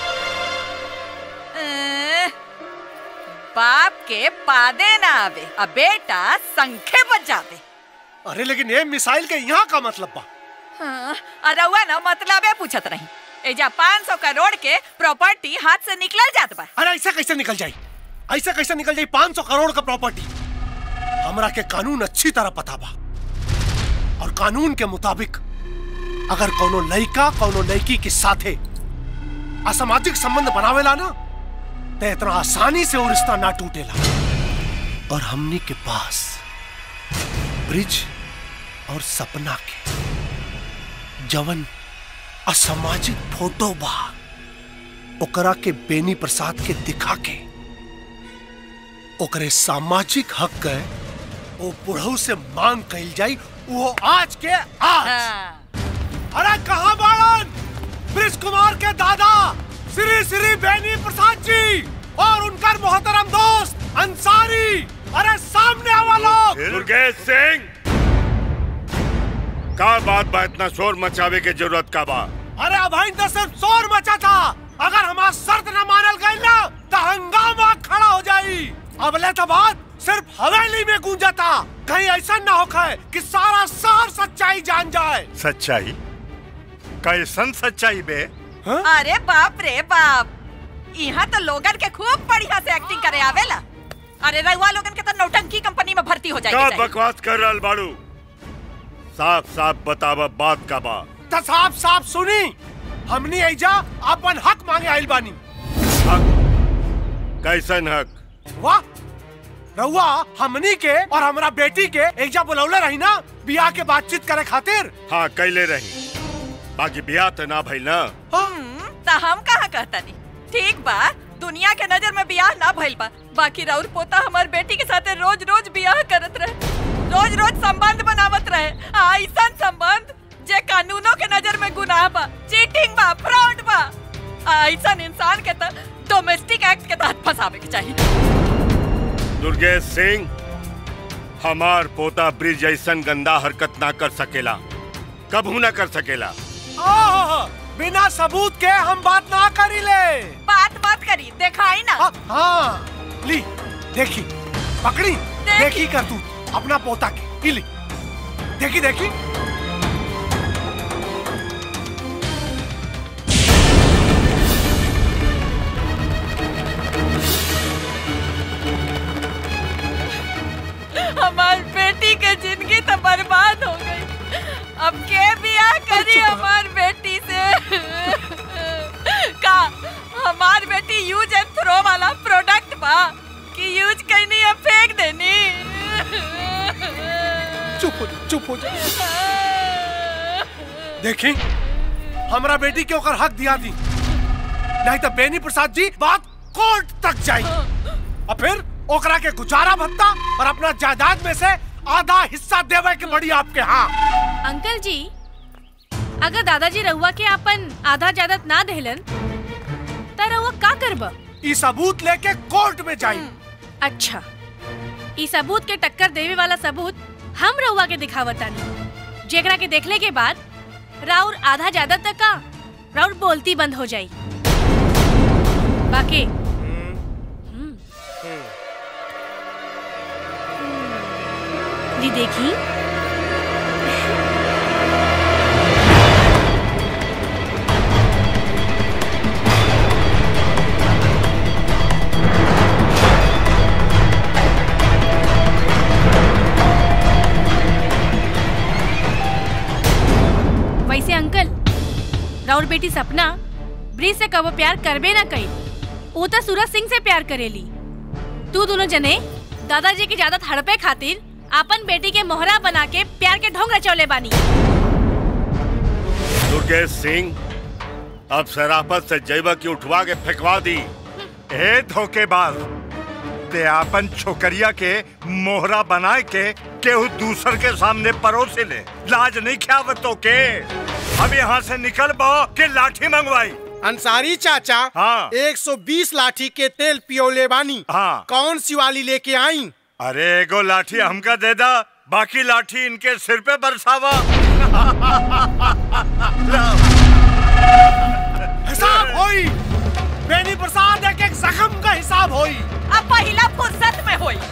ए, बाप के पादे ना आवे अब बेटा संखे बजावे अरे लेकिन ये मिसाइल के यहाँ का मतलब बा हाँ, अरे हुआ ना मतलब है पूछत नहीं एजा पाँच सौ करोड़ के प्रॉपर्टी हाथ से निकल जात बा अरे ऐसा कैसे निकल जाई ऐसा कैसे निकल जाई पाँच सौ करोड़ का प्रॉपर्टी हमरा के कानून अच्छी तरह पता बा और कानून के मुताबिक अगर कोनो लड़का कोनो लड़की के साथे असामाजिक संबंध बनावेला ना तो इतना आसानी से वो रिश्ता ना टूटेला और हमनी के पास ब्रिज और सपना के जवन असामाजिक फोटो बा ओकरा के बेनी प्रसाद के दिखा के ओकरे सामाजिक हक के ओ बुढ़ऊ से मांग कइल जाई वो आज के आज अरे कहाँ बाड़न ब्रिज कुमार के दादा श्री श्री बेनी प्रसाद जी और उनका मोहतरम दोस्त अंसारी अरे सामने आवा लोग दुर्गेश सिंह का बात बा इतना शोर मचावे के जरूरत का बा अरे अभाइन तो सिर्फ शोर मचा था अगर हमारा शर्त न मानल गई ना तो हंगामा खड़ा हो जाई अबले तो बात सिर्फ हवेली में गूंजा था कहीं ऐसा ना हो खाए कि सारा शहर सच्चाई जान जाए सच्चाई कैसन सच्चाई बे अरे बाप रे बाप यहाँ तो लोगन के खूब बढ़िया से एक्टिंग करे आवेला अरे रहुआ लोगन के तो नौटंकी कंपनी में भर्ती हो का जाएगी बकवास कर रहल बाड़ू साफ साफ बतावा बात का बा तो साफ साफ सुनी हमनी ऐजा अपन हक मांगे आइल बानी कैसन हक वाह रउआ हमनी के और हमरा बेटी के ऐजा बुलौले रही ना बियाह के बातचीत करे खातिर हाँ कैले रही बाकी बियाह तो ना भइल ना तो हम कहाँ कहता नहीं ठीक बा दुनिया के नजर में बियाह ना भइल बा बाकी राउर पोता हमार बेटी के साथे रोज रोज बियाह करत रहे रोज रोज संबंध बनावत रहे ऐसा संबंध जे कानूनों के नजर में गुनाह बा चीटिंग बा फ्रॉड बा ऐसा इंसान के तो डोमेस्टिक एक्ट के तहत फंसावे के चाहिए दुर्गेश सिंह हमार पोता ब्रिज ऐसन गंदा हरकत ना कर सकेला कबू ना कर सकेला ओह, बिना सबूत के हम बात ना करी ले बात मत करी दिखाई ना हाँ ली देखी पकड़ी देखी कर तू अपना पोता के ई ली देखी देखी हमार बेटी के जिंदगी तो बर्बाद हो गई अब के बियाह करी हमार बेटी से का हमार बेटी यूज एंड थ्रो वाला प्रोडक्ट बा कि यूज करनी है फेंक देनी चुप हो जा चुप हो जा देखी हमरा बेटी के ओकर हक दिया दी नहीं तो बेनी प्रसाद जी बात कोर्ट तक जाई और फिर ओकरा के गुजारा भत्ता और अपना जायदाद में से आधा हिस्सा देवे के बड़ी आपके हाँ अंकल जी अगर दादाजी रहुआ के अपन आधा जायदाद ना देहलन त रहुआ का करब ई सबूत लेके कोर्ट में जाई अच्छा ई सबूत के टक्कर देवे वाला सबूत हम रहुआ के दिखावतानी जेकरा के देखले के बाद राउर आधा जायदाद तक का राउर बोलती बंद हो जाई बाकी दी देखी वैसे अंकल राउर बेटी सपना ब्रिज से कबो प्यार करबे ना कई वो तो सूरज सिंह से प्यार करेली तू दोनों जने दादाजी की ज्यादा हड़पे खातिर अपन बेटी के मोहरा बना के प्यार के ढोंग रचौले बानी दुर्गेश सिंह अब शराफत से जैब की उठवा के फेंकवा दी ए धोखेबाज ते आपन छोकरिया के मोहरा बनाए के केहू दूसर के सामने परोसे ले लाज नहीं ख्यावत तो के अब यहाँ से निकल बो के लाठी मंगवाई अंसारी चाचा हाँ 120 लाठी के तेल पियोले बानी हाँ कौन सी वाली लेके आई अरे एगो लाठी हमका दे दा बाकी लाठी इनके सिर पे बरसावा हिसाब होई बेनी प्रसाद एक एक जख्म का हिसाब होई अब पहला फुर्सत में होई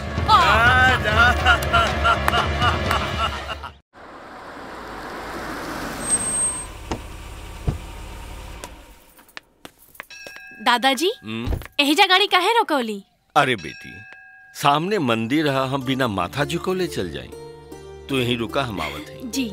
दादाजी हम्म, एहिजा गाड़ी काहे रोकौली अरे बेटी सामने मंदिर है हम बिना माथा झुकोले चल जाई तू यहीं रुका हम आवत है जी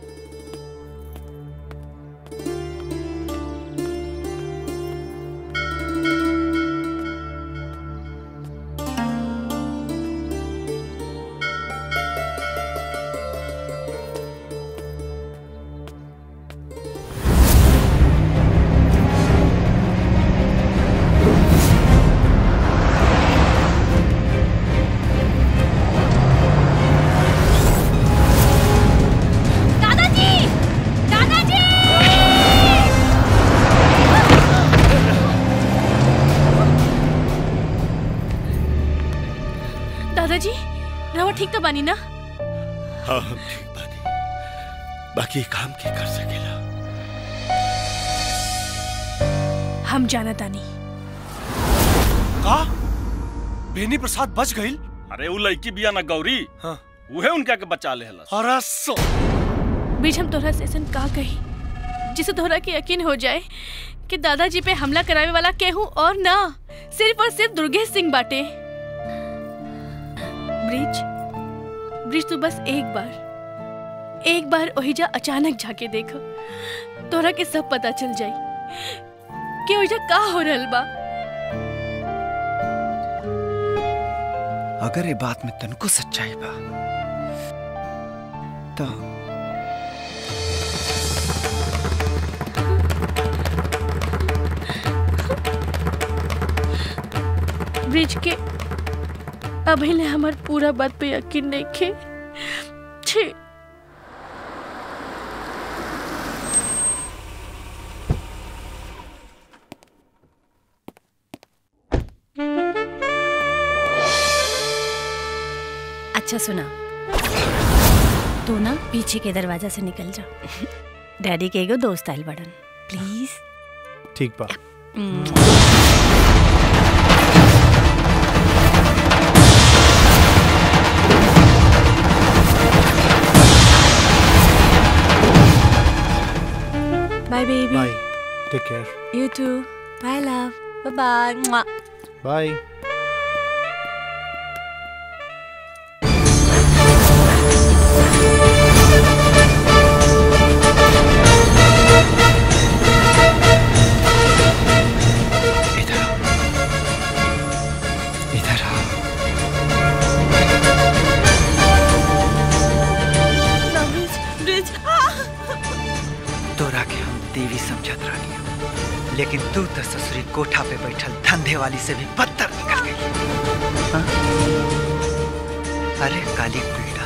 दादाजी दादाजी दादाजी रवा ठीक तो बानी ना हाँ हम ठीक बानी बाकी काम के कर सकेला हम जाना तानी का बेनी प्रसाद बच गई अरे वो लड़की बिया ना गौरी हाँ उहे उनका के बचा ले हलस अरे सो बीच हम तोहरा से ऐसन का कही जिसे तोहरा के यकीन हो जाए कि दादाजी पे हमला करावे वाला केहू और ना सिर्फ और सिर्फ दुर्गेश सिंह बाटे ब्रिज ब्रिज तू बस एक बार एक बार ओहिजा अचानक जाके देख तोहरा के सब पता चल जाई कि ओहिजा का हो रहल बा अगर ये बात में तनको सच्चाई बा तो ब्रिज के अभी ले हमार पूरा बात पे यकीन नहीं खे छी अच्छा सुना तू ना पीछे के दरवाजा से निकल जा डैडी के एगो दोस्त आइल बड़न प्लीज ठीक बा bye baby bye take care you too bye love bye bye bye इधर आओ ब्रिज ब्रिज तोरा के हम देवी समझत रही लेकिन तू तो ससुरी कोठा पे बैठल धंधे वाली से भी बदतर निकल गई हाँ? अरे काली पीड़ा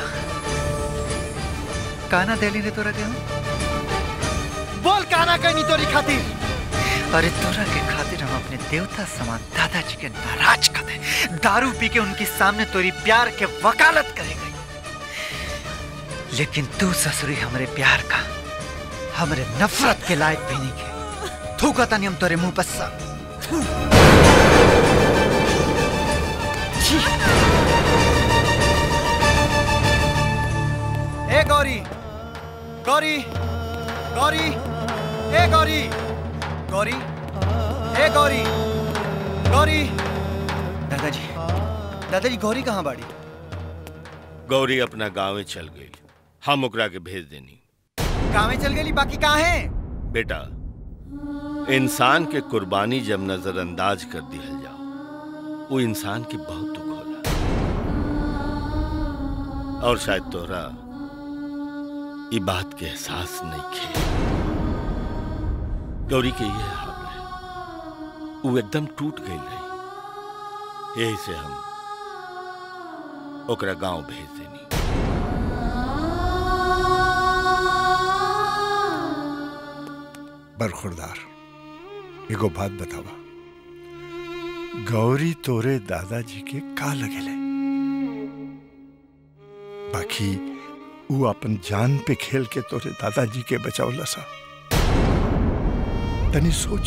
काना देली ने तोरा के हम बोल काना कहनी तोरी खातिर अरे तोरा के खातिर हम अपने देवता समान दादाजी के नाराज कर दे दारू पी के उनके सामने तोरी प्यार के वकालत करे गई लेकिन तू ससुरी हमरे प्यार का हमरे नफरत के लायक भी नहीं के थूका तानी हम तोरे मुंह पर सा थू। छी। ए गौरी गौरी गौरी ए गौरी गौरी ए गौरी गौरी दादाजी दादाजी गौरी कहाँ बाड़ी गौरी अपना गाँव चल गई हम ओकरा के भेज देनी गाँव में चल गई बाकी कहाँ है बेटा इंसान के कुर्बानी जब नजरअंदाज कर दिया जाओ वो इंसान की बहुत दुख होला और शायद तोहरा ये बात के एहसास नहीं खे गौरी के ये हाल रहे वो एकदम टूट गई रही यही से हम ओकरा गांव भेज देनी बरखुरदार एगो बात बतावा गौरी तोरे दादाजी के का लगेले बाकी वो अपन जान पे खेल के तोरे दादाजी के बचावला सा तनी सोच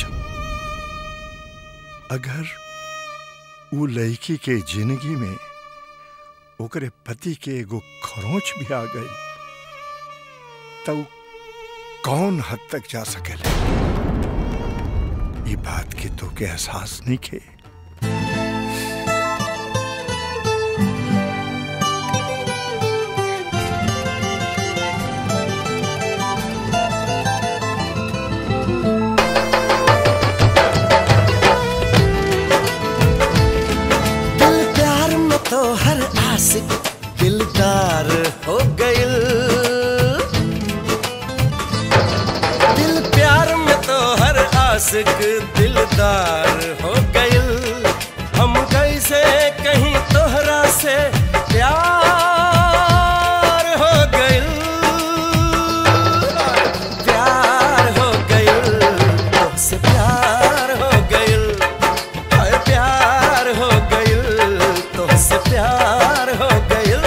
अगर वो लड़की के जिंदगी में ओकरे पति के एगो खरोच भी आ गई तो कौन हद तक जा सकेले ये बात की तो के एहसास नहीं के दिल प्यार में तो हर आशिक दिलदार हो गइल दिल प्यार में तो हर आशिक दिलदार हो गइल हम कैसे कहीं तोहरा से प्यार हो गइल प्यार हो गइल तुमसे प्यार हो गइल हाय प्यार हो गइल तुमसे प्यार हो गइल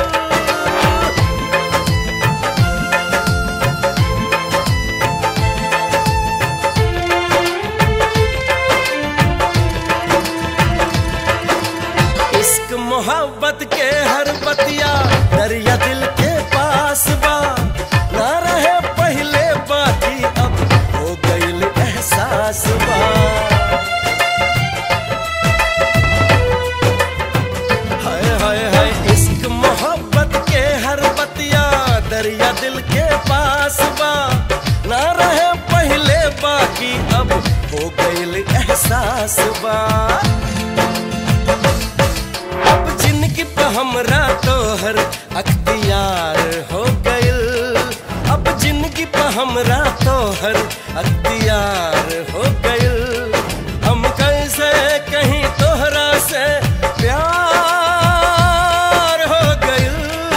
इश्क मोहब्बत के हर बतिया दरिया दिल के पास बा ना रहे पहले बाकी अब हो गइल एहसास बा हाय हाय हाय इश्क मोहब्बत के हर बतिया दरिया दिल के पास बा ना रहे पहले बाकी अब हो गइल एहसास बा अब जिनकी पे हमरा तोहर अख्तियार हो गइल अब जिनकी पे हमरा तोहर अख्तियार हो गइल हम कैसे कहीं तोहरा से प्यार हो गइल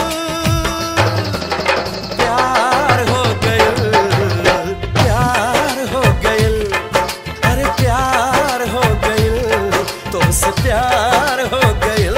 प्यार हो गइल प्यार हो गइल अरे प्यार हो गइल तुमसे प्यार हो गइल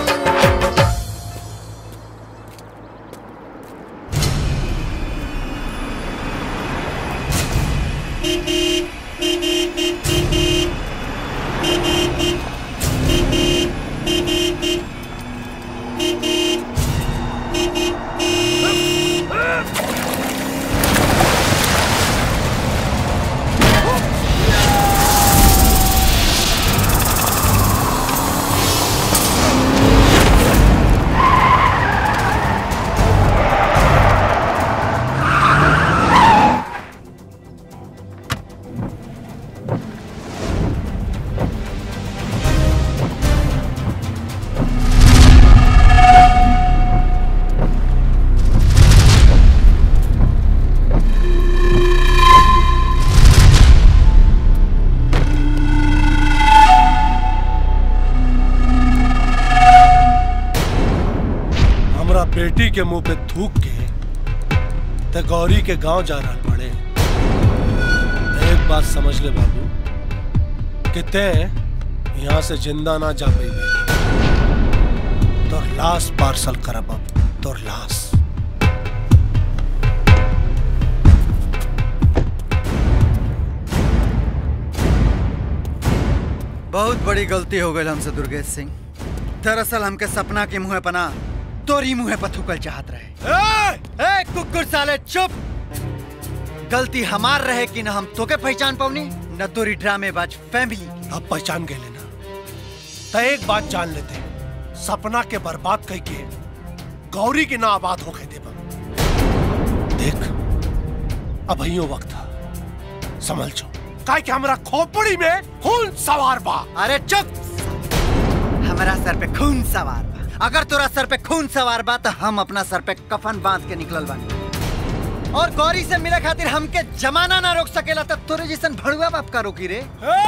हमरा बेटी के मुंह पे थूक के ते गौरी के गांव जा रहा पड़े ते एक बात समझ ले बाबू कि ते यहाँ से जिंदा ना जा पाई तोर लाश पार्सल करब अब तोर लाश बहुत बड़ी गलती हो गई हमसे दुर्गेश सिंह दरअसल हमके सपना के मुंह पना तोरी मुंह पर थूकल चाहत रहे ए कुकुर साले चुप गलती हमार रहे कि न हम तोके पहचान पाऊनी न तोरी ड्रामेबाज फैमिली अब पहचान गए लेना तो एक बात जान लेते सपना के बर्बाद कह के गौरी के ना आबाद हो गए देव देख अब यो वक्त है समझ जो काय कि हमरा खोपड़ी में खून सवार बा अरे चुप हमारा सर पे खून सवार बा अगर तोरा सर पे खून सवार बा तो हम अपना सर पे कफन बांध के निकलल बानी और गौरी से मिले खातिर हमके जमाना ना रोक सकेला तब तोरे जैसन भड़ुआ बाप का रोकी रे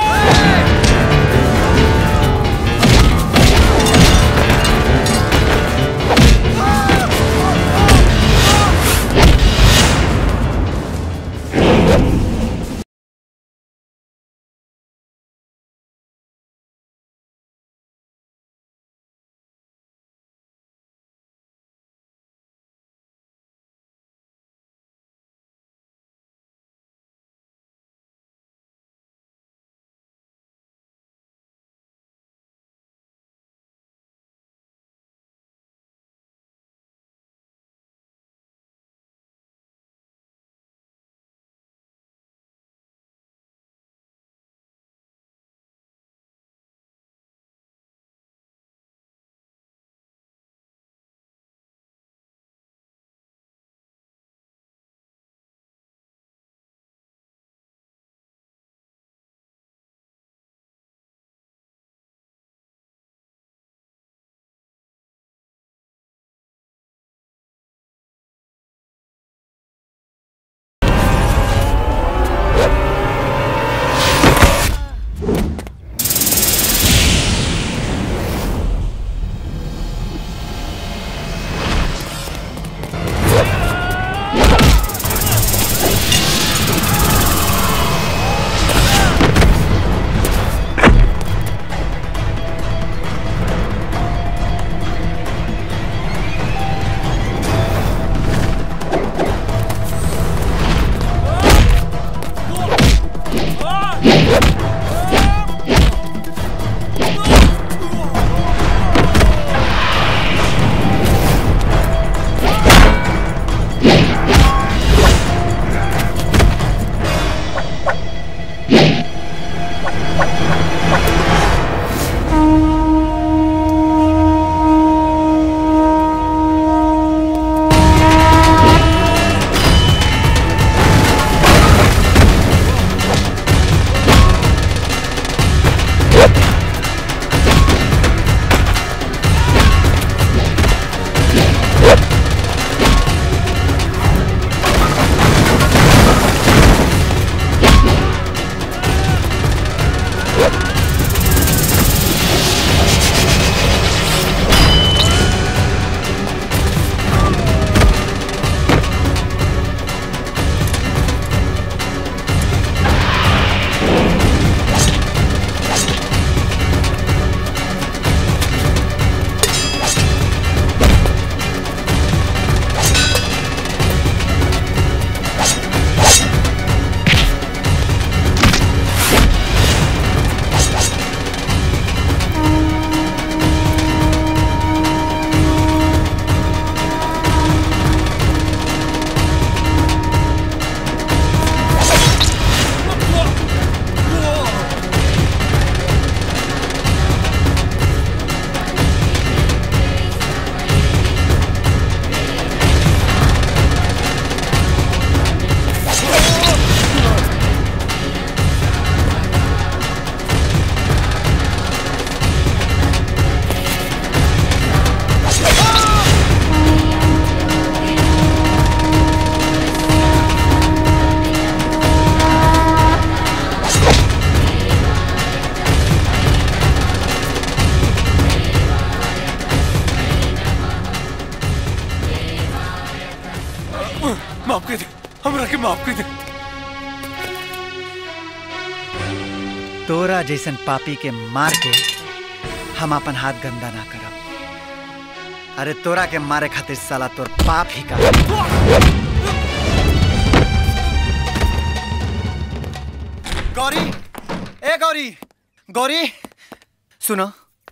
माफ कर दे हमरा के माफ कर दे तोरा जैसन पापी के मार के हम अपन हाथ गंदा ना करब अरे तोरा के मारे खातिर साला तोर पाप ही का गौरी ए गौरी गौरी सुनो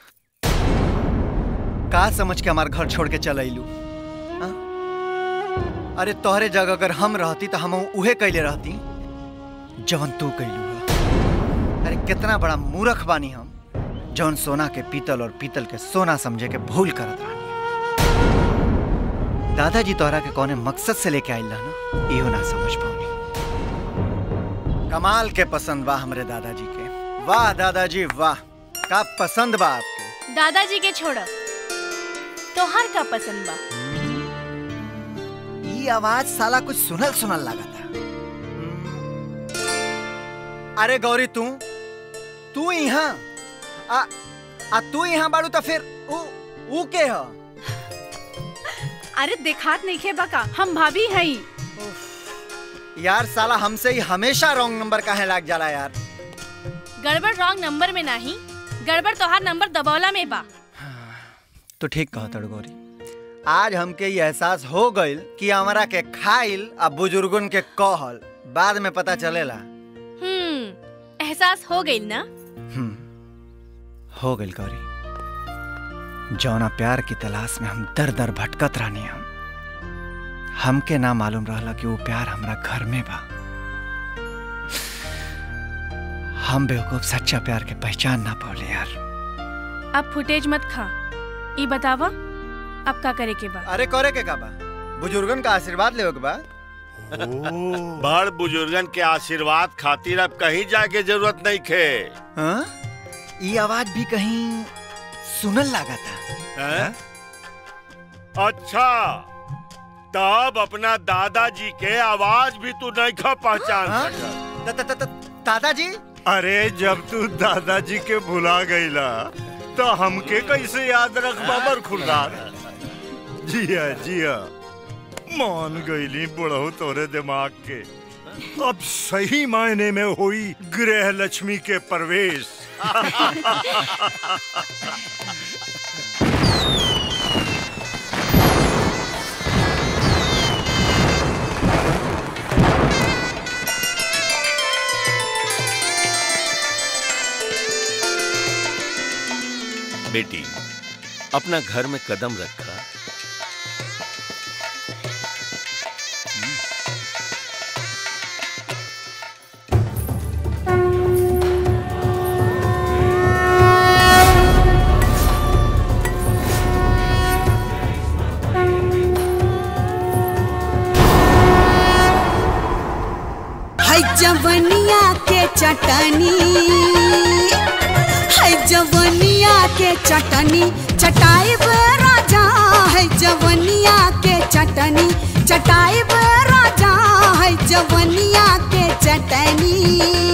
का समझ के हमार घर छोड़ के चल अइलू हाँ? अरे तोहरे जगह अगर हम रहती तो हम उहे कैले रहती जवन तू कैलू है अरे कितना बड़ा मूर्ख बानी हम जौन सोना के पीतल और पीतल के सोना समझे के भूल करत रहनी दादाजी तोहरा के कौने मकसद से लेके आइल ना इहो ना समझ पाऊनी कमाल के पसंद बा हमरे दादाजी के वाह दादाजी वाह का पसंद बा आपके दादाजी के छोड़ तोहार का पसंद बा ई आवाज साला कुछ सुनल सुनल लगा था अरे गौरी तू तू यहाँ आ, आ तू यहाँ बाड़ू तो फिर ऊ ऊ के ह अरे देखात नहीं खे बका हम भाभी हई यार साला हमसे ही हमेशा रॉन्ग नंबर काहे लाग जाला यार गड़बड़ रॉन्ग नंबर में नहीं गड़बड़ तोहार नंबर दबौला में बा तो ठीक कहा तड़ गौरी आज हमके ये एहसास हो गइल कि हमारा के खाइल आ बुजुर्गन के कहल बाद में पता चलेला हम्म एहसास हो गई ना हो गइल गौरी जौना प्यार की तलाश में हम दर दर भटकत रहनी हम हमके ना मालूम रहला कि वो प्यार हमरा घर में बा हम बेवकूफ सच्चा प्यार के पहचान ना पाले यार अब फुटेज मत खा ई बतावा अब का करे के बा अरे करे के का बा बुजुर्गन का आशीर्वाद लेवे के बा बड़ बुजुर्गन के आशीर्वाद खातिर अब कहीं जाके जरूरत नहीं खे हाँ? ये आवाज भी कहीं सुनल लगा था हैं? अच्छा तब अपना दादाजी के आवाज भी तू नहीं खा पहचान हाँ? सका दादाजी अरे जब तू दादाजी के भुला गईला तो हमके कैसे याद रख बाबर खुरदार जिया जिया मान गईली बुढ़ऊ तोरे दिमाग के अब सही मायने में हुई गृह लक्ष्मी के प्रवेश बेटी अपना घर में कदम रखा है जवनिया के चटनी है जवनिया के चटनी चटाई राजा है जवनिया के चटनी चटाई राजा है जवनिया के चटनी